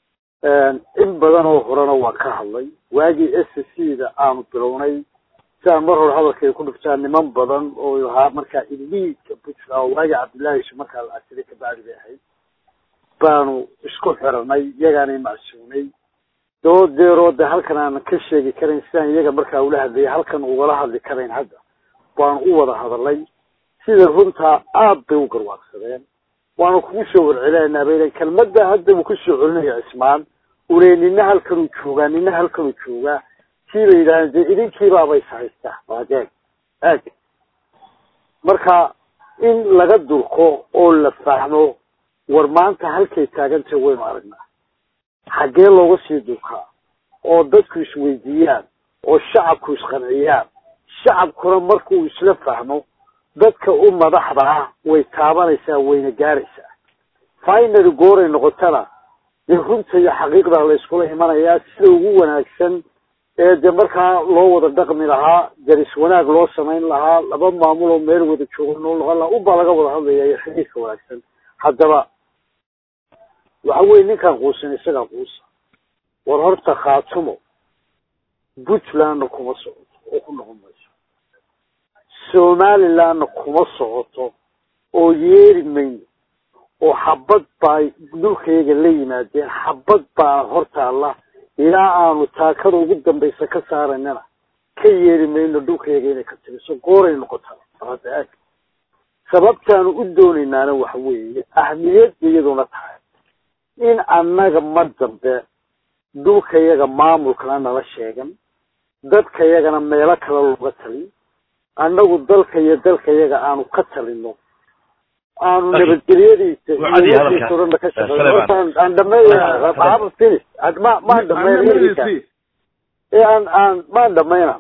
in badan oo horena waa ka hadlay waagii s c da aanu bilownay si aan mar hore hadalkay ku dhuftaan niman badan oo ahaa markaa iliidka puntland oo waagii cabdullaahi isu markaa la asiray kabacdi bay ahayd baanu isku xiranay iyagaanay macsuunay doodeeroo de halkan aanan ka sheegi karayn sidaan iyaga markaa ula hadlayay halkan ugala hadli karayn hadda baanu u wada hadalay sida runtaa aad bay u garwaaqsadeen waanu kugu soo warcelinaynaa baylen kelmadda hadda uu kusoo celinaya cismaan ule nina halkanuu joogaa nina halkanuu joogaa sii bay yidhahdeen dee idinkiibaaba is haystaa waadeeg aag marka in laga durko oo la fahmo war maanta halkay taagantay waynu aragnaa xaggee looga sii durkaa oo dadku isweydiiyaan oo shacabku isqanciyaan shacabkuna markuu isla fahmo dadka u madaxda ah way taabanaysaa wayna gaaraysaa finally gooray noqotana dee runta iyo xaqiiqda la iskula imanayaa sida ugu wanaagsan ee dee markaa loo wada dhaqmi lahaa daris wanaag loo samayn lahaa laba maamul oo meel wada jooga noo noqon lahaa unbaa laga wada hadlaya iyo xiriirka wanaagsan haddaba waxa weye ninkaan quusan isagaa quusa war horta khaatumo puntlandna kuma socoto oo ku noqon mayso somalilandna kuma socoto oo yeeri mayno oo xabad baa dhulkayaga la yimaadeen xabad baa hortaalla ilaa aanu taakada ugu dambaysa ka saaranana ka yeeri mayno dhulkayaga inay ka tiriso gooray noqotaa hada aag sababtaanu u doonaynaana waxa weeye ahmiyadda iyaduna tahay in annaga mar dambe dhulkayaga maamulkana nala sheegan dadkayagana meelo kale looga talin annagu dalka iyo dalkayaga aanu ka talino aanu nabadgelyadiisa iyo dhanna ka shaqeyn aan dhameeya finish ma maan dhameyn ee aan aan maan dhamayna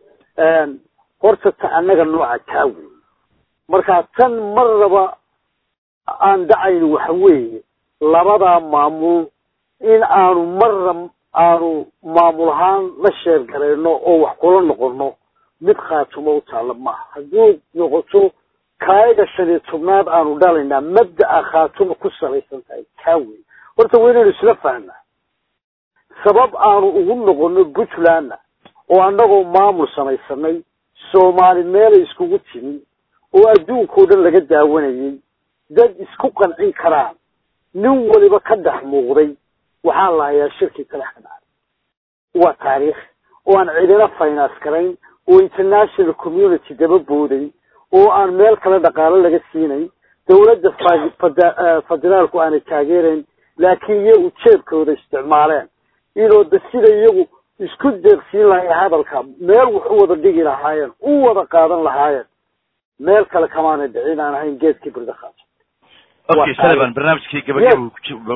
horta ta annaga nooca taa wey marka tan marnaba aan dhacayno waxa weeye labadaa maamul in aanu marna aanu maamul ahaan la sheergarayno oo wax kula noqono mid khaatumo u taalla maaha hadduu noqoto kaayaga shan iyo tobnaad aanu dhalaynaa mabda'a khaatuma ku salaysan tahay kaa wey horta waa inaynu isla fahnaa sabab aanu ugu noqono puntlandna oo annagoo maamul samaysanay soomaali meelay iskugu timi oo adduunkao dhan laga daawanayay dad isku qancin karaan nin waliba ka dhex muuqday waxaa la hayaa shirkii kalex ka dhacay waa taariikh oo aan cidina finance garayn oo international community daba booday oo aan meel kale dhaqaalo laga siinayn dawladda federaalku aanay taageerayn laakiin iyagu jeebkooda isticmaaleen inoo da sida iyagu isku deeqsiin lahay hadalka meel wax u wada dhigi lahaayeen u wada qaadan lahaayeen meel kale kamaanay dhicin aan ahayn geedkii birdakhaas okay sullivan barnaamijkii gabagabo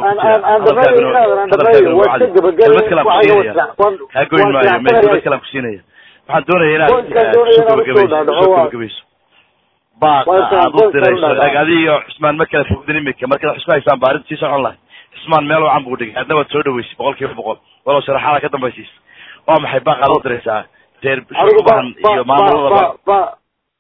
ha goyn maayo me gabad kalaan kusiinaya waxaan doonaya inaad soo gabagabayso soo gabagabayso baaqa aad u dirayso eg adiyo cusmaan ma kala fogdin imika markaad wax isku haysaan ba arrinta sii socon lahay cusmaan meel wacan buu dhigay adna waad soo dhaweysay boqol kiiba boqol walow sharaxaada ka dambaysiis waa maxay baaq aad u diraysaa reer shucubahan iyo maamuladaba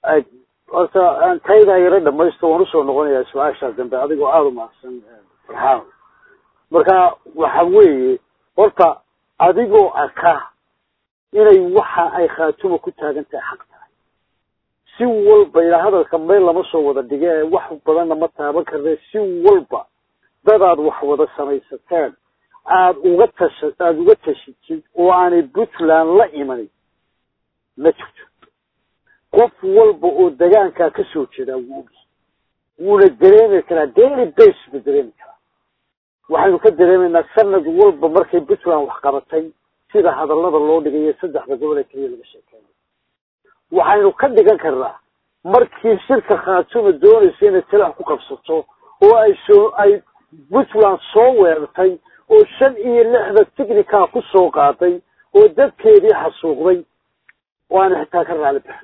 horta taydaa yaro dhamaysto waan usoo noqonayaa su-aashaa dambe adigoo aada u mahadsan farxaan marka waxa weeye horta adigoo arka inay waxa ay khaatuma ku taagan tahay xaq tahay si walba ilaa hadalka meel lama soo wada dhige wax badanna ma taaban karne si walba dadaad wax wada samaysateen aada uga tasha aada uga tashitid oo aanay puntland la imanin ma jirto qof walba oo degaankaa ka soo jeedaa wuu ogi wuuna dareemi karaa daily base ba dareemi karaa waxaynu ka dareemaynaa sanad walba markay puntland wax qabatay sida hadallada loo dhigayo saddexda gobol ee keliya laga sheekeynayo waxaynu ka dhigan karnaa markii shirka khaatuma doonaysa inay talax ku qabsato oo ay soo ay puntland soo weerartay oo shan iyo lixda ticnica ku soo qaaday oo dadkeedii xasuuqday oo aana xitaa ka raali baxin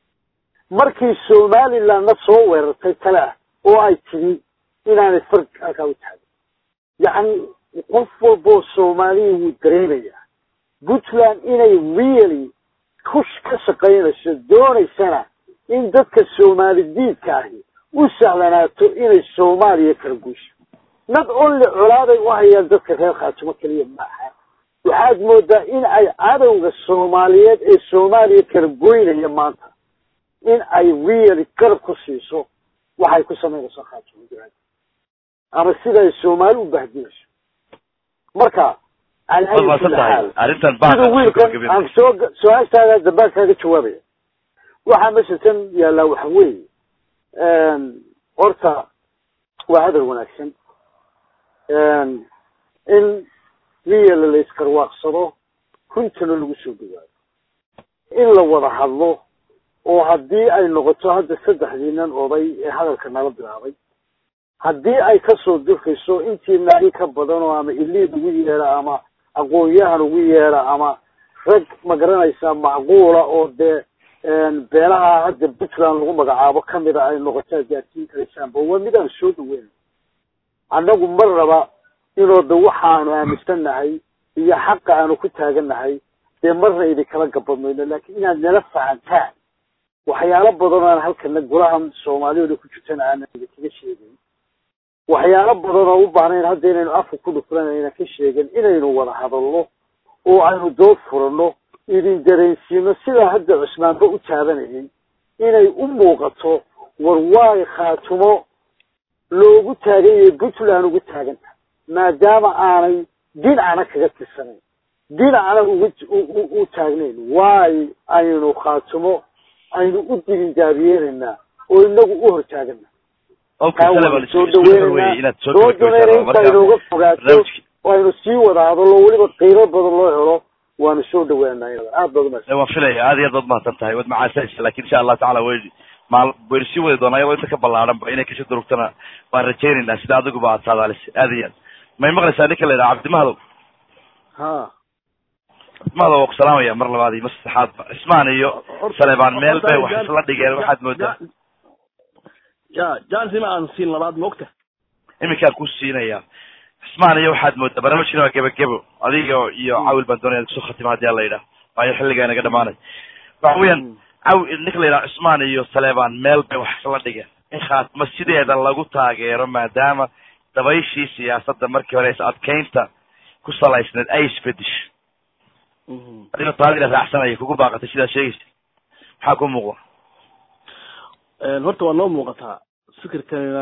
markii somalilandna soo weerartay tale ah oo ay timi inaanay farg halkaa u taagin yacni qof walboo soomaaliya wuu dareemayaa puntland inay really kush ka shaqaynayso doonaysana in dadka soomaali diidka ahi u sahlanaato inay soomaaliya kala guusho not only colaaday u hayaan dadka reer khaatumo keliya maaha waxaad moodaa in ay cadowga soomaaliyeed ee soomaaliya kala goynaya maanta in ay really garab ku siiso waxay ku samaynayso khaatumo jiraad ama sida ay soomaali u bahdinayso marka sida wiilkan aan soo su-aashtaada dambaan kaaga jawaabaya waxaa meesha tan yaallaa waxa weeye horta waa hadal wanaagsan in riyala la iskarwaaqsado runtana lagu soo dhawaado in la wada hadlo oo haddii ay noqoto hadda saddexdii nin oday ee hadalka nala bilaabay haddii ay kasoo durkayso intii naagi ka badan oo ama iliid ugu yeera ama aqoon-yahan ugu yeera ama rag magaranaysaa macquula oo dee beelaha hadda puntland lagu magacaabo kamida ay noqotaa gaarsiin karaysaanba waa mid aan soo dhaweyn annagu mar raba inoo da waxaanu aaminsannahay iyo xaqa aanu ku taagannahay dee marna idinkala gabadmayno laakiin inaad nala fahantaan waxyaalo badan oo aan halkana golaha soomaaliyooda ku jirtana aanan idinkaga sheegayn waxyaalo badan oo u baahnayn hadda inaynu afka ku dhufran ayna ka sheegan inaynu wada hadalno oo aynu dood furano idin dareensiino sidaa hadda cusmaanba u taabanayay inay u muuqato war waay khaatumo loogu taagan yahay puntland ugu taagan tahay maadaama aanay dhinacna kaga tirsanayn dhinacna uga u taagnayn waay aynu khaatumo aynu u digindaabiyenaynaa oo inagu u hor taagana soo dhaweynanaa doodunayna inta inooga fogaato oo aynu sii wada hadallo weliba qiimo badan loo helo waanu soo dhawaanaa iyada aad baad umahadsan waan filaya aad iyo aad baad mahadsan tahay waad macaasaysa lakin insha allahu tacala way maal waynu sii wadi doonaa iyagoo inta ka ballaaran ba inay kasoo durugtana waan rajaynaynaa sida adiguba aad saadaalisa aad iyo aad may maqlaysaa ninka la yidhaha cabdimahadow ha cabdimahadow waa ku salaamaya mar labaad iyo mar saddexaadba cismaan iyo saleebaan meel bay wax isla dhigeen waxaad moodaa ya jansima aan siin labaad maogta iminkaan ku siinaya cismaan iyo waxaad moodaa barnaamijkina waa gebagebo adiga iyo cawil baan doonaya kusoo khatima hadii ala yidhaah waayo xilligaa inaga dhamaanay waxa weeyaan caw ninka la yidhaha cismaan iyo saleebaan meel bay wax isla dhigeen in khaatimo sideeda lagu taageero maadaama dabayshii siyaasadda markii hore is adkeynta ku salaysneed ay isbedisho adiga taadila raacsanaya kugu baaqatay sidaad sheegaysa maxaa ku muuqda horta waa noo muuqataa fikirkanina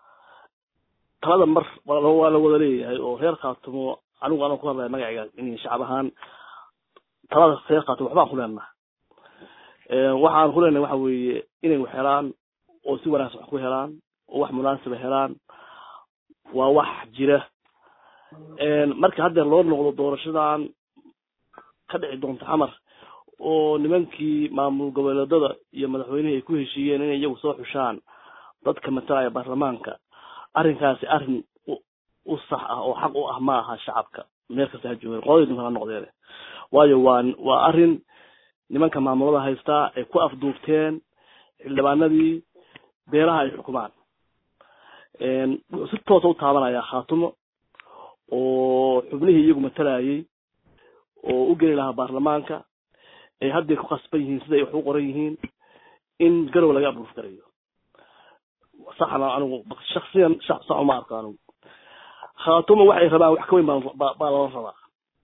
talada mar waa la wada leeyahay oo reer khaatumo anigu anoo ku hadlaya magacayga in shacab ahaan talada reer khaatumo waxbaan ku leenaha waxaan ku leenahay waxa weeye inay wax helaan oo si wanaagsan wax ku helaan oo wax munaasiba helaan waa wax jira marka haddeer loo noqdo doorashadan ka dhici doonta xamar oo nimankii maamul goboleedada iyo madaxweynihii ay ku heshiiyeen inay iyagu soo xushaan dadka matalaya baarlamaanka arrinkaasi arrin u sax ah oo xaq u ah ma aha shacabka meel kasta ha joogeen qodadii dunka ha noqdeene waayo waa waa arrin nimanka maamulada haystaa ay ku afduubteen xildhibaanadii beelaha ay xukumaan wuxuu si toosa u taabanayaa khaatumo oo xubnihii iyagu matalayay oo u geli lahaa baarlamaanka ay hadday ku khasban yihiin sida ay wax u qoran yihiin in garow laga abuuf garayo saxna anigu shaksiyan sax uma arko anigu khaatumo waxay rabaan wax ka weyn baa baa lala rabaa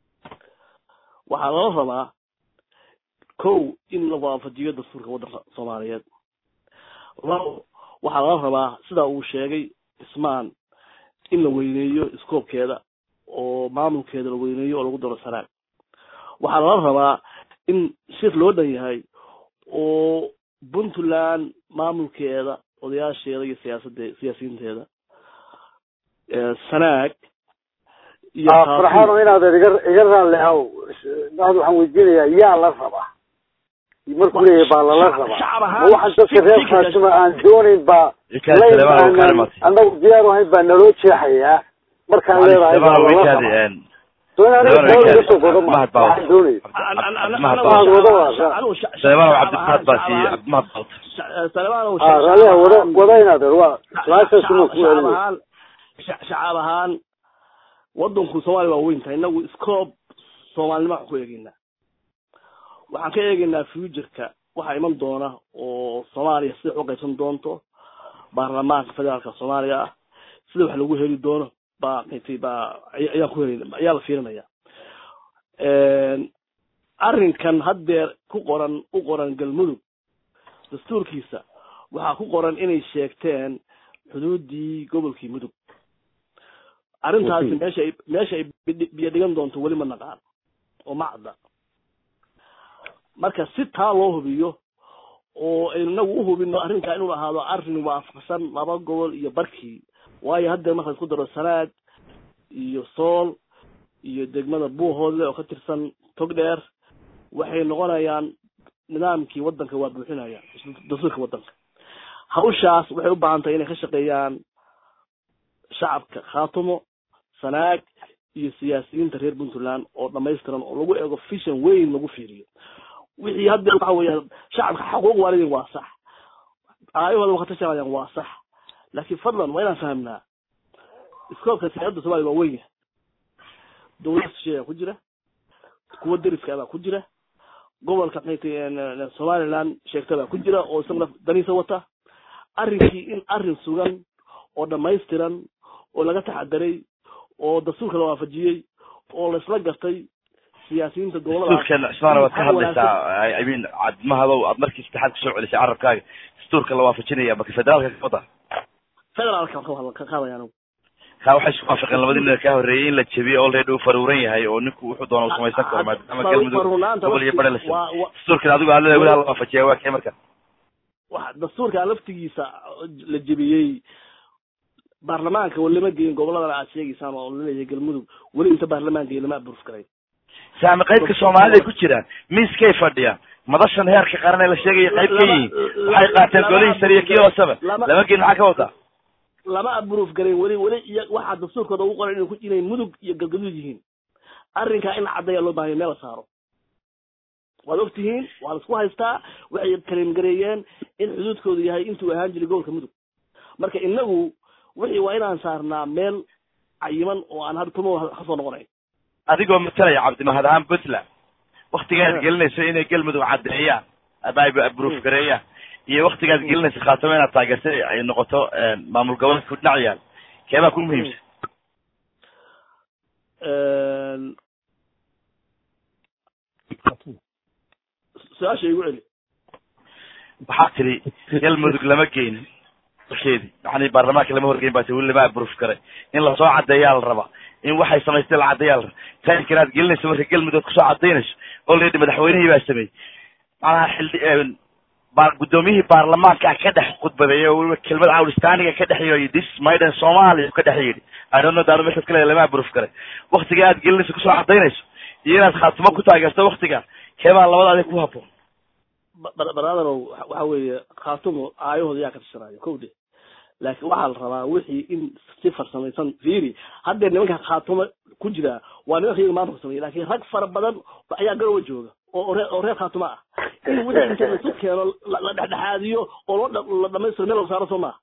waxaa lala rabaa kow in la waafajiyo dastuurka waddanka soomaaliyeed labo waxaa lala rabaa sida uu sheegay ismaan in la weyneeyo iskoobkeeda oo maamulkeeda la weyneeyo oo lagu daro sanaag waxaa lala rabaa in shir loo dhan yahay oo puntland maamulkeeda odayaasheeda iyo siyaasade siyaasiyiinteeda sanaag iyo farxaano inaad iga iga raalli haw had waxaan weydiinayaa yaa la rabaa markuu leeyahay baa lala rabaa ma waxaan dadka reer khaasima aan doonayn baa layn aanan annagu diyaar ahayn baa naloo jeexayaa markaan leedahay baa lala rabaa so in aniga dawla iga soo godo ma waxaan doonaya mahad wado waa raalliha wada wada inaad waa su-aashaas inuu ku celinaya shacaab ahaan wadanku soomaaliya waa weyn tahay inagu scoob soomaalinima waxaan ku eegeynaa waxaan ka eegeynaa futureka waxaa iman doona oo soomaaliya sida wax u qaybsan doonto baarlamaanka federaalka soomaaliya ah sida wax lagu heli doono baa maytay baa ayaan ku helin ayaa la fiirinaya arrinkan haddeer ku qoran u qoran galmudug dastuurkiisa waxaa ku qoran inay sheegteen xuduudii gobolkii mudug arrintaasi meesha ay meesha ay biyo dhigan doonto weli ma naqaan oo ma cadda marka si taa loo hubiyo oo aynu inagu uhubino arrinkaa inuu ahaado arrin waafaqsan laba gobol iyo barkii waayo haddeer marka isku daro sanaad iyo sool iyo degmada buuhoodle oo ka tirsan togdheer waxay noqonayaan nidaamkii waddanka waa buuxinaya dastuurka waddanka hawshaas waxay u baahan tahay inay ka shaqeeyaan shacabka khaatumo sanaag iyo siyaasiyiinta reer puntland oo dhamaystiran oo lagu eego vision weyn lagu fiiriyo wixii hadda waxa weeya shacabka xaquuq waalidin waa sax aayahooda waa ka tashanayaan waa sax laakiin fadlan waa inaan fahamnaa iskoobka siyaasadda soomaliya waa weyn yahay dawlad shisheeyaa ku jira kuwa deriska baa ku jira gobolka maxay somaliland sheegta baa ku jira oo isaguna daniisa wata arrinkii in arrin sugan oo dhamaystiran oo laga taxadaray oo dastuurka la waafajiyey oo laisla gartay siyaasiyiinta dastuurkan cismaana waad ka hadlaysaa i mean cadmahadow aad markii saddexaad kusoo celisay carabkaaga dastuurka la waafajinaya maka federaalka ka wada federaalka ka qaadaya anigu ka waxay isku waafaqeen labadii nin ka horreeyey in la jebiyo already uu faruuran yahay oo ninku wuxuu doona uu samaysan karo maadaama galmudug gobol iyo bare la samey dastuurkan adigu aad leedahay weli hala waafajiya waa kee marka wa dastuurka laftigiisa la jebiyey baarlamaanka weli lama geyin goboladana aad sheegaysaan oo laleeyahay galmudug weli inta baarlamaanka iyo lama abruf garay saami qaybka soomaalida ku jiraan miiskay fadhiyaan madashan heerka qaran ee la sheegaya qayb ka yihiin waxay qaateen golihii sare iyo kii hooseba lama geyin maxaa ka wadaa lama abruf garayn weli weli iyo waxaa dastuurkooda ugu qoran inay ku inay mudug iyo galgaduud yihiin arrinkaa in la caddeeya loo bahanya meel la saaro waad og tihiin waa la isku haystaa waxay kalimgareeyeen in xuduudkoodu yahay intuu ahaan jiray gobolka mudug marka inagu wixii waa inaan saarnaa meel cayiman oo aan had tumo kasoo noqonayn adigoo matalaya cabdimahad ahaan puntland waktigaad gelinayso inay galmudug caddeeyaan ama ay abruf gareeyaan iyo waktigaad gelinayso khaatamo inaad taageertay ay noqoto maamul goboleedka ku dhinac yaal keebaa ku muhiimsan su-aasha igu celi waxaa tiri galmudug lama geynin dalkeedii yani baarlamaanka lama horgeyn baa ti weli lama abruf garay in lasoo caddeeyaa la rabaa in waxay samaystay la caddeeyaa la rabaa taimkan aad gelinayso marka galmudug kusoo cadaynayso already madaxweynihii baa sameeyey macnaha xildhi guddoomiyihii baarlamaanka ka dhex khudbadeeyay oo weliba kelmad cawlistaaniga ka dhex yidhi this maiden somalia ka dhex yidhi i don't know daado meeshaad ka leedahay lama abruf garay waktiga aad gelinayso kusoo cadaynayso iyo inaad khaatimo ku taageerto waktiga keebaa labada adig ku haboon baraadarow waxa weeye khaatumo aayahooda yaa ka tashanayo ko de laakiin waxaa la rabaa wixii in si farsamaysan fiiri haddee nimanka khaatumo ku jira waa nimanka iyaga maanta farsamaya lakin rag fara badan ayaa garowa jooga oo ree oo reer khaatumo ah in wixii inta laisu keeno la dhexdhexaadiyo oo loo la dhamaystiro meel la saaro soo maha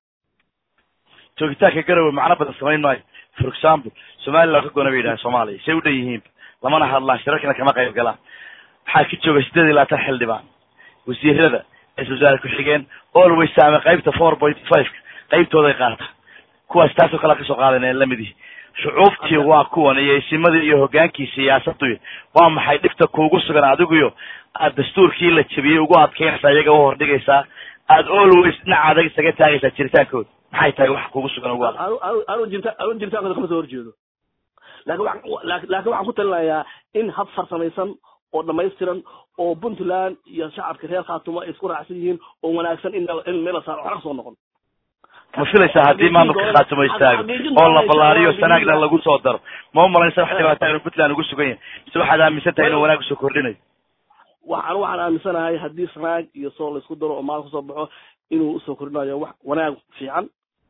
joogitaanka garowe macno badan samayn maayo for example somaliland ka goona bay yidhahan soomaaliya say u dhan yihiin lamana hadlaan shirarkana kama qayb galaan waxaa ka jooga sideed iyo labaatan xildhibaan wasiirada ra-isul wasaare ku-xigeen always saame qaybta four point fiveka qaybtooday qaata kuwaas taasoo kale kasoo qaadan ee lamid yihi shucuubtii waa kuwan iyo isimadii iyo hogaankii siyaasadu waa maxay dhibta kuugu sugan adiguyo aad dastuurkii la jebiyey ugu adkeynaysaa iyaga u hordhigaysaa aad always dhinaca adag isaga taagaysaa jiritaankooda maxay tahay wax kuugu sugan ugu adag anu jirta anu jiritaankooda kama soo horjeedo laakin wa laakin waxaan ku talinayaa in hab farsamaysan oo dhamaystiran oo puntland iyo shacabka reer khaatumo ay isku raacsan yihiin oo wanaagsan in in meel la saaro waxna kasoo noqon ma filaysaa haddii maamulka khaatumo istaago oo la ballaariyo sanaagna lagu soo daro ma umalanaysa wax dhibaataa inuu puntland ugu sugan yahay mise waxaad aaminsan tahay inuu wanaag usoo kordhinayo waxaan waxaan aaminsanahay haddii sanaag iyo soo la isku daro oo maal kasoo baxo inuu usoo kordhinayo wax wanaag fiican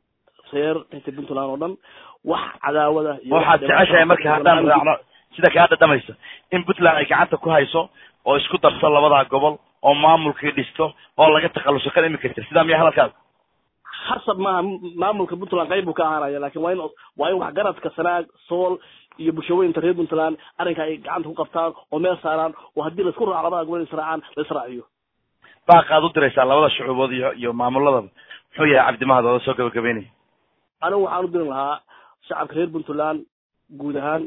reer inta puntland oo dhan wax cadaawada iyo waxaad jeceshahay marka haddaan raacno sida kaa dhadhamaysa in puntland ay gacanta ku hayso oo isku darso labadaa gobol oo maamulkii dhisto oo laga takhaluso kan imika jir sidaa miya hadalkaada hasab maaha maamulka puntland qayb buu ka ahaanaya lakin waa in waa in waxgaradka sanaag sool iyo bulshooyinka reer puntland arrinka ay gacanta ku qabtaan oo meel saaraan oo haddii laisku raaco labada gobol israacaan la israaciyo baaqaad u diraysaa labada shucuubood iyo iyo maamuladaba muxuu yahay cabdimahad ooda soo gabagabeynaya anigu waxaan u dirin lahaa shacabka reer puntland guud ahaan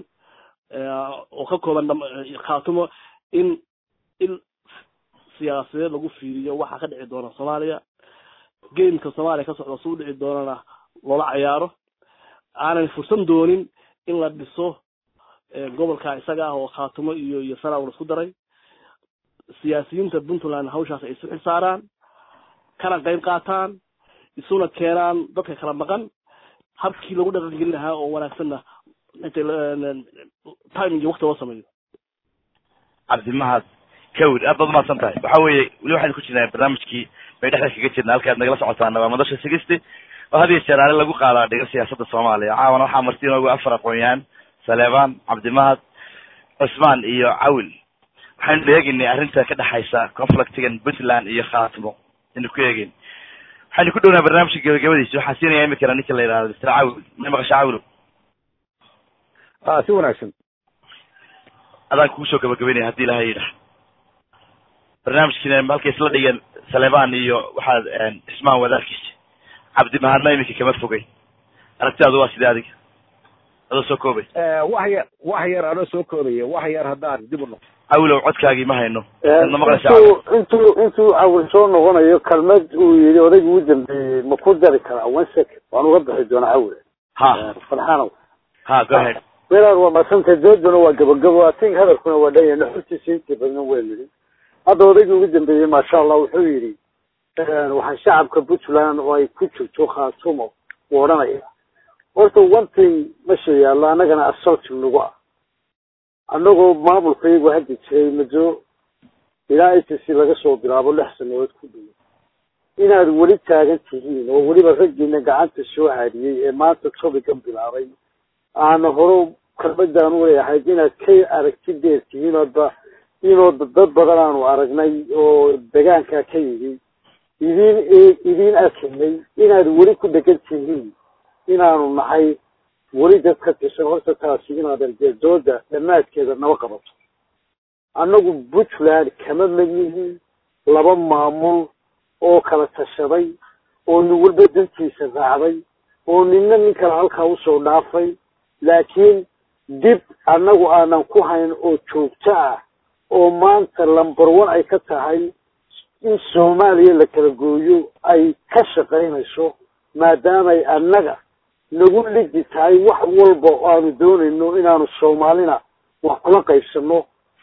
oo ka kooban khaatumo in in siyaasadeed lagu fiiriyo waxa ka dhici doona soomaaliya gameka soomaaliya ka socda suu dhici doonana loola cayaaro aanan fursan doonin in la dhiso gobolka isaga ah oo khaatumo iyo iyo sanaag la isku daray siyaasiyiinta puntland hawshaas ay isu xilsaaraan kana qayb qaataan isuna keenaan dadka kala maqan habkii lagu dhaqangelin lahaa oo wanaagsanna timing iyo wakti loo sameeyo cabdimahad kawir aad baad umahadsan tahay waxa weeye weli waxaynu ku jirnaa barnaamijkii bay dhexda kaga jirna halka aad nagala socotaana waa madasha sigisti oo had iyo jeer aale lagu qaadaa dhiga siyaasadda soomaaliya caawana waxaa marti inoogu afar aqoon-yahan saleebaan cabdimahad cusmaan iyo cawil waxaynu eegeynay arrinta ka dhexaysa conflictigan puntland iyo khaatimo aynu ku eegeyn waxaynu ku dhownaa barnaamijka gabagabadiisa waxaan siinaya imikana ninka la yidhahdo mr cawil ma maqasha cawilo a si wanaagsan adaan kugu soo gabagabeynaya hadii ilahay yidhaah barnaamijkiina halkay isla dhigeen saleebaan iyo waxaad cismaan wadaadkiisa cabdimahadna iminka kama fogay aragtidaadu waa sidee adiga adoo soo koobay wax yar wax yar anoo soo koobaya wax yar haddaan dib u noqo cawilow codkaagii ma hayno adna maqlaysa intuu intuu intuu cawil soo noqonayo kelmad uu yidhi odaygu u dambeeyey ma ku dari karaa one second waan uga bixi doonaa cawil ha farxaanow ha go ahead welaal waa madsantay dooduna waa gabagabo ating hadalkuna waa dhan yahay naxurtiisa intii badna waa yidhi hadda odaygii ugu dambeeyey maasha allah wuxuu yidhi waxaan shacabka puntland oo ay ku jirto khaatumo u odhanaya horta one thing mesha yaallo annagana assaulting nagu ah annagoo maamulka iyagu haddi jiray muddo ilaa i t c laga soo bilaabo lix sanadood ku dhowo inaad weli taagan tihiin oo weliba raggiina gacanta soo haadiyey ee maanta tobigan bilaabay aana hore kalmadaan u leeyahay inaad ka aragti dheer tihiin oodba inoo dad badan aanu aragnay oo degaankaa ka yimi idin idin arkaynay inaad weli ku dhegan tihiin inaanu nahay weli dad ka tirsan horta taasi inaad arjeedooda dhammaadkeeda naba qabato annagu puntland kama mid yihiin laba maamul oo kala tashaday oo nin walba dantiisa raacday oo ninna nin kale halkaa usoo dhaafay laakiin dib annagu aanan ku hayn oo joogto ah oo maanta lumber one ay ka tahay in soomaaliya la kala gooyo ay ka shaqaynayso maadaamay annaga nagu ligi tahay wax walba oo aanu doonayno inaanu soomaalina wax kula qaybsano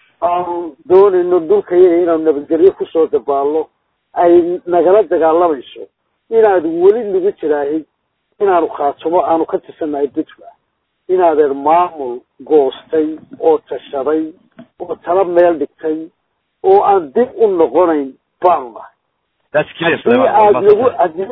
aanu doonayno dhulka yaga inaanu nabadgelyo kusoo dabaalno ay nagala dagaalamayso inaad weli nagu jiraahid inaanu khaatumo aanu ka tirsannahay puntland inaadeer maamul goostay oo tashaday oo tala meel dhigtay oo aan dib u noqonayn baanu nahay that's clear hadii aad nagu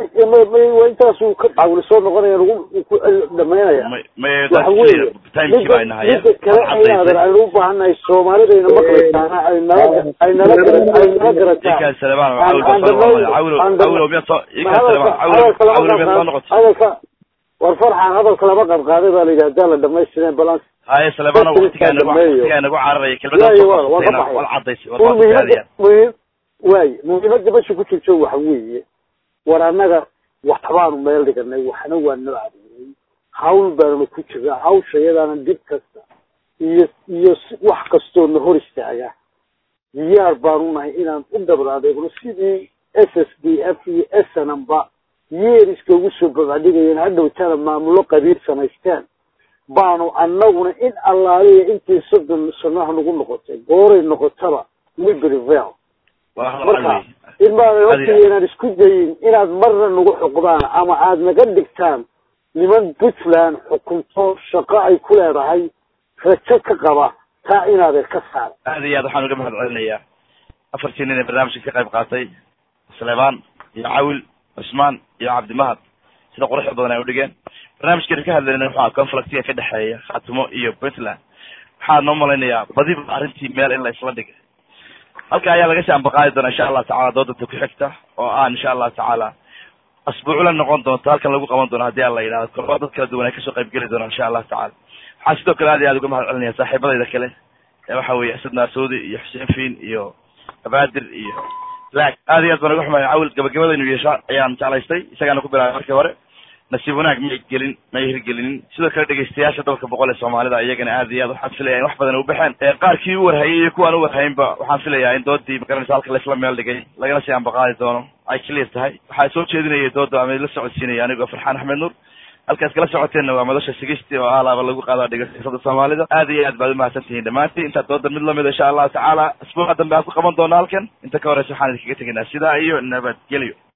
hadii intaasuu ka cawli soo noqonaya nagu ku dhamaynaya may may waxa that's weeye clear timekii baa inahay midda kale inaadeer aynu u baahannahay soomaalidayna maqlaysaana ay nala ay nala gara- ay nala garataan ikaa salebaan Aan- cawil aan baa soo dhammayn- noqday cawilo aan dhammayn- cawilo miyaad soo Ma ikaa salebaan cawilo hadalka lama cawilo miyaad soo qadqaad- noqotay hadalka war farxan hadalka lama qadqaaday baa la yidhi haddaan la dhamaystireen balans haye salebaan Dadka waqtigaa nagu dhameeyo. waqtigaa nagu cararaya Waayo, kelmadaan soo waa- waa ka qabsatayna baxaya. wal cadaysay wal un waa muhiimada badbaadiyaan muhiim waaye muhiimadda mesha ku jirto waxa weeye war annaga waxbaanu meel dhiganay waxna waa noo adeegay hawl baanu ku jirnaa hawsha iyadaana dib kasta iyo iyo si- wax kastoo na hor istaaga diyaar baanu nahay inaan u dhabar adeegno sidii s s d f iyo snm ba yeeriska ugu soo babacdhigayeen hadhowtana maamulo qabiil samaysteen baanu annaguna in allaaliya intii soddon sanaha nagu noqotay gooray noqotaba libervel waa hal marka wey in baanan horta inaan isku dayin inaad marna nagu xuqdaan ama aad naga dhigtaan niman puntland xukunto shaqo ay ku leedahay rajo ka qaba taa inaadan ka saar aad iyo aad waxaan uga mahad celinayaa afartii nin ee barnaamijka ka qayb qaatay salebaan iyo cawil cusmaan iyo cabdimahad sida quruxda badan ay udhigeen barnaamijkeena ka hadlayna wuxuu ahaa conflictiga ka dhexeeya khaatimo iyo puntland waxaan noo malaynayaa badiba arrintii meel in la isla dhigay halka ayaa laga sii ambaqaadi doonaa insha allah tacala doodanta ku xigta oo ah insha allah tacaala asbuucla noqon doonta halkan lagu qaban doono haddii aan la yidhahdo kolba dad kala duwan ay kasoo qayb geli doonaan insha allah tacala waxaan sidoo kale aad iyo aad uga mahad celinaya saaxiibadayda kale ee waxa weeye asad naasoodi iyo xuseen fiin iyo abaadir iyo laag aad iyo aad baan uga xumaya cawil gabagabadaynu yeesha ayaan jeclaystay isagaana ku bilaabay markii hore nasiib wanaag may gelin may hirgelinin sidoo kale dhegeystayaasha dalka boqol ee soomaalida iyagana aad iyo aad waxaan filaya in wax badan u baxeen ee qaarkii u warhayay iyo kuwaan u warhaynba waxaan filayaa in doodii magaranaysa halka laisla meel dhigay lagala sii ambaqaadi doono ay clear tahay waxaa soo jeedinayay dooda ama la socodsiinaya anigoo farxaan axmed nuur halkaas kala socoteenna waa madasha sigisti oo alaaba lagu qaada dhegeystayaasada soomaalida aad iyo aad baad umahadsan tihiin dhammaantiin intaad dooda mid lamid insha allahu tacaala asbuuca dambe aan ku qaban doona halkan inta ka horeysa waxaan idinkaga tegaynaa sidaa iyo nabadgelyo